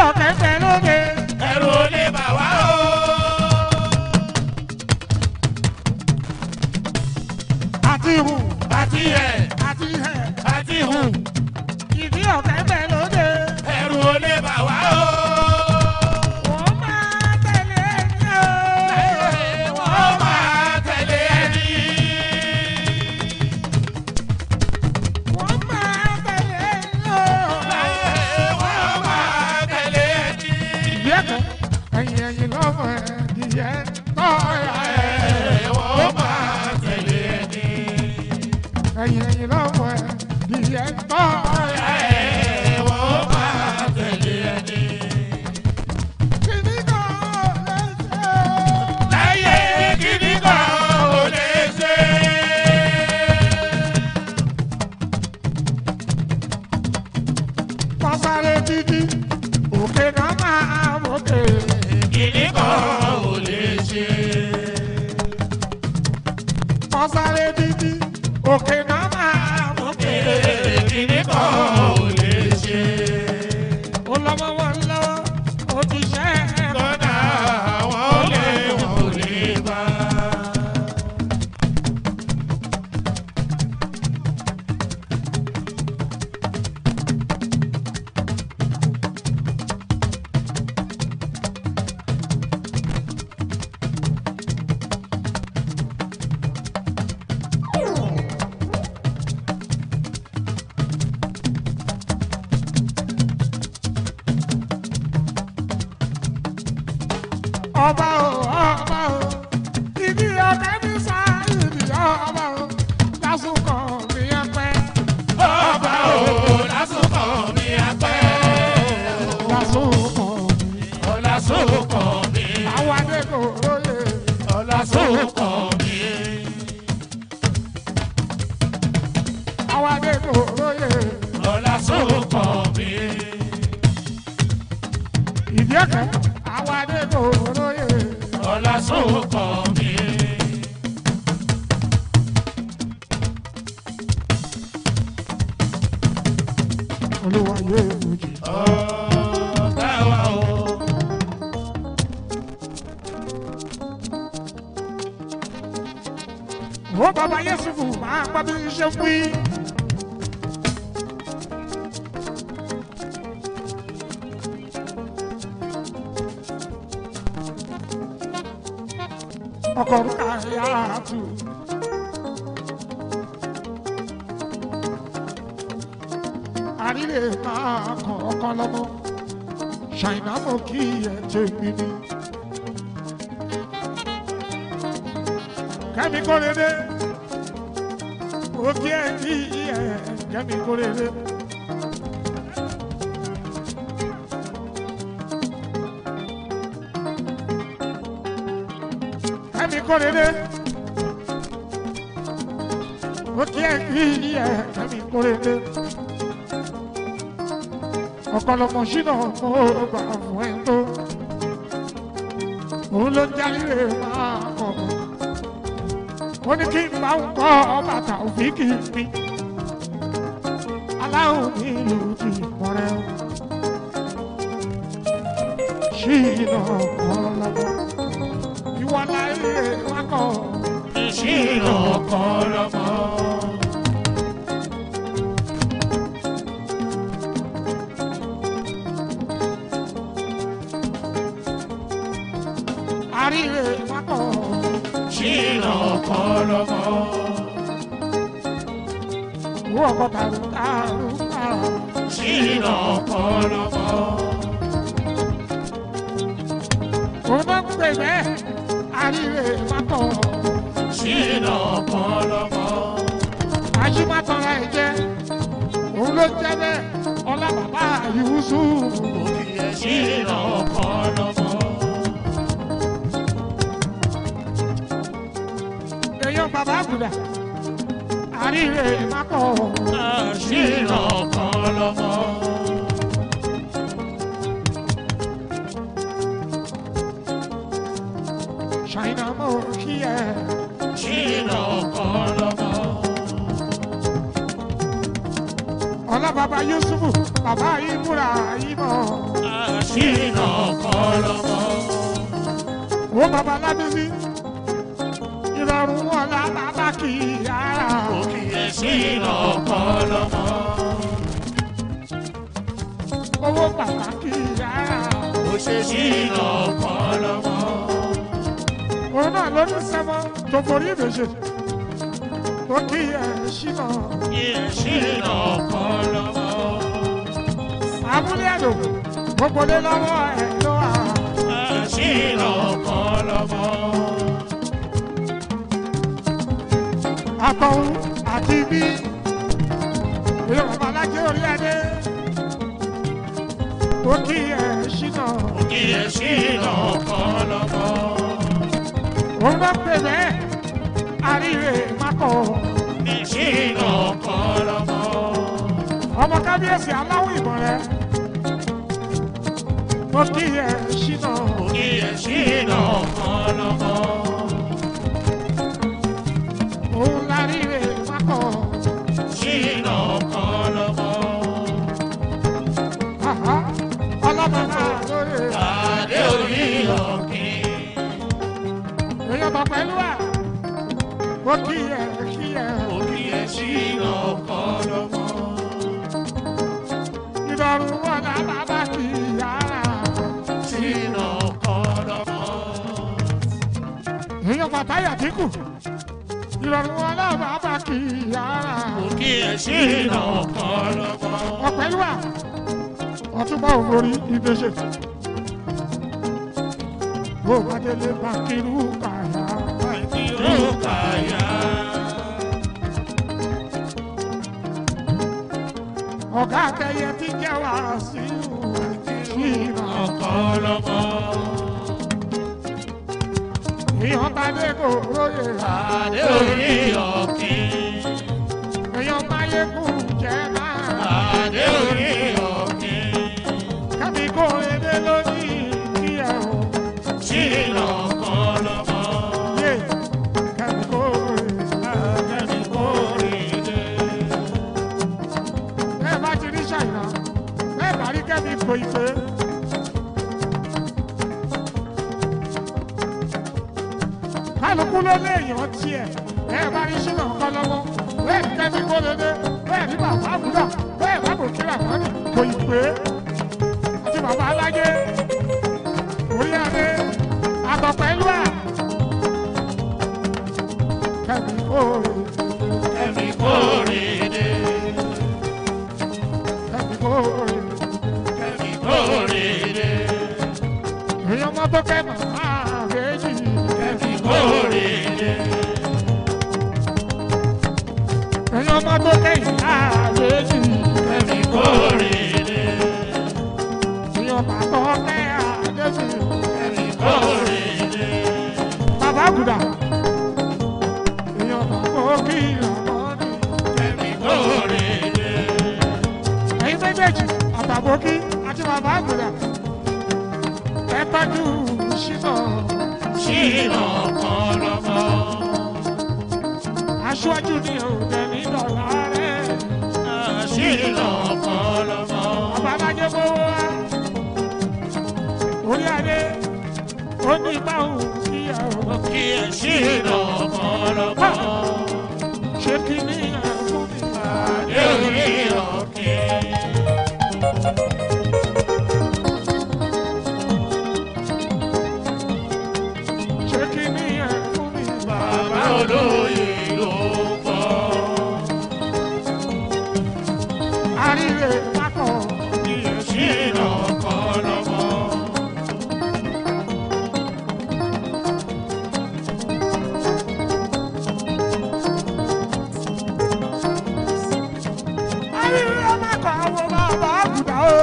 ọ̀kẹ́ fẹ́ lóde. ẹ̀rù ò lè bà wá o. àti hù àti ẹ̀ àti hẹ̀. àti hùn ìdí ọ̀kẹ́ fẹ́ lóde. ẹ̀rù ò lè bà wá o. wọ́n máa tẹ̀lé ẹni o. wọ́n máa tẹ̀lé ẹni. wọ́n máa tẹ̀lé ẹni o. wọ́n máa tẹ̀lé ẹni. ìdí ọ̀kẹ́ ẹ̀yìn ẹ̀yìn lọ́mọ ẹ̀ ìyẹ́ tọ́ ẹ̀. wọ́n máa tẹ̀lé ẹni. ẹ̀yìn ẹ̀yìn lọ́mọ ẹ̀ ìyẹ́ tọ́ ẹ̀. wọ́n máa tẹ̀lé ẹni. kìíní kan lè ṣe. láyé kíní kan ò lè ṣe. Pásáré títí, òkè náà máa mókè. kíní kan ò lè ṣe. Pásáré títí, òkè náà máa mókè. kíní kan ò lè ṣe. Ó lọ́mọ wọn lọ́wọ́, ó ti ṣẹ́ ẹ̀. kọ́nà àwọn olè wọn ò lè bá. Ọba o, ọba o, ibi ọ̀kẹ́ mi sá ibi ọba o, lásùkọ̀ mi ẹ pẹ́. ọba ò lásùkọ̀ mi apẹ́. Lásùkọ̀ mi, ọ̀làsùkọ̀ mi. àwọn adé kò lóye. ọ̀làsùkọ̀ mi. Àwọn adé kò lóye. ọ̀làsùkọ̀ mi. Ìdí ọ̀kẹ́, àwọn adé kò lóye. ọ̀làsùkọ̀ mi. Olúwa yóò lójì. ọ̀gá wa o. Ó bàbá Yẹ́sùfù máa gbọ́ bí ṣe ń wí. Ọkọ̀ rúkà yára tù. Àrílè máa kàn ọkàn lọ́mọ. Ṣàìná mọ̀ kí ẹ̀ tẹ̀ mí ni. Kẹ́mi kó rere. Òkè ẹ̀ kí ẹ̀ kẹ́mi kó rere. Kẹ́mi kó rere. Òkè ẹ̀ kí ẹ̀ kẹ́mi kó rere. Ọ̀pọ̀lọpọ̀ ṣínà mo gbà fún ẹ̀ tó. Òun ló ń jáde máa kọ̀ ó ní kí n bá ń kọ́ bàtà òfìkì mi aláwọ̀ mi ìlú ti mọ̀rẹ́ o ṣí iná kan lọ́wọ́ ìwọ láyé wákọ̀ ìṣirò kan lọ́mọ. àríwé wákọ̀ ìṣirò kan lọ́mọ. ìwọ ọkọ̀ tàrú tàrú tàrú ìṣirò kan lọ́mọ. òun náà ń pè bẹ́ẹ̀ àríwé wákọ̀ ìṣirò kan lọ́mọ. àṣìmátọ́ra ẹ̀ jẹ́ òun ló jẹ́ bẹ́ẹ̀ ọlá bàbá Yusuf. ìṣirò kan lọ́mọ. èèyàn bàbá àgùdà àríwé mákọ̀ ìṣirò kan lọ́mọ. ṣàìnà mọ̀ kí ẹ ìṣirò kan lọ́mọ. ọlá bàbá yusufu bàbá ibùra ibọ̀ àṣìnà kọlọmọ. ó bàbá lábísí ìrọ̀rùn ọlá bàbá kì í yára òkìyẹ ṣìnà kọlọmọ. owó bàbá kì í yára ó ṣe ṣìnà kọlọmọ. òun náà ló ní sẹ́mọ́ tó forí ìbèjì tó kì í ẹ̀ ṣìnà òkìyẹ ṣìnà kọlọmọ. abúlé ẹ̀dùn gbogbo lé lọ́wọ́ ẹ̀ ló wà. àṣìnà kọlọmọ. àtọ̀hún àti bí ìyá bàbá alájẹ orí adé tó kí ẹ ṣìnà òkìyẹ ṣìnà kọlọmọ. òun bá pè bẹ́ẹ̀ àríwé mákọ̀ ní ṣìnà kọlọmọ. ọmọ kábíyèsí aláwọ̀ ìbọn rẹ tó kí ẹ ṣìnà òkìyẹ ṣìnà kọlọmọ. òun láríwé mákọ̀ ṣìnà kọlọmọ. àhá ọlọ́mọba lórí adé orí ọ̀kìn. èèyàn bọ̀ pẹ̀lú ẹ̀ tó kí ẹ kí ẹ òkìyẹ ṣìnà kọlọmọ. ìdọ̀rùn wọ̀nà bàbá kì í yára. ṣìnà kọlọmọ. èèyàn bàtáyà dínkù ìrọ̀rùn wọn náà bá bá kì í yára òkìyẹ ṣìnà kọlọmọ. ọ̀pẹ̀lúwà ọ̀túnbà òmórí ìgbésẹ̀ bó bá délé bá kírú kàyà Rúkàyà. ọ̀gá akẹyẹ tí jẹ́ wá sí ìrìnà Ọ̀kọ́lọ́mọ. èèyàn bá dé kò róye Adé orí ọ̀kìn. èèyàn bá yẹ kú jẹ́ máa Adé orí ọ̀kìn. kábí kò lédè lónìí kí ẹ ò Ṣìnà kọlọ́mọ. yé kábí kò lédè. Kẹ́mi kò rí dé. bẹ́ẹ̀ bá ti rí ṣàìná bẹ́ẹ̀ bá rí kẹ́mi kò ìpè. kálukú ló lé èèyàn tiẹ̀ bẹ́ẹ̀ bá rí ṣínà ọkọ lọ́wọ́ bẹ́ẹ̀ ní kẹ́mi kó lédè bẹ́ẹ̀ ní bàbá àbúrò bẹ́ẹ̀ bá kò kíra mọ́ni kò ìpè. àti bàbá alájẹ orí adé àtọ̀pẹ́ ìlú à. kẹ́mi kó Kẹ́mi kò rí dé. kẹ́mi kó Kẹ́mi kò rí dé. èèyàn mọ́tò kẹ́ màmá àbẹ́jì. Kẹ́mi kò rí dé. èèyàn mọ́tò kẹ́ ìyá àbẹ́jì. Kẹ́mi kò rí dé. èèyàn bàtọ́ kẹ́ àdébì. Kẹ́mi kò rí dé. bàbá àgùdà. èèyàn bàbá kí ìrànlọ́ni. Kẹ́mi kò rí dé. ẹ̀yin méjèèjì àtàbókí àti bàbá àgùdà. ẹ tọ́jú ṣínà Ṣìnà kọlọ́mọ. aṣáájú ní òde nídọ̀lá rẹ̀. Ṣìnà kọlọ́mọ. bàbá alájẹ gbowó wa. orí adé ó ní báwo sí ẹ̀rọ. Kí ẹ ṣìnà kọlọ́mọ. ṣé kí ni ẹ̀rọ mi máa Adé orí ọ̀kìn. ṣé kí ni ẹ̀rọ mi máa. Bàbá olóyè ló gbọ́. àríre pákọ̀ Kí ẹ ṣìnà kọlọ́mọ. àríre pákọ̀ àwọn bàbá àgùdà o.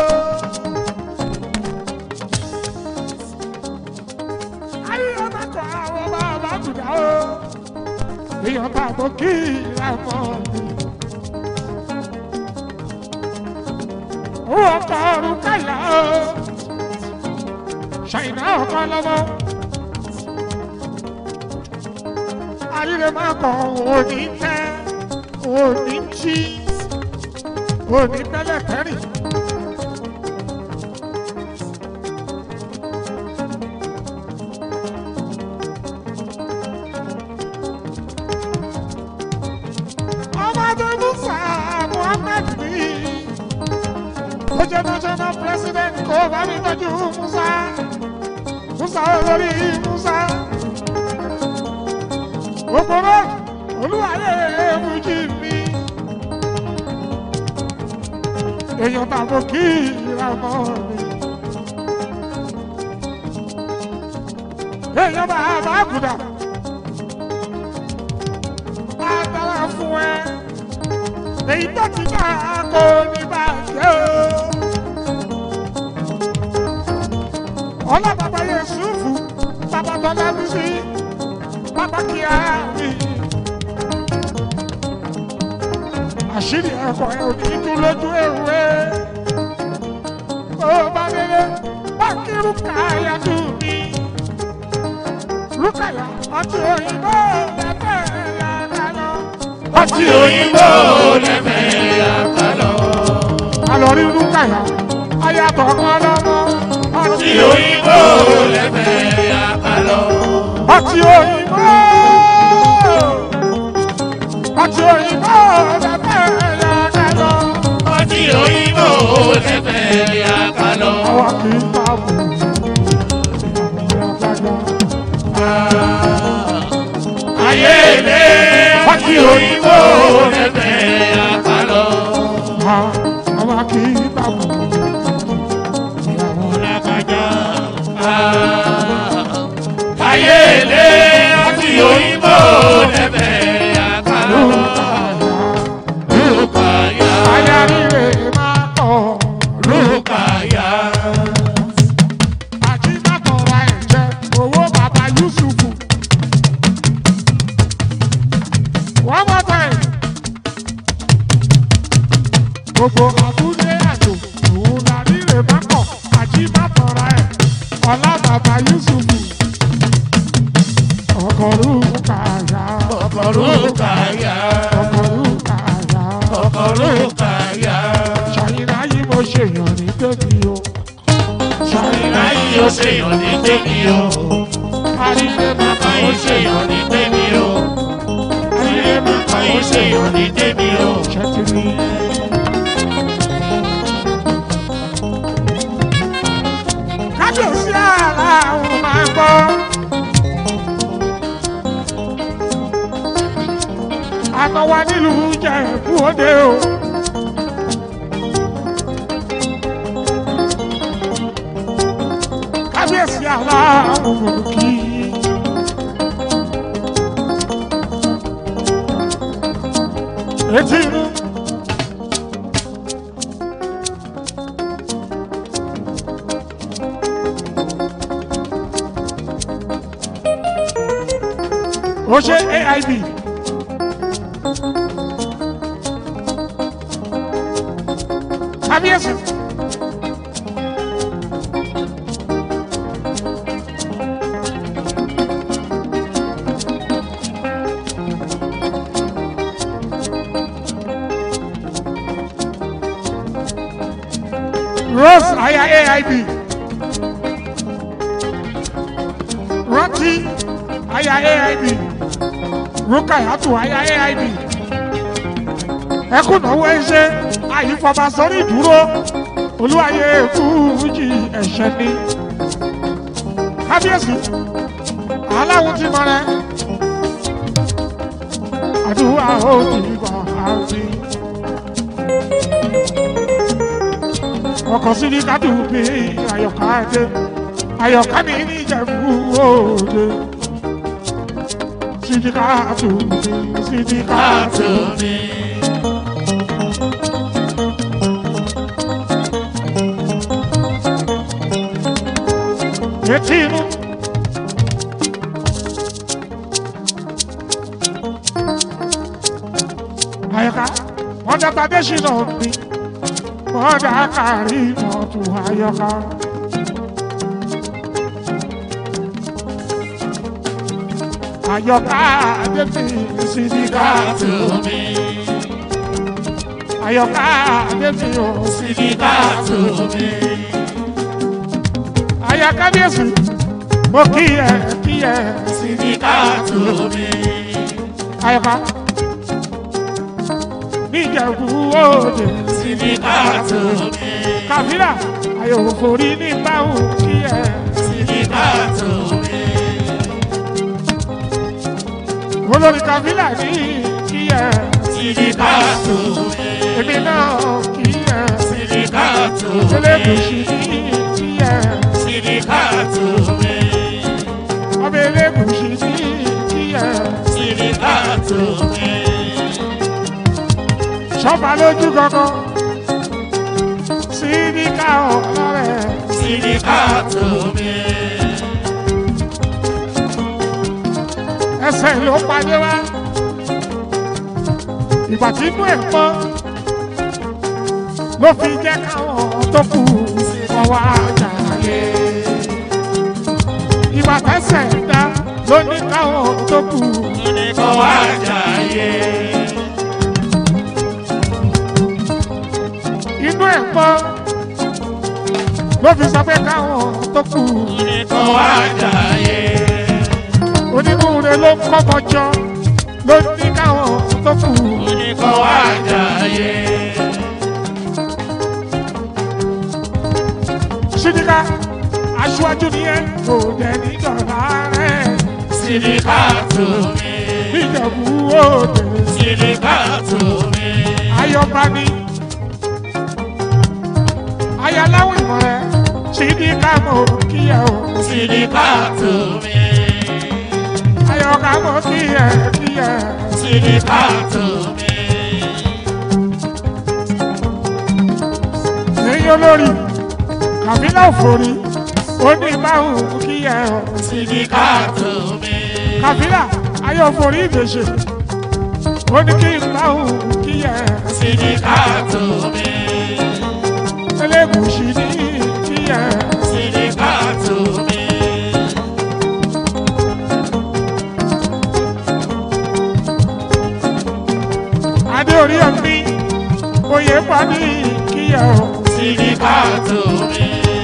àríre pákọ̀ àwọn bàbá àgùdà o. èèyàn bá bọ́ kí ìlànà mi. owó ọkọ̀ ọ̀run kàlà o. ṣàìná ọkọ̀ lọ́wọ́. àríre máa kọ̀ òní tẹ́ òní jí òní tẹ́lẹ̀ tẹ́rìn. ọmọdé musa muhammed ní ó jẹ́ national president kó bá mi tọ́jú musa musa olórí musa òpòrò olúwalé fújì mi èèyàn tàbó kí ìrànmọ́ mi èèyàn bàbá àgùdà bá dára fún ẹ èyí tó ti dá kó ní bàjẹ́ o ọlọ́bàbà Yẹ̀sùfù bàbá tọ́lá mi sí bàbá kíá mi. àṣírí ẹ̀kọ́ ẹ̀ ò ní tú lójú ewé. ó bá délé bá kí rúkàyà tù mí. rúkàyà ọtí òyìnbó lẹ́fẹ̀ yàrá lọ. ọtí òyìnbó lẹ́fẹ̀ẹ́ yàtọ̀. àlọ́ rí rúkàyà ayàtọ̀ kan lọ́mọ. ọtí òyìnbó lẹ́fẹ̀ẹ́ yàtọ̀. ọtí òyìnbó ọtí òyìnbó lẹ́fẹ̀ yàrá lọ. ọtí òyìnbó lẹ́fẹ̀ẹ́ yàtọ̀. àwa kì í ta bù. ayé ilé ọtí òyìnbó lẹ́fẹ̀ẹ́ yàtọ̀. àwa kì í ta bù. lágbájá. ayé ilé ọtí òyìnbó lẹ́fẹ̀ẹ́ yàtọ̀. Rúkàyà. ayáríre máa tọ̀. Rúkàyà. àti mátọ̀ra ẹ̀jẹ̀ owó bàbá Yusufu. one more time. gbogbo àbúlé àjò òun la ríre máa kọ̀ àti mátọ̀ra ẹ̀ ọlá bàbá Yusufu. ọkọ̀ Rúkàyà. Ọkọ̀ Rúkàyà. ọkọ̀ Rúkàyà. Ọkọ̀ Rúkàyà. ṣàyìnlá yìí mo ṣèyàn ní débi o. ṣàyìnlá Láyé ó ṣèyàn ní tèmi o. àrílé máa bá Láyé ó ó ṣèyàn ní tèmi o. àrílé máa bá Láyé ó ó ṣèyàn ní tèmi o. ṣètìlí. kábíyèsí aláwọ̀ máa gbọ́. àtọwà nílùú Ìjẹ̀bú Òde o. kábíyèsí aláwọ̀ mọ̀lùkì. etí inú. ó ṣe AIB. kábíyèsí. Rose aya AIB. Rántí aya AIB. Rúkàyàtù aya AIB. Ẹkún náwó ẹṣẹ́ àyífọba sórí ìdúró. Olúwayé fújì ẹ̀ṣẹ̀ ni. Kábíyèsí, aláwo ti mọ rẹ. Àdúrà ó ti gbà á sí. ọkọ̀ sí ní kádùn bí àyọ̀ká dé àyọ̀ká mi ní ìjẹ̀bú òde sídìkàtù mi sídìkàtù mi. Etí inú. Àyọ̀ká wọ́n dàgbà dé ṣìnà mi kọ́dà kárí mọ́tò ayọ́ká. Ayọ́ká débi sídìkà Káàtó mi. àyọká débi o Sídìkà tó mi. àyà kábíyèsí mo kí ẹ kí ẹ Sídìkà tó mi. àyọká níjẹ̀bú òde Sídìkà tó mi. kàfílà àyòwò forí ní báwù kí ẹ Sídìkà tó mi. olórí kàfílà ní kí ẹ Sídìkà tó mi. èmi náà kí ẹ Sídìkà tó mi. elébùsì ní kí ẹ Sídìkà tó mi. ọbẹ̀ elébùsì ní kí ẹ Sídìkà tó mi. sọ́ba lójú kankan sídìkà ọ̀lọ́rẹ̀ Sídìkà tó mi. ẹsẹ̀ ló padé wá ìgbà tí inú ẹ̀ pọ́n ló fi jẹ́ káwọn tó kù kọ́ wá jàre ìgbà tẹ́sẹ̀ dá ló ní káwọn tó kù Kọ́ wá jàyè. inú ẹ̀ pọ́n ló fi sọ pé káwọn tó kù Kọ́ wá jàyè. onínúure ló ń kọ́kọ́ jọ ló ní káwọn tó kù Kọ́ wá jàyè. sídìkà aṣíwájú nìyẹn kò dẹ̀ ní dọ̀là rẹ̀ Sídìkà tó mi. níjẹ̀bú òde Sídìkà tó mi. ayọ̀bá ní ayaláwọ̀ ìmọ̀ rẹ̀ sídìkà mọ̀ kíyẹ̀ o Sídìkà tó mi. ayọ̀ká mọ̀ kíyẹ̀ kíyẹ̀ Sídìkà tó mi. èyí olórí kàbílà òfòrí ó ní báwùn kíyẹ̀ o Sídìkà tó mi. kàbílà ayọ̀ òfòrí ìdèṣe ó ní kí n báwùn kíyẹ̀ Sídìkà tó mi. elégùsì ní kíyẹ̀. Sídìkà tó mi. adé orí ọ̀mí oyè pàdé kíyà o Sídìkà tó mi.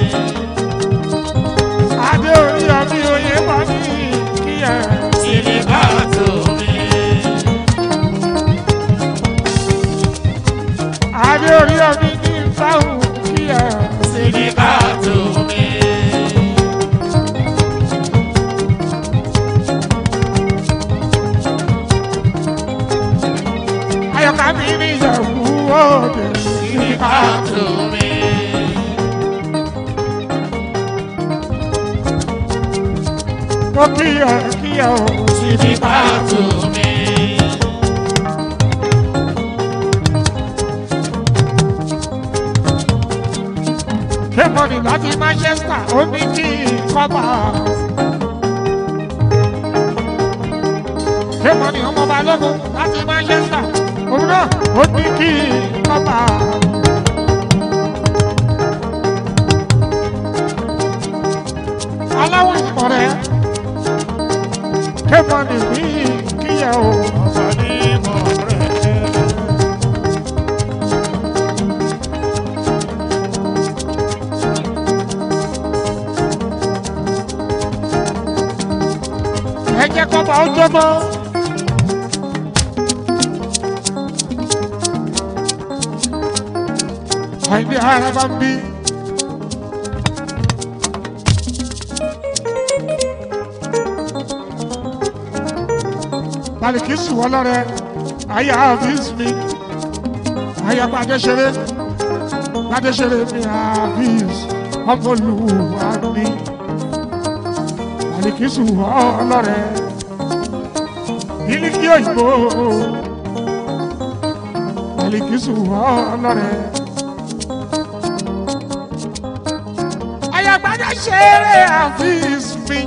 adé orí ọ̀mí oyè pàdé kíyà Sídìkà tó mi. adé orí ọ̀mí ní fáwọn kíyà Sídìkà tó mi. ayọ̀ká mi ní ìyàwó òde Sídìkà tó mi. mo kíyà kíyà o Sídìkà tó mi. kémọ̀nì láti manchester ó ní kí kọ́bà kémọ̀nì ọmọ balógun láti manchester òun náà ó ní kí kọ́bà. aláwọ̀ ìmọ̀ rẹ̀ kémọ̀nì ní kíyà o. Ọ̀sán ní mọ̀ rẹ̀. ẹ jẹ́ kọ́ba ó jọ́gbọ́. àìní ara bá ń bí. Balikisu ọlọ́rẹ̀ ayé Hafiz mi ayé Gbadéṣeré Gbadéṣeré mi Hafiz ọmọlúwa mi. Balikisu ọlọ́rẹ̀ Bílíkì òyìnbó Balikisu ọlọ́rẹ̀. Ayagbada ṣeré Hafiz mi.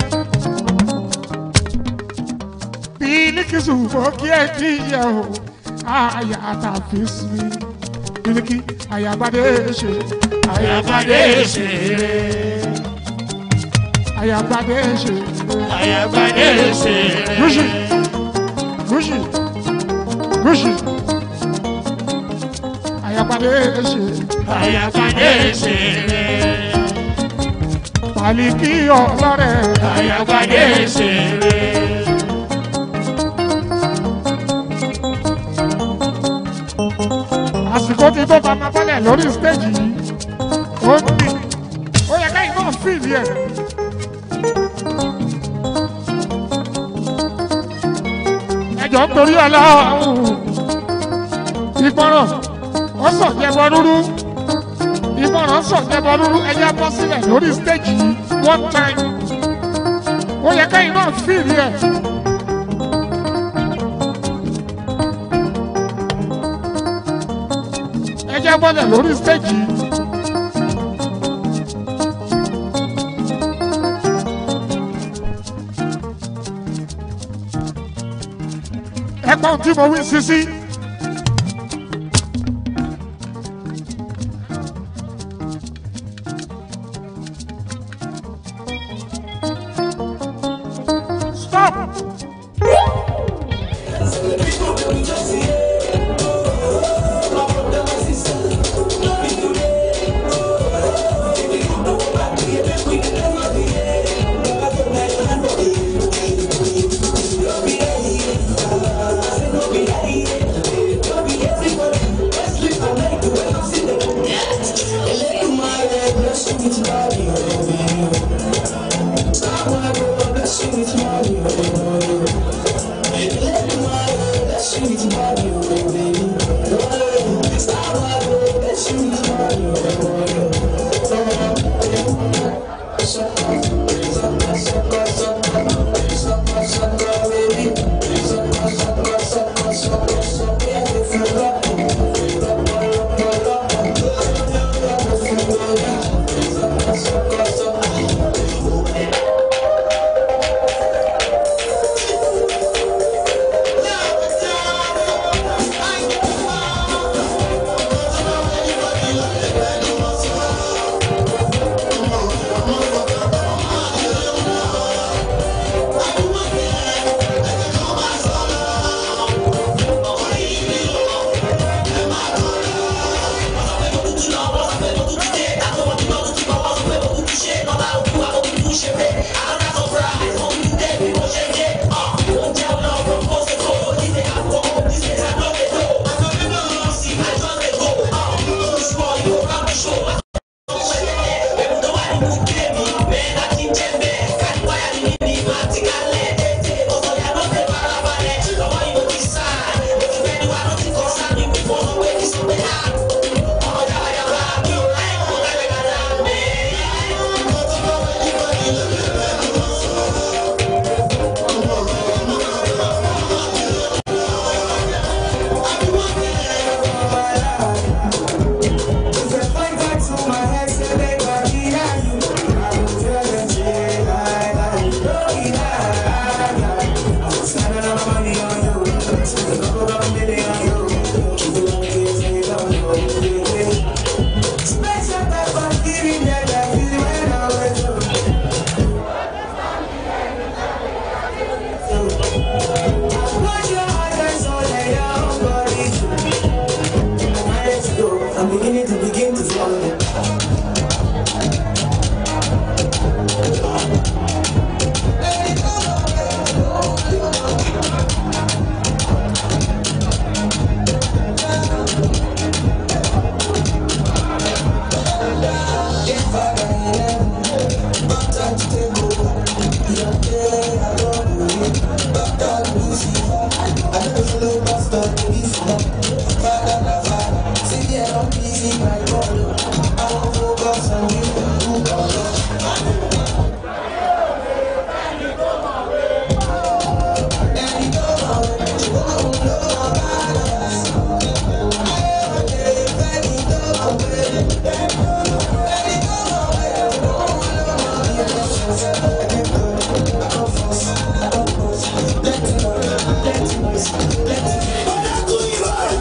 Bílíkì fò kí ẹ kí yẹ o. Aya Hafiz mi. Bílíkì ayagbade ṣe. Ayagbade ṣeré. Ayagbade ṣe. Ayagbade ṣeré. Gúúsì gúúsì gúúsì. fadé ṣe Àyàfàdé ṣeré. tàlíkì ọlọ́rẹ̀ Àyàfàdé ṣeré. àsìkò ti tó bá máa bọ́lẹ̀ lórí stéèjì yìí ó ń bì ó yẹ káyìn náà fìlì ẹ̀. ẹjọ́ ń torí ọlọ́run ìgbọràn ó sàn jẹbọ rúrú ìgbọràn sàn jẹbọ rúrú ẹjẹ bọ́ sílẹ̀ lórí stéèjì yìí one time ó yẹ káyìn náà fìlì ẹ̀. ẹjẹ bọ́lẹ̀ lórí stéèjì yìí. ẹgbọ́n tí mo wí sisi. Stop! I'm beginning to begin to follow. Let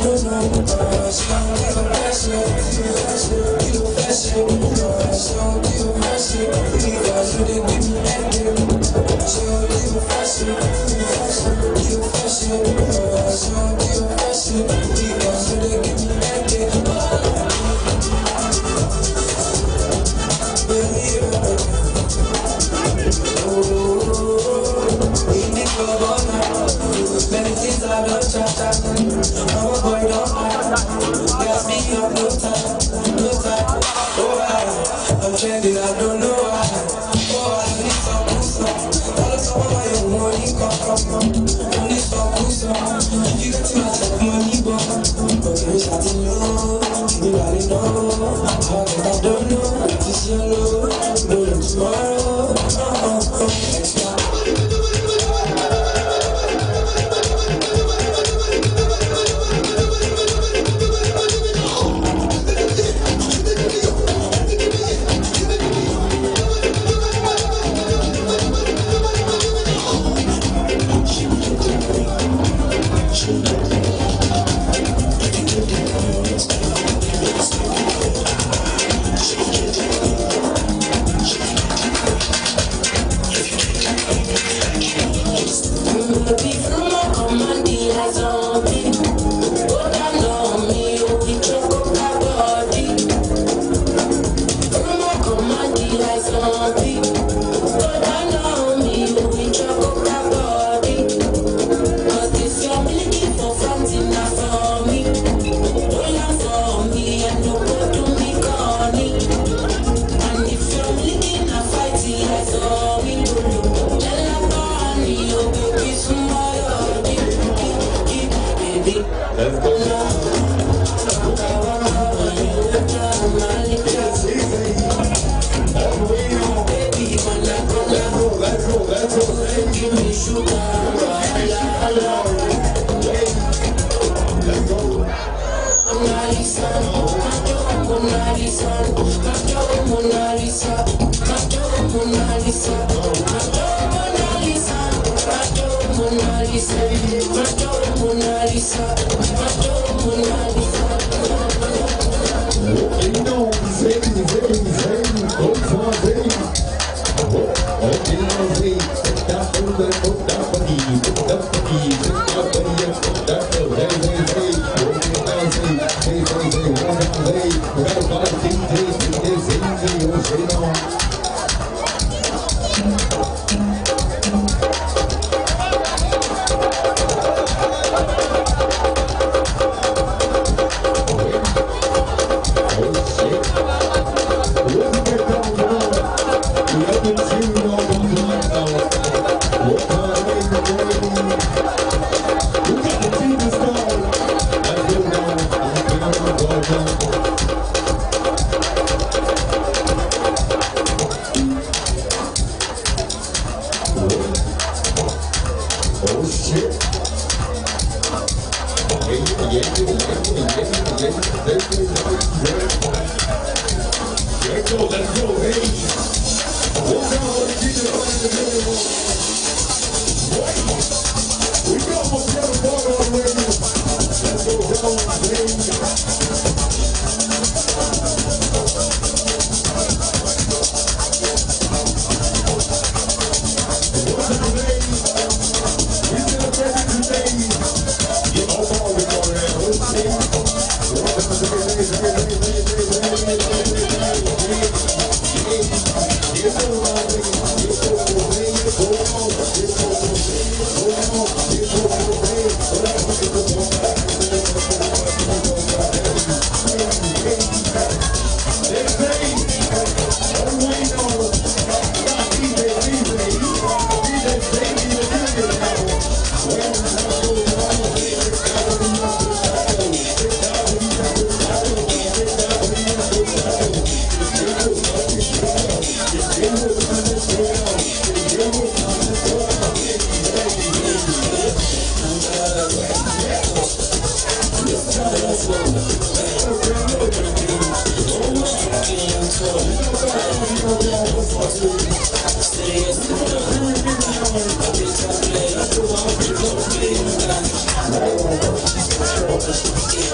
Thank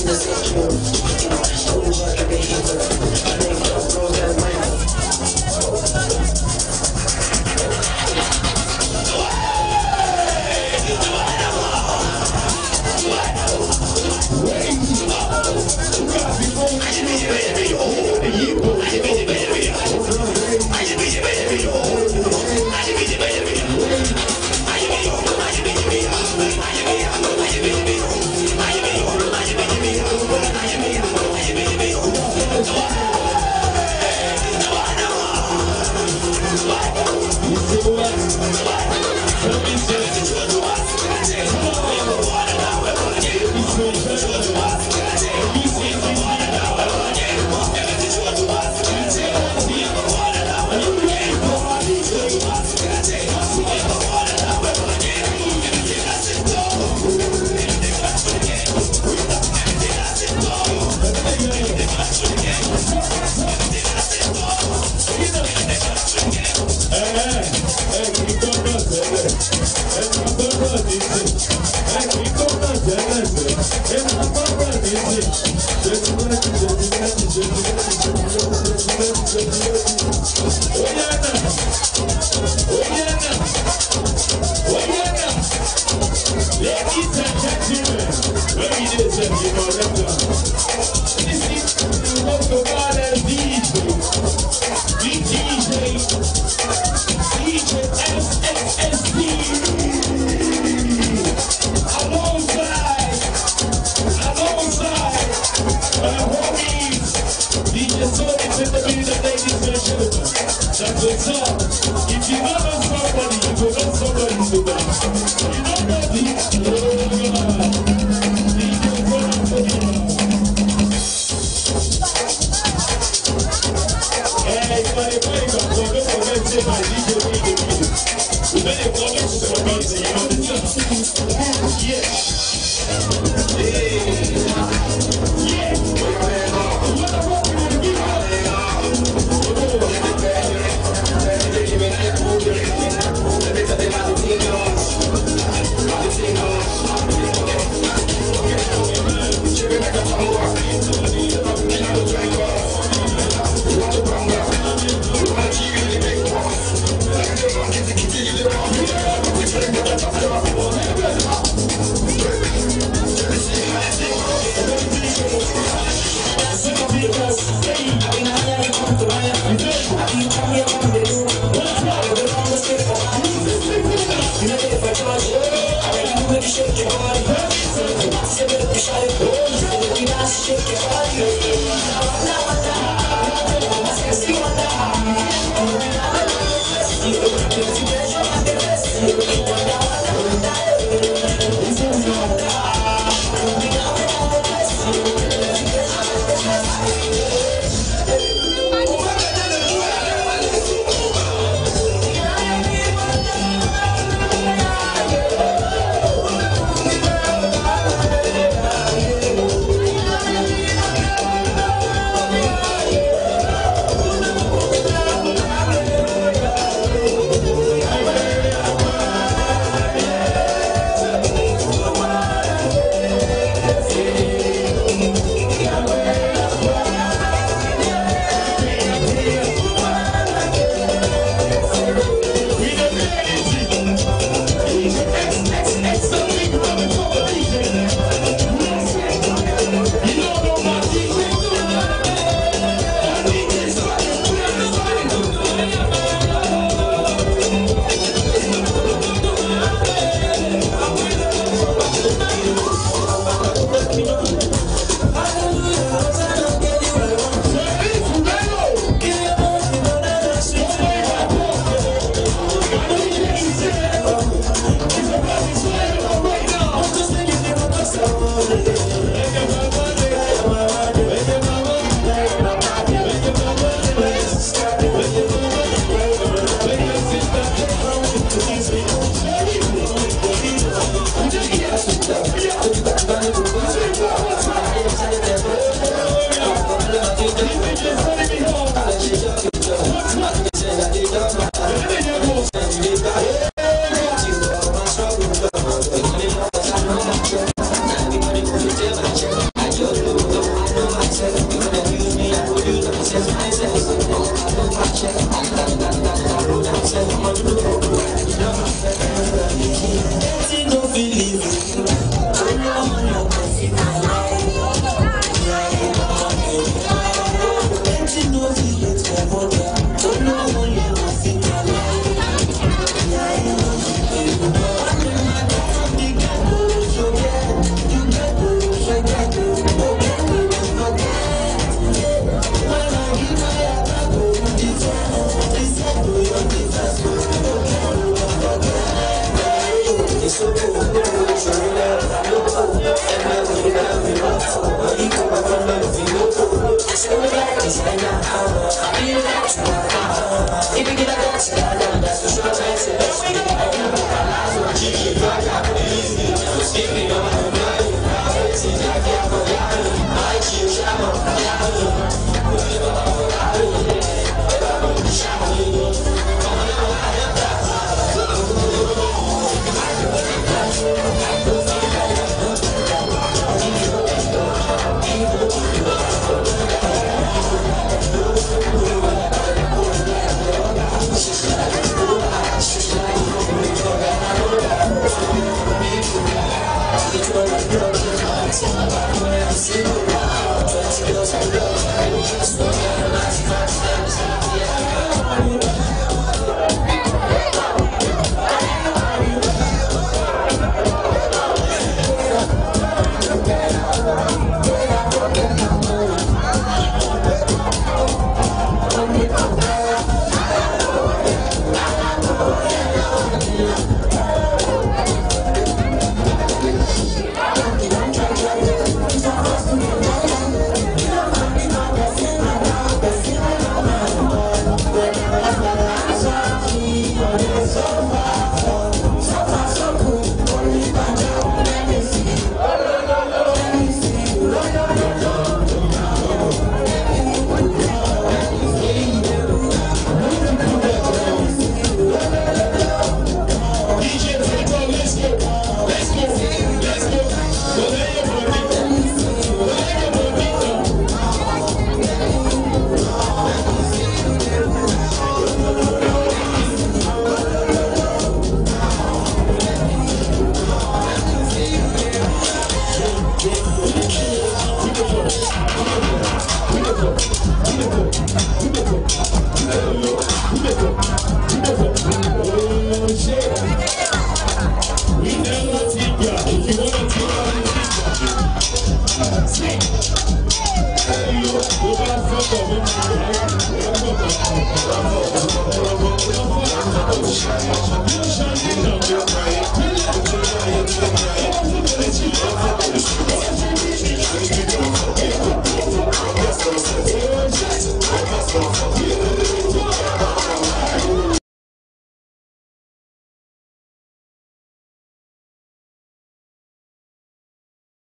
Yeah. Thank you.